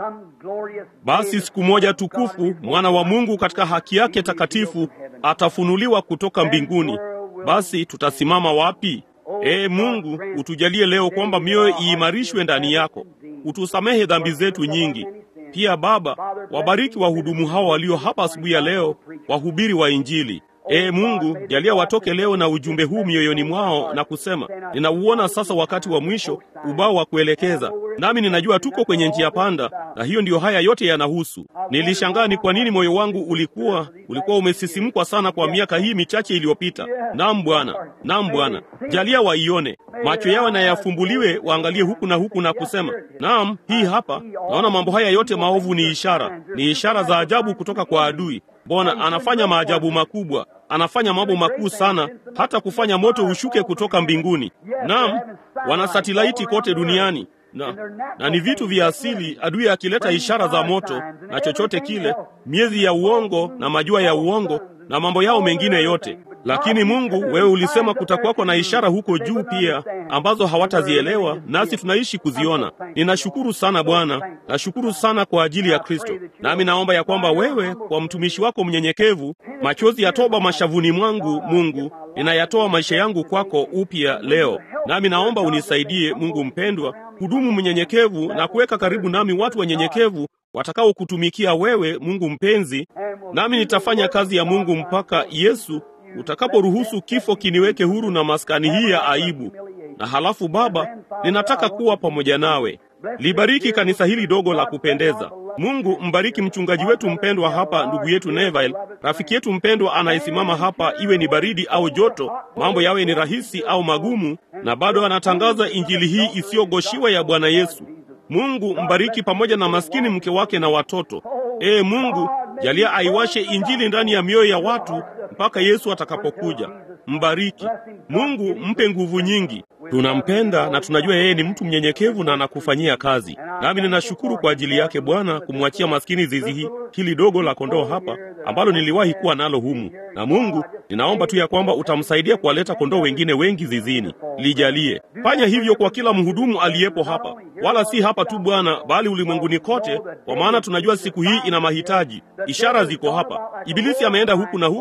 Basi siku moja tukufu, mwana wa Mungu katika haki yake takatifu atafunuliwa kutoka mbinguni. Basi tutasimama wapi? Ee Mungu, utujalie leo kwamba mioyo iimarishwe ndani yako, utusamehe dhambi zetu nyingi. Pia Baba, wabariki wahudumu hao walio hapa asubuhi ya leo, wahubiri wa Injili. Ee Mungu, jalia watoke leo na ujumbe huu mioyoni mwao na kusema, ninauona sasa wakati wa mwisho, ubao wa kuelekeza, nami ninajua tuko kwenye njia panda, na hiyo ndiyo haya yote yanahusu. Nilishangaa ni kwa nini moyo wangu ulikuwa ulikuwa umesisimkwa sana kwa miaka hii michache iliyopita. Naam Bwana, naam Bwana, jalia waione, macho yao na yafumbuliwe, waangalie huku na huku na kusema, naam, hii hapa, naona mambo haya yote maovu ni ishara, ni ishara za ajabu kutoka kwa adui. Bwana anafanya maajabu makubwa, anafanya mambo makuu sana, hata kufanya moto ushuke kutoka mbinguni. Naam, wana satelaiti kote duniani na, na ni vitu vya asili, adui akileta ishara za moto na chochote kile, miezi ya uongo na majua ya uongo na mambo yao mengine yote. Lakini Mungu, wewe ulisema kutakuwako na ishara huko juu pia ambazo hawatazielewa, nasi tunaishi kuziona. Ninashukuru sana Bwana, nashukuru sana kwa ajili ya Kristo. Nami naomba ya kwamba wewe, kwa mtumishi wako mnyenyekevu, machozi ya toba mashavuni mwangu, Mungu, ninayatoa maisha yangu kwako upya leo. Nami naomba unisaidie, Mungu mpendwa, hudumu mnyenyekevu na kuweka karibu nami watu wanyenyekevu watakaokutumikia wewe, Mungu mpenzi, nami nitafanya kazi ya Mungu mpaka Yesu utakaporuhusu kifo kiniweke huru na maskani hii ya aibu. Na halafu Baba, ninataka kuwa pamoja nawe. Libariki kanisa hili dogo la kupendeza. Mungu mbariki mchungaji wetu mpendwa hapa, ndugu yetu Neville, rafiki yetu mpendwa anayesimama hapa, iwe ni baridi au joto, mambo yawe ni rahisi au magumu, na bado anatangaza injili hii isiyogoshiwa ya Bwana Yesu. Mungu mbariki pamoja na maskini mke wake na watoto. Ee Mungu, jalia aiwashe injili ndani ya mioyo ya watu mpaka Yesu atakapokuja. Mbariki Mungu, mpe nguvu nyingi. Tunampenda na tunajua yeye ni mtu mnyenyekevu na anakufanyia kazi, nami ninashukuru kwa ajili yake Bwana, kumwachia maskini zizi hii hili dogo la kondoo hapa ambalo niliwahi kuwa nalo humu. Na Mungu, ninaomba tu ya kwamba utamsaidia kuwaleta kondoo wengine wengi zizini. Lijalie, fanya hivyo kwa kila mhudumu aliyepo hapa, wala si hapa tu Bwana, bali ulimwenguni kote, kwa maana tunajua siku hii ina mahitaji. Ishara ziko hapa. Ibilisi ameenda huku na huko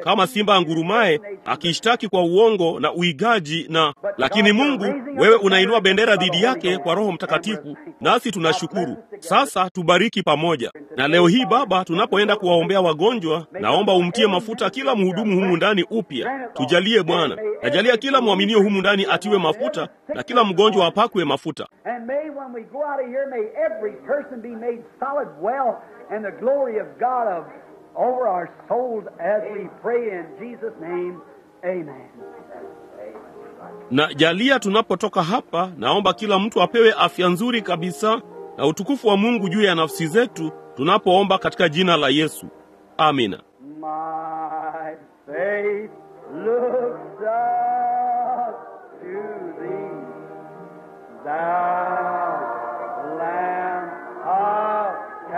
kama simba angurumaye akishtaki kwa uongo na uigaji na lakini Mungu, wewe unainua bendera dhidi yake kwa Roho Mtakatifu, nasi tunashukuru. Sasa tubariki pamoja. Na leo hii Baba, tunapoenda kuwaombea wagonjwa, naomba umtie mafuta kila mhudumu humu ndani upya. Tujalie Bwana, najalia kila mwaminio humu ndani atiwe mafuta na kila mgonjwa apakwe mafuta. And may when we go out of here, may every person be made solid well and the glory of God of, over our souls as we pray in Jesus' name. Amen. Na jalia tunapotoka hapa, naomba kila mtu apewe afya nzuri kabisa na utukufu wa Mungu juu ya nafsi zetu tunapoomba katika jina la Yesu. Amina. My faith looks up to thee, thou Lamb of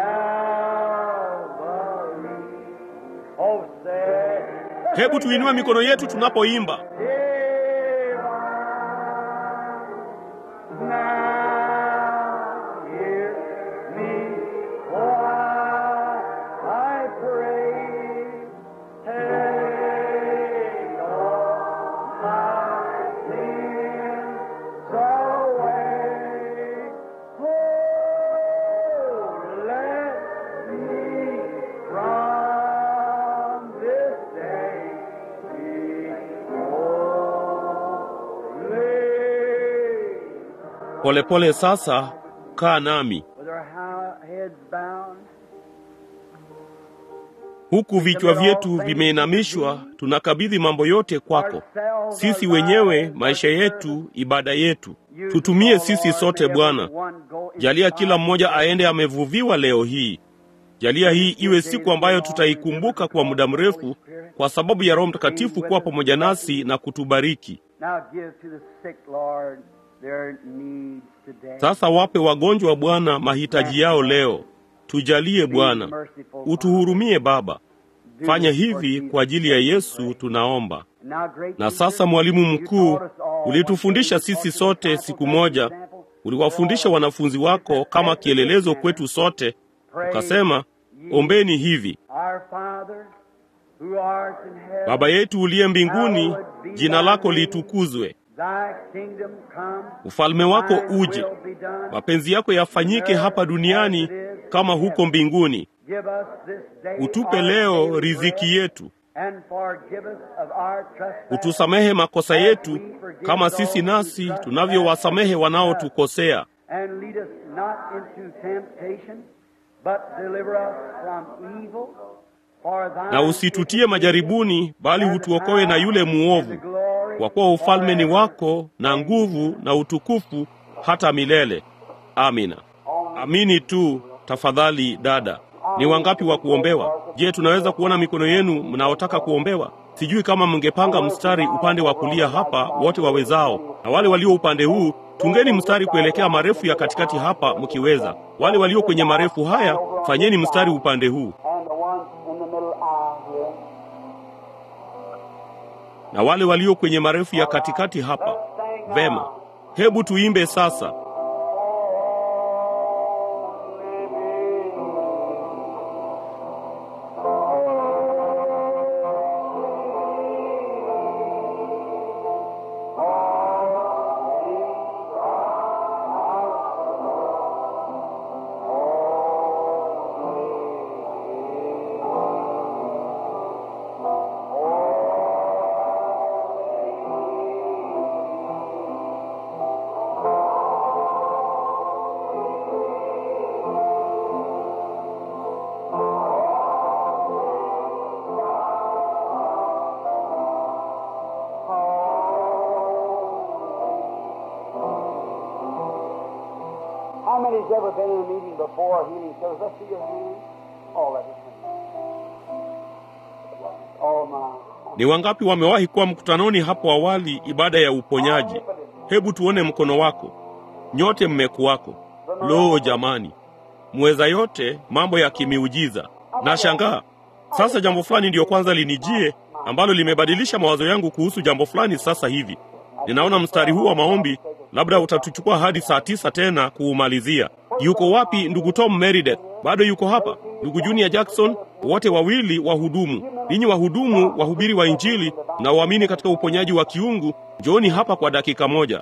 Calvary. Oh, say, Hebu tuinue mikono yetu tunapoimba. Now hear me while I pray. Take all my sins away. Oh, let me from this day be holy. Polepole sasa, kaa nami With our ha- heads bound, huku vichwa vyetu vimeinamishwa, tunakabidhi mambo yote kwako, sisi wenyewe, maisha yetu, ibada yetu. Tutumie sisi sote Bwana. Jalia kila mmoja aende amevuviwa leo hii. Jalia hii iwe siku ambayo tutaikumbuka kwa muda mrefu, kwa sababu ya Roho Mtakatifu kuwa pamoja nasi na kutubariki. Now give to the sick, Lord, their needs today. Sasa wape wagonjwa Bwana mahitaji yao leo. Tujalie Bwana, utuhurumie Baba. Fanya hivi kwa ajili ya Yesu tunaomba. Na sasa, mwalimu mkuu, ulitufundisha sisi sote siku moja, uliwafundisha wanafunzi wako kama kielelezo kwetu sote, ukasema, ombeni hivi: Baba yetu uliye mbinguni, jina lako litukuzwe, ufalme wako uje, mapenzi yako yafanyike hapa duniani kama huko mbinguni. Utupe leo riziki yetu, utusamehe makosa yetu kama sisi nasi tunavyowasamehe wanaotukosea, na usitutie majaribuni, bali utuokoe na yule muovu, kwa kuwa ufalme ni wako na nguvu na utukufu hata milele. Amina. Amini tu tafadhali, dada. Ni wangapi wa kuombewa? Je, tunaweza kuona mikono yenu mnaotaka kuombewa? Sijui kama mngepanga mstari upande wa kulia hapa, wote wawezao, na wale walio upande huu, tungeni mstari kuelekea marefu ya katikati hapa mkiweza. Wale walio kwenye marefu haya, fanyeni mstari upande huu, na wale walio kwenye marefu ya katikati hapa. Vema, hebu tuimbe sasa. How many's ever been in a meeting before, a healing service? Let's see your hand. Oh, let us Oh, my. Ni wangapi wamewahi kuwa mkutanoni hapo awali, ibada ya uponyaji? Hebu tuone mkono wako. Nyote mmekuwako. Lo, jamani, mweza yote mambo ya kimiujiza. Nashangaa sasa, jambo fulani ndiyo kwanza linijie ambalo limebadilisha mawazo yangu kuhusu jambo fulani. Sasa hivi ninaona mstari huu wa maombi, labda utatuchukua hadi saa tisa tena kuumalizia. Yuko wapi ndugu Tom Meredith? Bado yuko hapa? ndugu Junior Jackson, wote wawili wahudumu. Ninyi wahudumu, wahubiri wa Injili na waamini katika uponyaji wa kiungu, njooni hapa kwa dakika moja.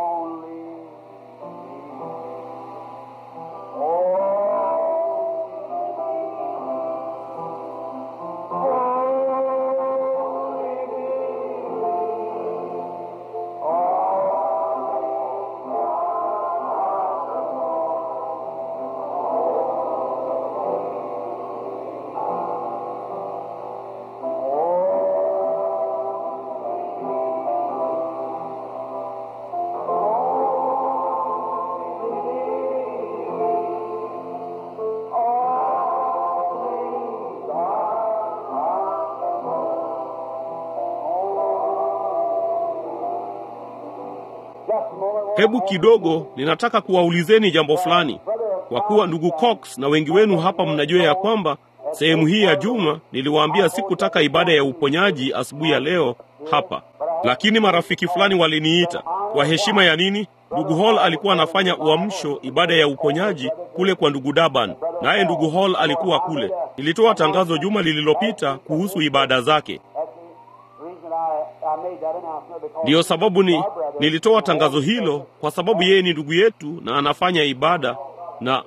Hebu kidogo, ninataka kuwaulizeni jambo fulani, kwa kuwa ndugu Cox na wengi wenu hapa mnajua ya kwamba sehemu hii ya juma niliwaambia sikutaka ibada ya uponyaji asubuhi ya leo hapa, lakini marafiki fulani waliniita kwa heshima ya nini? Ndugu Hall alikuwa anafanya uamsho, ibada ya uponyaji kule kwa ndugu Daban, naye ndugu Hall alikuwa kule. Nilitoa tangazo juma lililopita kuhusu ibada zake. Ndiyo sababu ni nilitoa tangazo hilo kwa sababu yeye ni ndugu yetu na anafanya ibada na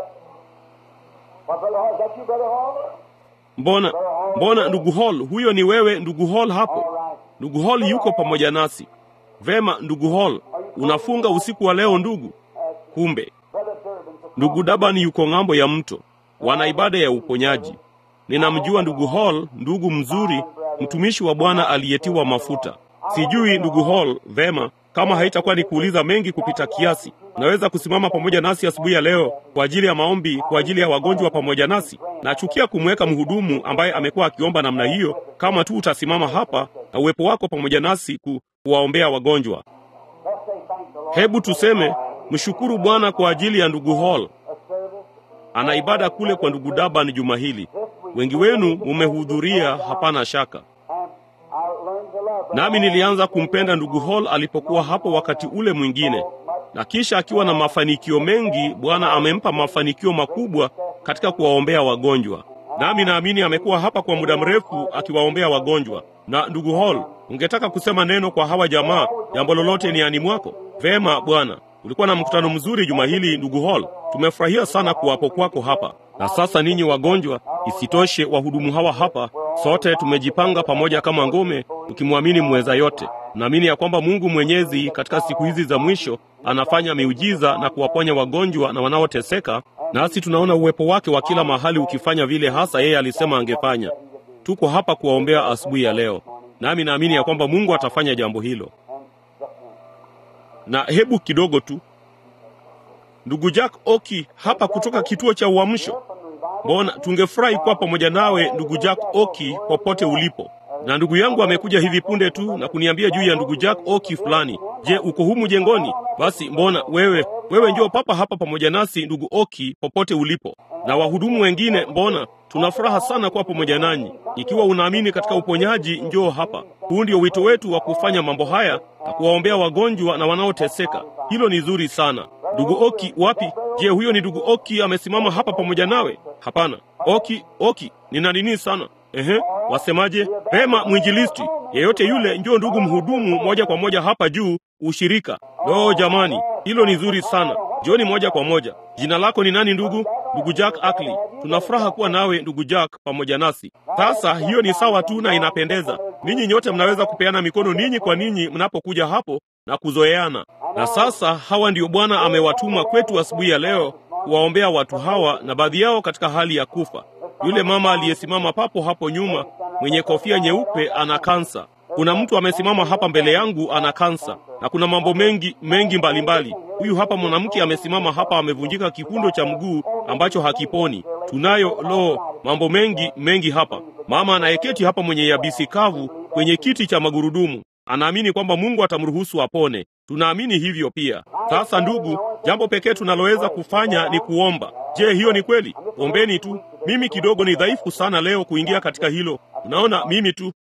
mbona mbona, ndugu Hall, huyo ni wewe ndugu Hall hapo? Ndugu Hall yuko pamoja nasi. Vema, ndugu Hall, unafunga usiku wa leo ndugu? Kumbe ndugu Daban yuko ng'ambo ya mto, wana ibada ya uponyaji. Ninamjua ndugu Hall, ndugu mzuri, mtumishi wa Bwana aliyetiwa mafuta. Sijui ndugu Hall, vema, kama haitakuwa ni kuuliza mengi kupita kiasi, unaweza kusimama pamoja nasi asubuhi ya leo kwa ajili ya maombi kwa ajili ya wagonjwa pamoja nasi. Nachukia kumweka mhudumu ambaye amekuwa akiomba namna hiyo, kama tu utasimama hapa na uwepo wako pamoja nasi ku, kuwaombea wagonjwa. Hebu tuseme mshukuru Bwana kwa ajili ya ndugu Hall. Ana ibada kule kwa ndugu Daban juma hili. Wengi wenu mumehudhuria, hapana shaka. Nami nilianza kumpenda ndugu Hall alipokuwa hapo wakati ule mwingine, na kisha akiwa na mafanikio mengi, Bwana amempa mafanikio makubwa katika kuwaombea wagonjwa. Nami naamini amekuwa hapa kwa muda mrefu akiwaombea wagonjwa. Na ndugu Hall, ungetaka kusema neno kwa hawa jamaa, jambo lolote ni ani mwako? Vema bwana, ulikuwa na mkutano mzuri juma hili ndugu Hall. Tumefurahia sana kuwapo kwako hapa. Na sasa ninyi wagonjwa, isitoshe wahudumu hawa hapa, sote tumejipanga pamoja kama ngome, tukimwamini mweza yote. Naamini ya kwamba Mungu Mwenyezi katika siku hizi za mwisho anafanya miujiza na kuwaponya wagonjwa na wanaoteseka, nasi tunaona uwepo wake wa kila mahali ukifanya vile hasa yeye alisema angefanya. Tuko hapa kuwaombea asubuhi ya leo, nami naamini ya kwamba Mungu atafanya jambo hilo. Na hebu kidogo tu Ndugu Jack Oki hapa kutoka kituo cha Uamsho. Mbona tungefurahi kuwa pamoja nawe ndugu Jack Oki popote ulipo. Na ndugu yangu amekuja hivi punde tu na kuniambia juu ya ndugu Jack Oki fulani. Je, uko humu jengoni? Basi mbona wewe wewe njoo papa hapa pamoja nasi ndugu Oki popote ulipo. Na wahudumu wengine, mbona tuna furaha sana kuwa pamoja nanyi. Ikiwa unaamini katika uponyaji, njoo hapa. Huu ndio wito wetu wa kufanya mambo haya na kuwaombea wagonjwa na wanaoteseka. Hilo ni zuri sana. Ndugu Oki wapi? Je, huyo ni ndugu Oki amesimama hapa pamoja nawe? Hapana. Oki, Oki, nina nini sana? Ehe, wasemaje? Pema mwinjilisti yeyote yule, njoo ndugu mhudumu, moja kwa moja hapa juu, ushirika. Lo, jamani, hilo ni zuri sana. Njoni moja kwa moja. Jina lako ni nani ndugu? Ndugu Jack Ackley. Tuna furaha kuwa nawe ndugu Jack pamoja nasi. Sasa hiyo ni sawa tu na inapendeza. Ninyi nyote mnaweza kupeana mikono ninyi kwa ninyi mnapokuja hapo na kuzoeana. Na sasa hawa ndio Bwana amewatuma kwetu asubuhi ya leo kuwaombea watu hawa, na baadhi yao katika hali ya kufa. Yule mama aliyesimama papo hapo nyuma mwenye kofia nyeupe ana kansa. Kuna mtu amesimama hapa mbele yangu ana kansa, na kuna mambo mengi mengi mbalimbali. Huyu hapa mwanamke amesimama hapa amevunjika kifundo cha mguu ambacho hakiponi. Tunayo lo, mambo mengi mengi hapa. Mama anayeketi hapa mwenye yabisi kavu kwenye kiti cha magurudumu anaamini kwamba Mungu atamruhusu apone. Tunaamini hivyo pia. Sasa ndugu, jambo pekee tunaloweza kufanya ni kuomba. Je, hiyo ni kweli? Ombeni tu. Mimi kidogo ni dhaifu sana leo kuingia katika hilo. Unaona, mimi tu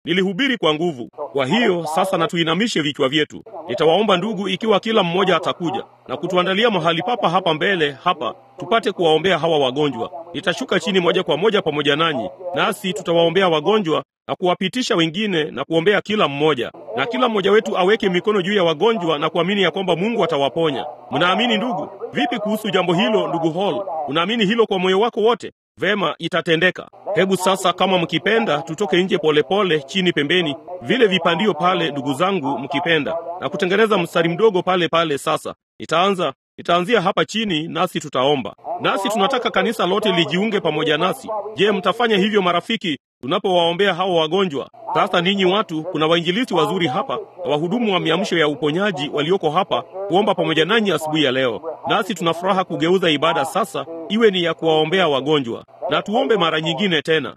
nilihubiri kwa nguvu. Kwa hiyo sasa na tuinamishe vichwa vyetu. Nitawaomba ndugu, ikiwa kila mmoja atakuja na kutuandalia mahali papa hapa mbele hapa, tupate kuwaombea hawa wagonjwa. Nitashuka chini moja kwa moja pamoja nanyi, nasi tutawaombea wagonjwa na kuwapitisha wengine na kuombea kila mmoja, na kila mmoja wetu aweke mikono juu ya wagonjwa na kuamini ya kwamba Mungu atawaponya. Mnaamini ndugu? Vipi kuhusu jambo hilo, ndugu Hall? Unaamini hilo kwa moyo wako wote? Vema, itatendeka. Hebu sasa, kama mkipenda, tutoke nje polepole, chini pembeni, vile vipandio pale, ndugu zangu, mkipenda, na kutengeneza mstari mdogo pale pale. Sasa nitaanza nitaanzia hapa chini, nasi tutaomba. Nasi tunataka kanisa lote lijiunge pamoja nasi. Je, mtafanya hivyo marafiki, tunapowaombea hao wagonjwa? Sasa ninyi watu, kuna wainjilisti wazuri hapa na wahudumu wa miamsho ya uponyaji walioko hapa kuomba pamoja nanyi asubuhi ya leo, nasi tuna furaha kugeuza ibada sasa iwe ni ya kuwaombea wagonjwa, na tuombe mara nyingine tena.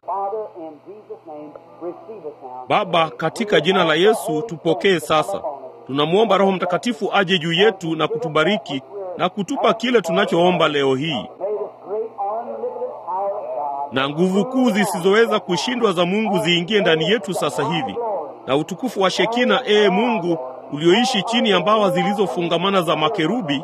Baba, katika jina la Yesu tupokee sasa. Tunamwomba Roho Mtakatifu aje juu yetu na kutubariki na kutupa kile tunachoomba leo hii, na nguvu kuu zisizoweza kushindwa za Mungu ziingie ndani yetu sasa hivi, na utukufu wa Shekina, ee Mungu ulioishi chini ya mbawa zilizofungamana za makerubi,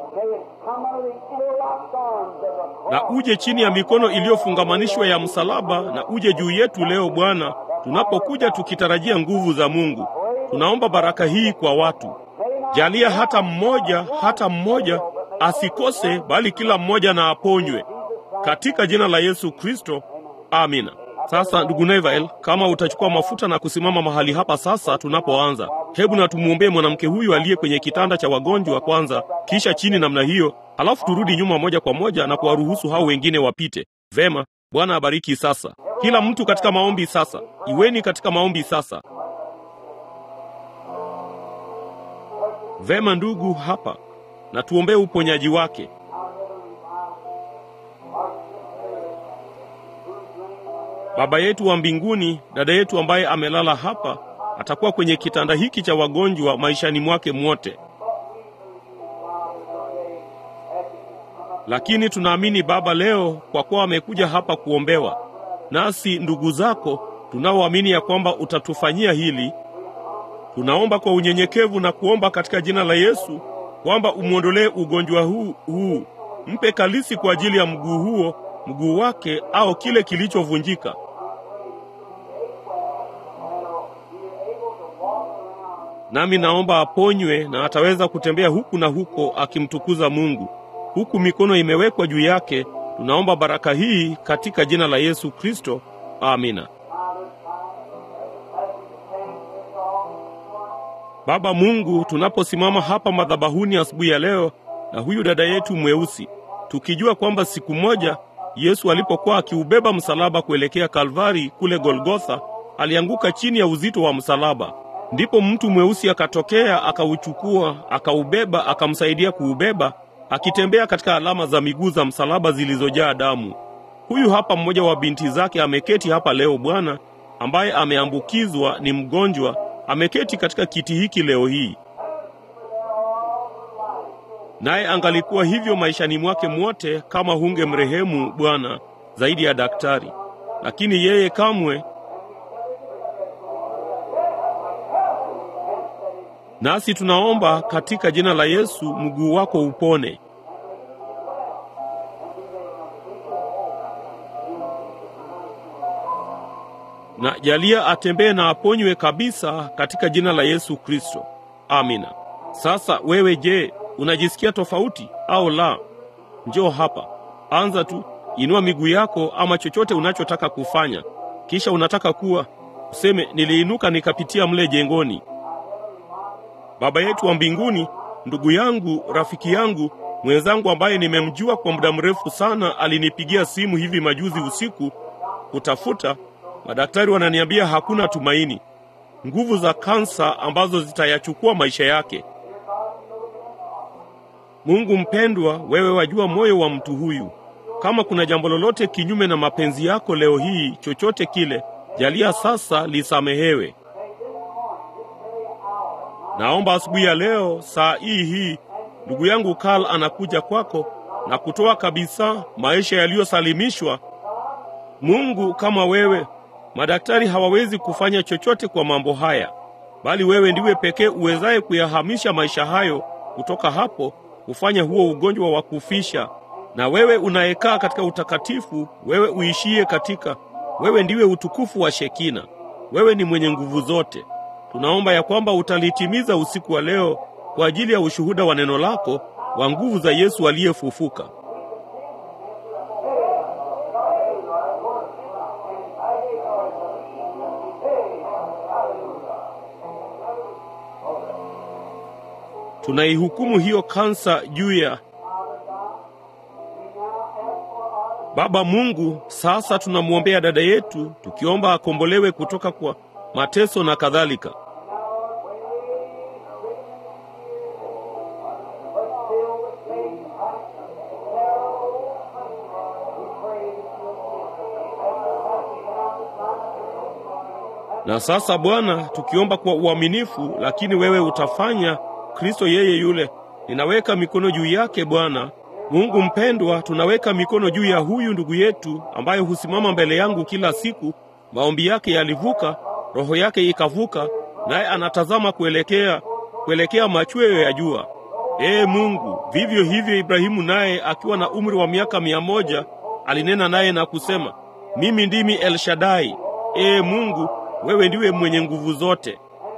na uje chini ya mikono iliyofungamanishwa ya msalaba, na uje juu yetu leo Bwana, tunapokuja tukitarajia nguvu za Mungu. Tunaomba baraka hii kwa watu. Jalia hata mmoja, hata mmoja asikose, bali kila mmoja na aponywe katika jina la Yesu Kristo, amina. Sasa ndugu Nevael, kama utachukua mafuta na kusimama mahali hapa sasa tunapoanza, hebu na tumwombee mwanamke huyu aliye kwenye kitanda cha wagonjwa kwanza, kisha chini namna hiyo, alafu turudi nyuma moja kwa moja na kuwaruhusu hao wengine wapite. Vema, Bwana abariki. Sasa kila mtu katika maombi sasa, iweni katika maombi sasa. Vema ndugu, hapa na tuombee uponyaji wake. Baba yetu wa mbinguni, dada yetu ambaye amelala hapa atakuwa kwenye kitanda hiki cha wagonjwa maishani mwake mwote, lakini tunaamini Baba leo kwa kuwa amekuja hapa kuombewa, nasi ndugu zako tunaoamini ya kwamba utatufanyia hili tunaomba kwa unyenyekevu na kuomba katika jina la Yesu kwamba umwondolee ugonjwa huu huu, mpe kalisi kwa ajili ya mguu huo, mguu wake au kile kilichovunjika. Nami naomba aponywe na ataweza kutembea huku na huko akimtukuza Mungu, huku mikono imewekwa juu yake. Tunaomba baraka hii katika jina la Yesu Kristo, amina. Baba Mungu, tunaposimama hapa madhabahuni asubuhi ya leo na huyu dada yetu mweusi, tukijua kwamba siku moja Yesu alipokuwa akiubeba msalaba kuelekea Kalvari kule Golgotha, alianguka chini ya uzito wa msalaba. Ndipo mtu mweusi akatokea, akauchukua, akaubeba, akamsaidia kuubeba, akitembea katika alama za miguu za msalaba zilizojaa damu. Huyu hapa mmoja wa binti zake ameketi hapa leo Bwana, ambaye ameambukizwa, ni mgonjwa ameketi katika kiti hiki leo hii, naye angalikuwa hivyo maishani mwake mwote kama hunge mrehemu Bwana zaidi ya daktari, lakini yeye kamwe. Nasi tunaomba katika jina la Yesu, mguu wako upone. na jalia atembee na aponywe kabisa katika jina la Yesu Kristo, amina. Sasa wewe, je, unajisikia tofauti au la? Njoo hapa, anza tu, inua miguu yako ama chochote unachotaka kufanya, kisha unataka kuwa useme, niliinuka nikapitia mle jengoni. Baba yetu wa mbinguni, ndugu yangu, rafiki yangu, mwenzangu ambaye nimemjua kwa muda mrefu sana, alinipigia simu hivi majuzi usiku kutafuta Madaktari wananiambia hakuna tumaini, nguvu za kansa ambazo zitayachukua maisha yake. Mungu mpendwa, wewe wajua moyo wa mtu huyu. Kama kuna jambo lolote kinyume na mapenzi yako leo hii, chochote kile, jalia sasa lisamehewe. Naomba asubuhi ya leo saa hii hii, ndugu yangu Karl anakuja kwako na kutoa kabisa maisha yaliyosalimishwa. Mungu, kama wewe Madaktari hawawezi kufanya chochote kwa mambo haya, bali wewe ndiwe pekee uwezaye kuyahamisha maisha hayo kutoka hapo, kufanya huo ugonjwa wa kufisha. Na wewe unayekaa katika utakatifu, wewe uishie katika, wewe ndiwe utukufu wa Shekina. Wewe ni mwenye nguvu zote. Tunaomba ya kwamba utalitimiza usiku wa leo kwa ajili ya ushuhuda wa neno lako wa nguvu za Yesu aliyefufuka. Tunaihukumu hiyo kansa juu ya Baba Mungu. Sasa tunamwombea dada yetu, tukiomba akombolewe kutoka kwa mateso na kadhalika. Na sasa Bwana, tukiomba kwa uaminifu, lakini wewe utafanya. Kristo yeye yule, ninaweka mikono juu yake Bwana Mungu mpendwa, tunaweka mikono juu ya huyu ndugu yetu ambaye husimama mbele yangu kila siku. Maombi yake yalivuka, roho yake ikavuka, naye anatazama kuelekea kuelekea machweo ya jua. Ee Mungu, vivyo hivyo Ibrahimu naye akiwa na umri wa miaka mia moja alinena naye na kusema, mimi ndimi El Shaddai. Ee Mungu, wewe ndiwe mwenye nguvu zote.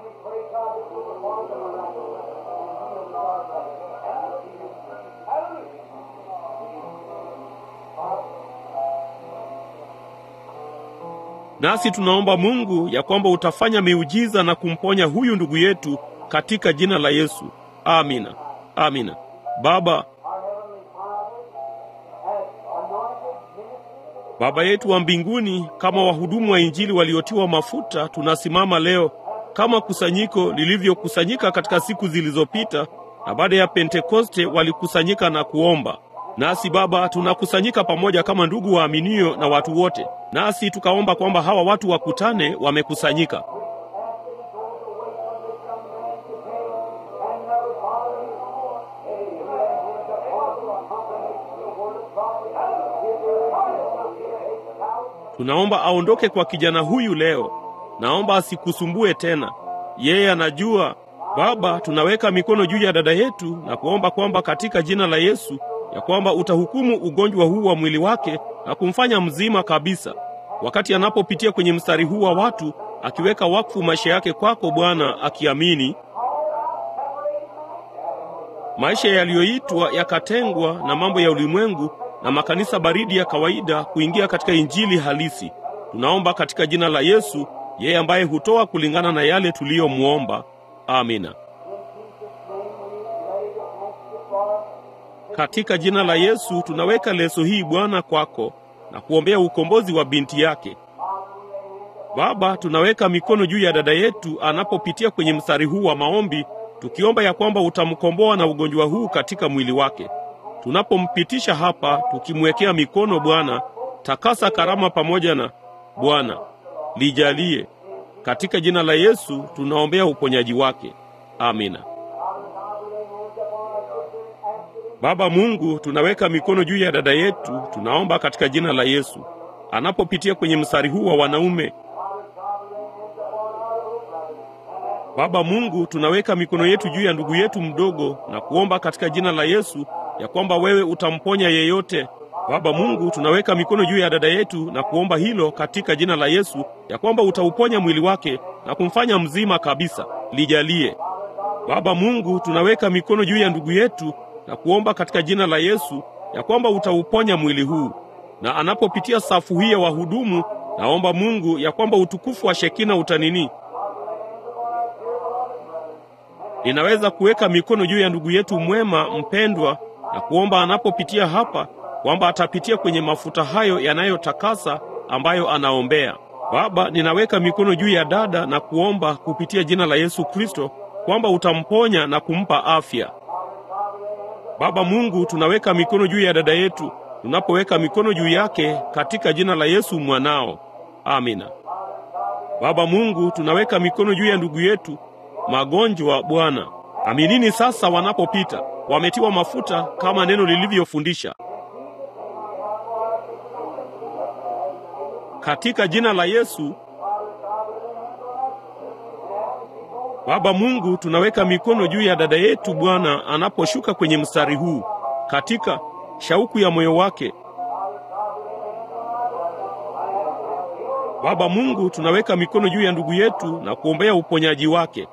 Nasi tunaomba Mungu ya kwamba utafanya miujiza na kumponya huyu ndugu yetu katika jina la Yesu. Amina, amina. Baba, Baba yetu wa mbinguni, kama wahudumu wa Injili waliotiwa mafuta, tunasimama leo kama kusanyiko lilivyokusanyika katika siku zilizopita, na baada ya Pentekoste walikusanyika na kuomba. Nasi Baba, tunakusanyika pamoja kama ndugu waaminio na watu wote, nasi tukaomba kwamba hawa watu wakutane, wamekusanyika. Tunaomba aondoke kwa kijana huyu leo. Naomba asikusumbue tena. Yeye anajua. Baba, tunaweka mikono juu ya dada yetu na kuomba kwamba katika jina la Yesu ya kwamba utahukumu ugonjwa huu wa mwili wake na kumfanya mzima kabisa. Wakati anapopitia kwenye mstari huu wa watu, akiweka wakfu maisha yake kwako Bwana, akiamini maisha yaliyoitwa yakatengwa na mambo ya ulimwengu na makanisa baridi ya kawaida kuingia katika injili halisi. Tunaomba katika jina la Yesu, yeye ambaye hutoa kulingana na yale tuliyomwomba. Amina. Katika jina la Yesu tunaweka leso hii Bwana kwako na kuombea ukombozi wa binti yake. Baba, tunaweka mikono juu ya dada yetu anapopitia kwenye mstari huu wa maombi, tukiomba ya kwamba utamkomboa na ugonjwa huu katika mwili wake. Tunapompitisha hapa, tukimwekea mikono Bwana, takasa karama pamoja na Bwana, lijalie katika jina la Yesu tunaombea uponyaji wake. Amina. Baba Mungu, tunaweka mikono juu ya dada yetu, tunaomba katika jina la Yesu, anapopitia kwenye mstari huu wa wanaume. Baba Mungu, tunaweka mikono yetu juu ya ndugu yetu mdogo na kuomba katika jina la Yesu ya kwamba wewe utamponya yeyote. Baba Mungu, tunaweka mikono juu ya dada yetu na kuomba hilo katika jina la Yesu ya kwamba utauponya mwili wake na kumfanya mzima kabisa. Lijalie. Baba Mungu, tunaweka mikono juu ya ndugu yetu na kuomba katika jina la Yesu ya kwamba utauponya mwili huu, na anapopitia safu hii ya wahudumu, naomba Mungu ya kwamba utukufu wa Shekina utanini. Ninaweza kuweka mikono juu ya ndugu yetu mwema mpendwa na kuomba anapopitia hapa kwamba atapitia kwenye mafuta hayo yanayotakasa ambayo anaombea. Baba, ninaweka mikono juu ya dada na kuomba kupitia jina la Yesu Kristo kwamba utamponya na kumpa afya. Baba Mungu, tunaweka mikono juu ya dada yetu, tunapoweka mikono juu yake katika jina la Yesu mwanao. Amina. Baba Mungu, tunaweka mikono juu ya ndugu yetu magonjwa. Bwana, aminini sasa wanapopita, wametiwa mafuta kama neno lilivyofundisha. Katika jina la Yesu Baba Mungu, tunaweka mikono juu ya dada yetu Bwana anaposhuka kwenye mstari huu katika shauku ya moyo wake. Baba Mungu, tunaweka mikono juu ya ndugu yetu na kuombea uponyaji wake.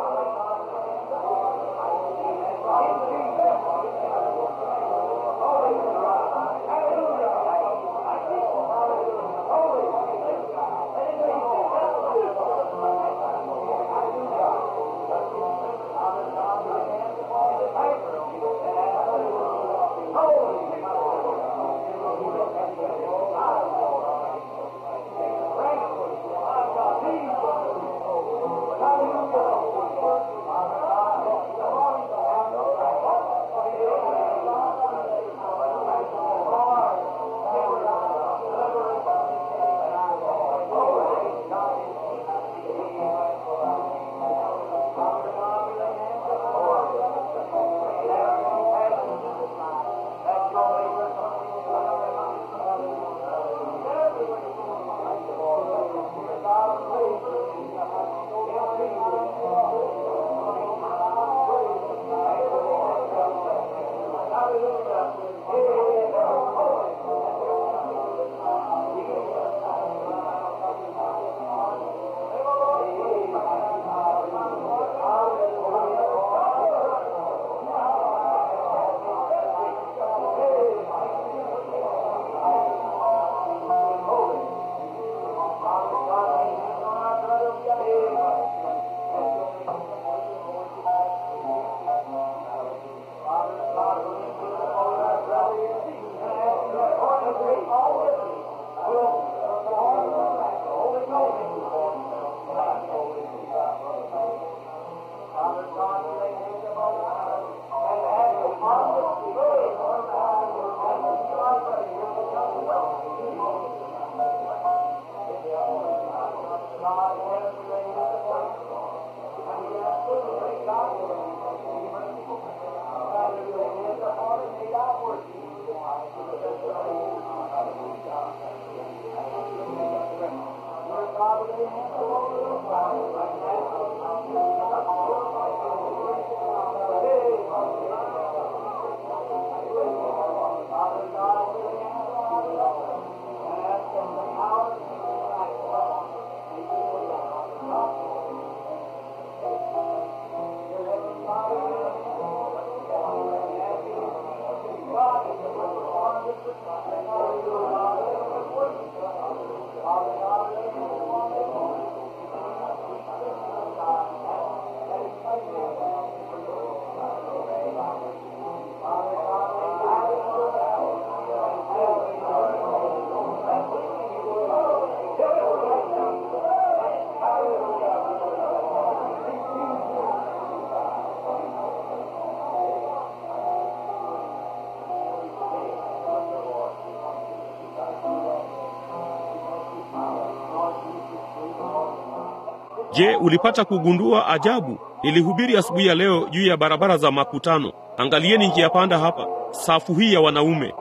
Je, ulipata kugundua ajabu? Nilihubiri asubuhi ya leo juu ya barabara za makutano. Angalieni njia panda hapa, safu hii ya wanaume.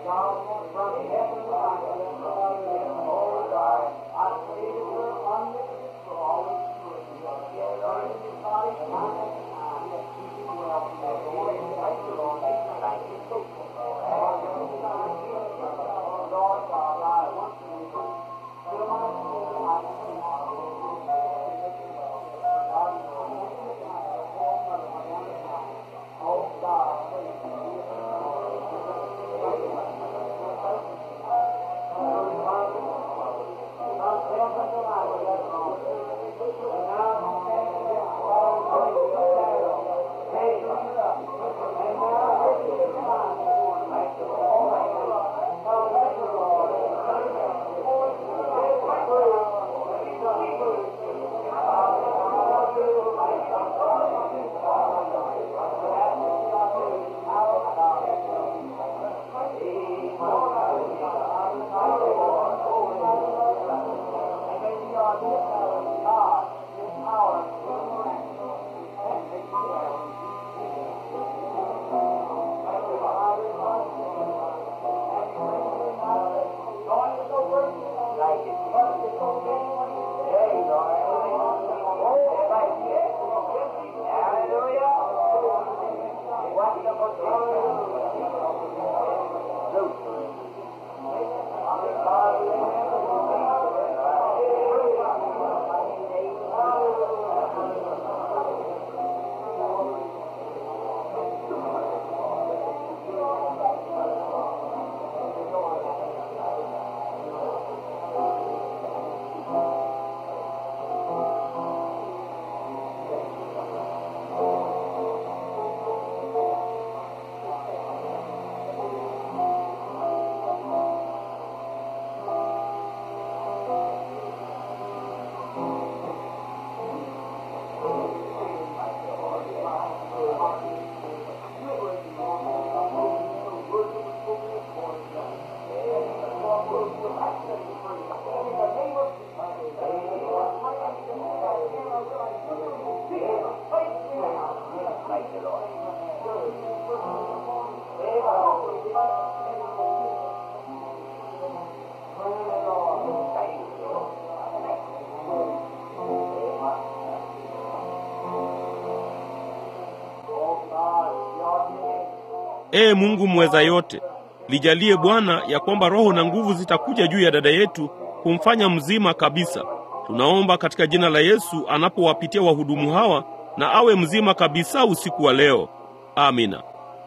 Ee Mungu mweza yote, lijalie Bwana ya kwamba roho na nguvu zitakuja juu ya dada yetu kumfanya mzima kabisa. Tunaomba katika jina la Yesu anapowapitia wahudumu hawa, na awe mzima kabisa usiku wa leo. Amina.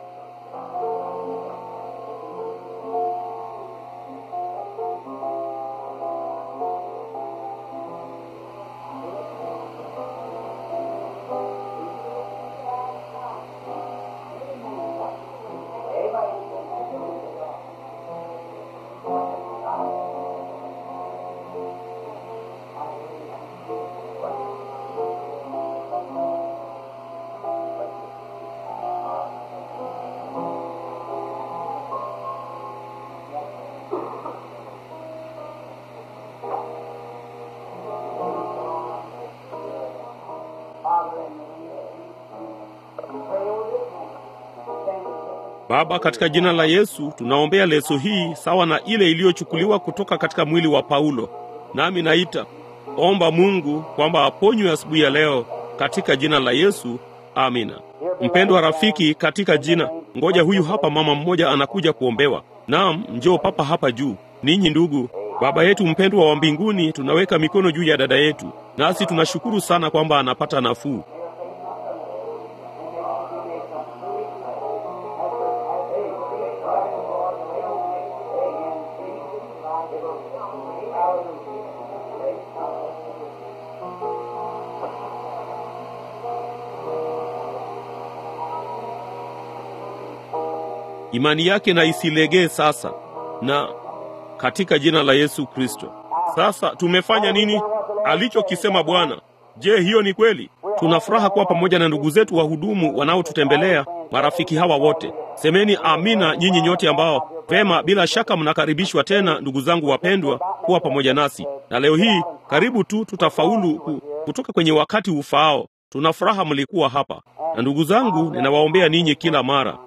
Baba, katika jina la Yesu tunaombea leso hii sawa na ile iliyochukuliwa kutoka katika mwili wa Paulo. Nami naita omba Mungu kwamba aponywe asubuhi ya leo katika jina la Yesu. Amina. Mpendwa rafiki, katika jina, ngoja huyu hapa mama mmoja anakuja kuombewa. Naam, njoo papa hapa juu. Ninyi ndugu, Baba yetu mpendwa wa mbinguni, tunaweka mikono juu ya dada yetu, nasi tunashukuru sana kwamba anapata nafuu. Imani yake na isilegee sasa, na katika jina la Yesu Kristo. Sasa tumefanya nini alichokisema Bwana? Je, hiyo ni kweli? Tuna furaha kuwa pamoja na ndugu zetu wahudumu wanaotutembelea, marafiki hawa wote. Semeni amina, nyinyi nyote ambao vema, bila shaka mnakaribishwa tena, ndugu zangu wapendwa, kuwa pamoja nasi. Na leo hii karibu tu tutafaulu ku, kutoka kwenye wakati ufaao. Tuna furaha mlikuwa hapa, na ndugu zangu, ninawaombea ninyi kila mara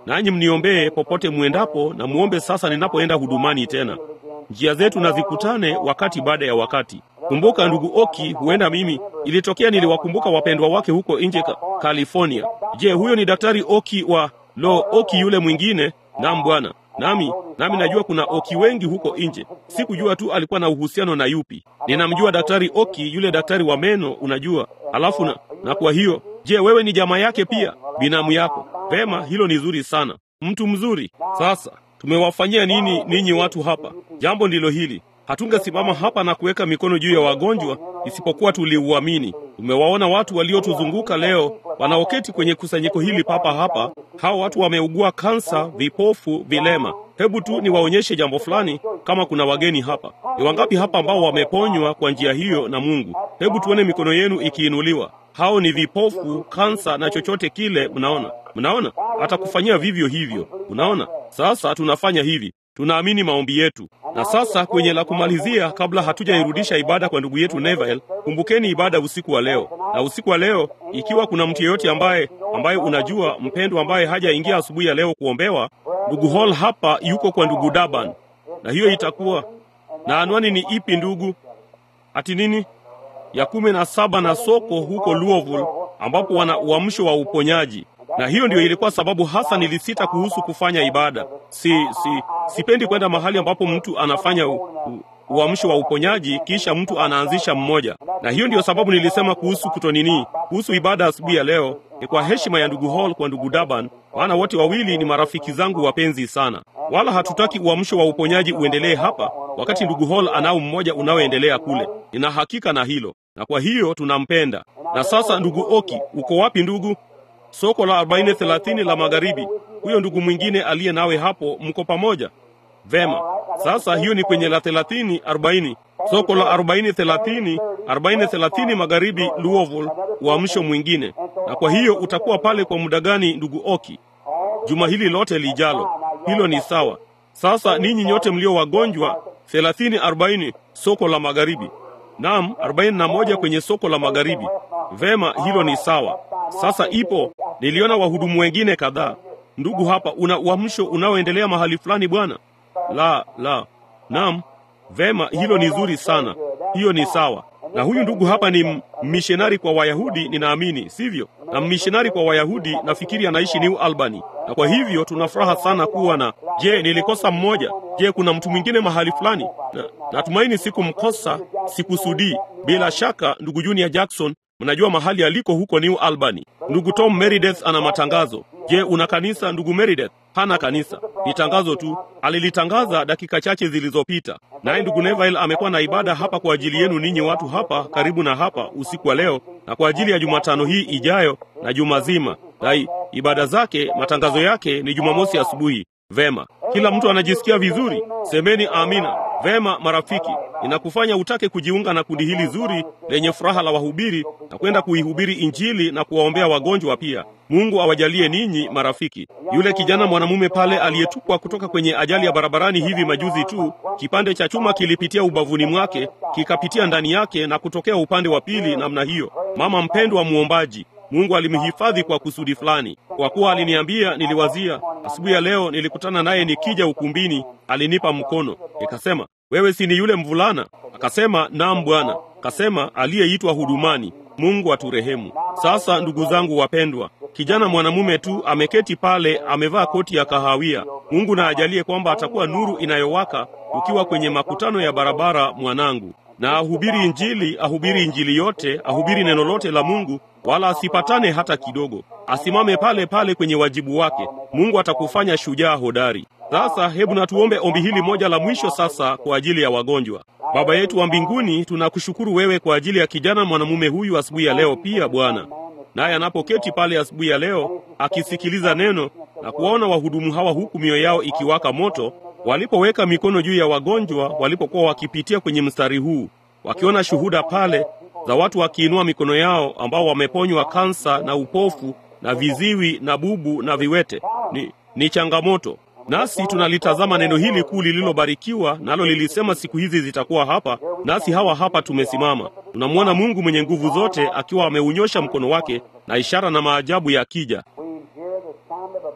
nanyi mniombee popote mwendapo, na muombe sasa ninapoenda hudumani tena. Njia zetu na zikutane wakati baada ya wakati. Kumbuka ndugu Oki, huenda mimi ilitokea niliwakumbuka wapendwa wake huko nje ka, California. Je, huyo ni daktari Oki wa lo Oki yule mwingine? Naam bwana. Nami nami najua kuna Oki wengi huko nje. Sikujua tu alikuwa na uhusiano na yupi. Ninamjua daktari Oki, yule daktari wa meno, unajua. Alafu na, na kwa hiyo, je, wewe ni jamaa yake pia, binamu yako? Vema, hilo ni zuri sana, mtu mzuri. Sasa tumewafanyia nini ninyi watu hapa? Jambo ndilo hili Hatungesimama hapa na kuweka mikono juu ya wagonjwa isipokuwa tuliuamini. Tumewaona watu waliotuzunguka leo wanaoketi kwenye kusanyiko hili papa hapa. Hao watu wameugua kansa, vipofu, vilema. Hebu tu niwaonyeshe jambo fulani, kama kuna wageni hapa. Ni wangapi hapa ambao wameponywa kwa njia hiyo na Mungu? Hebu tuone mikono yenu ikiinuliwa. Hao ni vipofu, kansa na chochote kile. Mnaona, mnaona, atakufanyia vivyo hivyo. Unaona, sasa tunafanya hivi tunaamini maombi yetu. Na sasa kwenye la kumalizia, kabla hatujairudisha ibada kwa ndugu yetu Neville, kumbukeni ibada usiku wa leo. Na usiku wa leo, ikiwa kuna mtu yeyote ambaye ambaye unajua mpendwa, ambaye hajaingia asubuhi ya leo kuombewa, ndugu Hall hapa yuko kwa ndugu Daban, na hiyo itakuwa na anwani ni ipi ndugu? Ati nini ya kumi na saba na soko huko Louisville, ambapo wana uamsho wa uponyaji na hiyo ndio ilikuwa sababu hasa nilisita kuhusu kufanya ibada. Si, si, sipendi kwenda mahali ambapo mtu anafanya u, u, uamsho wa uponyaji kisha mtu anaanzisha mmoja, na hiyo ndio sababu nilisema kuhusu kutonini, kuhusu ibada asubuhi ya leo. Ni kwa heshima ya ndugu Hall kwa ndugu Daban, maana wote wawili ni marafiki zangu wapenzi sana, wala hatutaki uamsho wa uponyaji uendelee hapa wakati ndugu Hall anao mmoja unaoendelea kule. Nina hakika na hilo, na kwa hiyo tunampenda. Na sasa, ndugu Oki, uko wapi ndugu? Soko la 4030 la magharibi. Huyo ndugu mwingine aliye nawe hapo, mko pamoja? Vema. Sasa hiyo ni kwenye la 30 40. Soko la 4030 4030 magharibi Louisville, uamsho mwingine. Na kwa hiyo utakuwa pale kwa muda gani ndugu Oki? Juma hili lote lijalo. Hilo ni sawa. Sasa ninyi nyote mlio wagonjwa 30 40 soko la magharibi. Naam, 41 kwenye soko la magharibi. Vema, hilo ni sawa. Sasa ipo, niliona wahudumu wengine kadhaa. Ndugu hapa, una uamsho unaoendelea mahali fulani bwana? La, la. Naam. Vema, hilo ni zuri sana. Hiyo ni sawa. Na huyu ndugu hapa ni mishonari kwa Wayahudi, ninaamini, sivyo? Na mishonari kwa Wayahudi, nafikiri anaishi New Albany. Na kwa hivyo tuna furaha sana kuwa na. Je, nilikosa mmoja? Je, kuna mtu mwingine mahali fulani? Na, natumaini sikumkosa, sikusudii. Bila shaka ndugu Junior Jackson Mnajua mahali aliko huko New Albany. Ndugu Tom Meredith ana matangazo. Je, una kanisa ndugu Meredith? Hana kanisa, ni tangazo tu. Alilitangaza dakika chache zilizopita. Naye ndugu Neville amekuwa na ibada hapa kwa ajili yenu ninyi watu hapa karibu na hapa usiku wa leo, na kwa ajili ya Jumatano hii ijayo na juma zima, na ibada zake, matangazo yake ni Jumamosi asubuhi. Vema, kila mtu anajisikia vizuri? Semeni amina. Vema marafiki, inakufanya utake kujiunga na kundi hili zuri lenye furaha la wahubiri na kwenda kuihubiri Injili na kuwaombea wagonjwa pia. Mungu awajalie ninyi marafiki. Yule kijana mwanamume pale aliyetupwa kutoka kwenye ajali ya barabarani hivi majuzi tu, kipande cha chuma kilipitia ubavuni mwake kikapitia ndani yake na kutokea upande wa pili namna hiyo. Mama mpendwa muombaji Mungu alimhifadhi kwa kusudi fulani. Kwa kuwa aliniambia, niliwazia asubuhi ya leo, nilikutana naye nikija ukumbini, alinipa mkono, nikasema, wewe si ni yule mvulana? Akasema, naam bwana. Akasema, aliyeitwa hudumani. Mungu aturehemu. Sasa ndugu zangu wapendwa, kijana mwanamume tu ameketi pale, amevaa koti ya kahawia. Mungu na ajalie kwamba atakuwa nuru inayowaka ukiwa kwenye makutano ya barabara, mwanangu na ahubiri Injili, ahubiri Injili yote, ahubiri neno lote la Mungu, wala asipatane hata kidogo. Asimame pale pale kwenye wajibu wake. Mungu atakufanya shujaa hodari. Sasa hebu na tuombe ombi hili moja la mwisho sasa kwa ajili ya wagonjwa. Baba yetu wa mbinguni, tunakushukuru wewe kwa ajili ya kijana mwanamume huyu asubuhi ya leo pia Bwana, naye anapoketi pale asubuhi ya leo akisikiliza neno na kuwaona wahudumu hawa huku mioyo yao ikiwaka moto walipoweka mikono juu ya wagonjwa walipokuwa wakipitia kwenye mstari huu, wakiona shuhuda pale za watu wakiinua mikono yao ambao wameponywa kansa na upofu na viziwi na bubu na viwete. Ni, ni changamoto. Nasi tunalitazama neno hili kuu lililobarikiwa, nalo lilisema siku hizi zitakuwa hapa, nasi hawa hapa tumesimama. Tunamwona Mungu mwenye nguvu zote akiwa ameunyosha mkono wake na ishara na maajabu yakija. We hear the sound of abundance of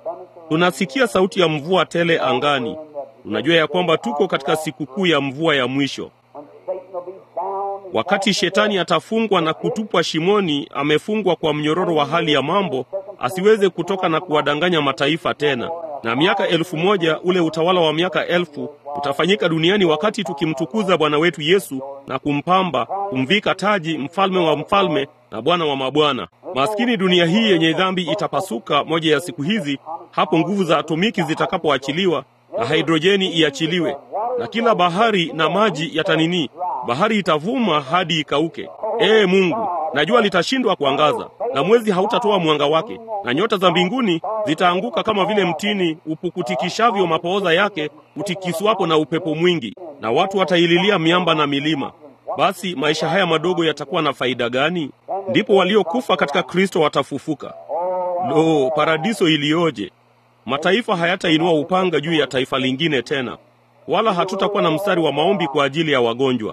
Tunasikia sauti ya mvua tele angani. Tunajua ya kwamba tuko katika sikukuu ya mvua ya mwisho, wakati shetani atafungwa na kutupwa shimoni. Amefungwa kwa mnyororo wa hali ya mambo, asiweze kutoka na kuwadanganya mataifa tena. Na miaka elfu moja, ule utawala wa miaka elfu utafanyika duniani wakati tukimtukuza Bwana wetu Yesu na kumpamba, kumvika taji, mfalme wa mfalme na Bwana wa mabwana. Maskini dunia hii yenye dhambi itapasuka moja ya siku hizi, hapo nguvu za atomiki zitakapoachiliwa na hidrojeni iachiliwe, na kila bahari na maji yatanini, bahari itavuma hadi ikauke. Ee Mungu, najua litashindwa kuangaza, na mwezi hautatoa mwanga wake, na nyota za mbinguni zitaanguka kama vile mtini upukutikishavyo mapooza yake utikiswapo na upepo mwingi, na watu wataililia miamba na milima. Basi maisha haya madogo yatakuwa na faida gani? Ndipo waliokufa katika Kristo watafufuka. Lo, paradiso iliyoje! Mataifa hayatainua upanga juu ya taifa lingine tena, wala hatutakuwa na mstari wa maombi kwa ajili ya wagonjwa.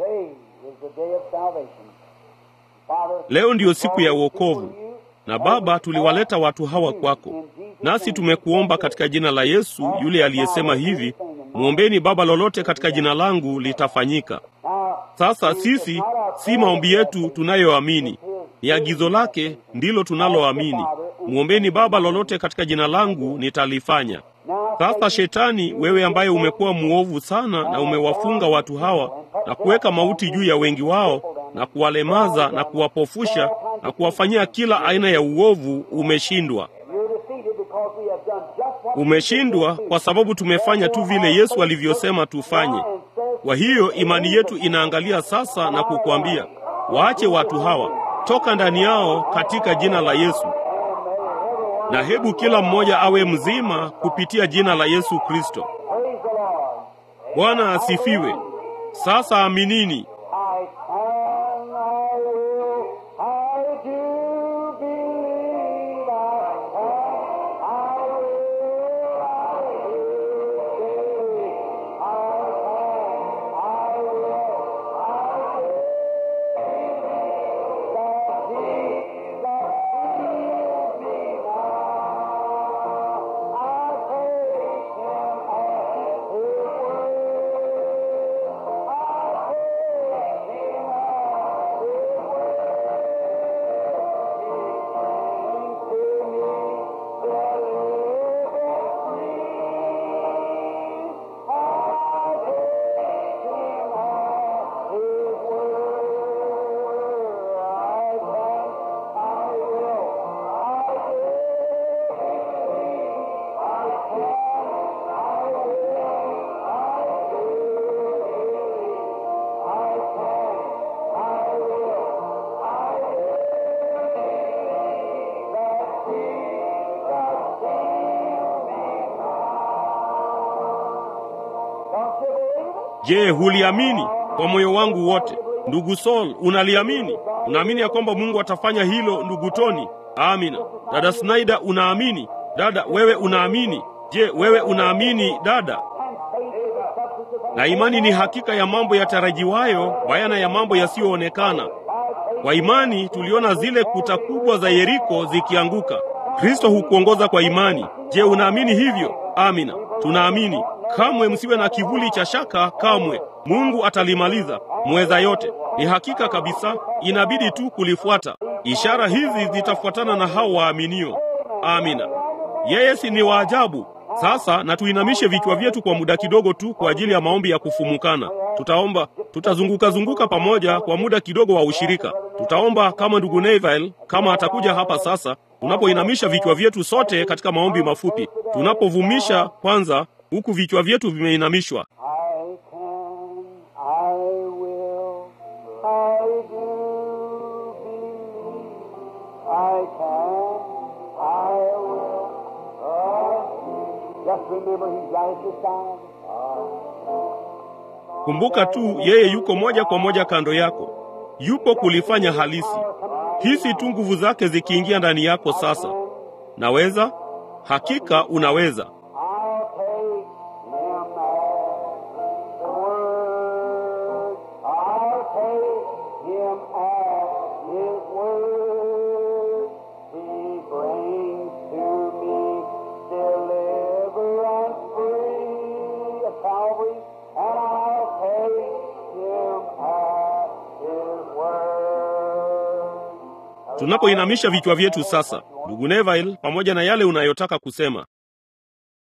Leo ndiyo siku ya wokovu, na Baba, tuliwaleta watu hawa kwako, nasi tumekuomba katika jina la Yesu yule aliyesema hivi, mwombeni Baba lolote katika jina langu litafanyika. Sasa sisi si maombi yetu tunayoamini, ni agizo lake ndilo tunaloamini. Mwombeni Baba lolote katika jina langu nitalifanya. Sasa Shetani, wewe ambaye umekuwa mwovu sana na umewafunga watu hawa na kuweka mauti juu ya wengi wao na kuwalemaza na kuwapofusha na kuwafanyia kila aina ya uovu, umeshindwa. Umeshindwa kwa sababu tumefanya tu vile Yesu alivyosema tufanye. Kwa hiyo imani yetu inaangalia sasa na kukwambia, waache watu hawa, toka ndani yao katika jina la Yesu, na hebu kila mmoja awe mzima kupitia jina la Yesu Kristo. Bwana asifiwe. Sasa aminini. Je, huliamini kwa moyo wangu wote? Ndugu Saul, unaliamini? Unaamini ya kwamba Mungu atafanya hilo, ndugu Toni? Amina. Dada Snyder, unaamini? Dada, wewe unaamini? Je, wewe unaamini dada? Na imani ni hakika ya mambo yatarajiwayo, bayana ya mambo yasiyoonekana. Kwa imani tuliona zile kuta kubwa za Yeriko zikianguka. Kristo hukuongoza kwa imani. Je, unaamini hivyo? Amina. Tunaamini. Kamwe msiwe na kivuli cha shaka, kamwe. Mungu atalimaliza, mweza yote. Ni hakika kabisa, inabidi tu kulifuata. Ishara hizi zitafuatana na hao waaminio. Amina. Yeye si ni waajabu? Sasa na tuinamishe vichwa vyetu kwa muda kidogo tu kwa ajili ya maombi ya kufumukana. Tutaomba, tutazunguka zunguka pamoja kwa muda kidogo wa ushirika. Tutaomba kama ndugu Neville kama atakuja hapa sasa, tunapoinamisha vichwa vyetu sote katika maombi mafupi, tunapovumisha kwanza, huku vichwa vyetu vimeinamishwa. I can, I will, I do believe. I can, I will, I Just remember He's right at your side. Kumbuka tu yeye yuko moja kwa moja kando yako, yupo kulifanya halisi. Hisi tu nguvu zake zikiingia ndani yako sasa. Naweza, hakika unaweza. I'll take Him at the word. I'll take Him at His word. He brings to me Tunapoinamisha vichwa vyetu sasa, ndugu Neville, pamoja na yale unayotaka kusema,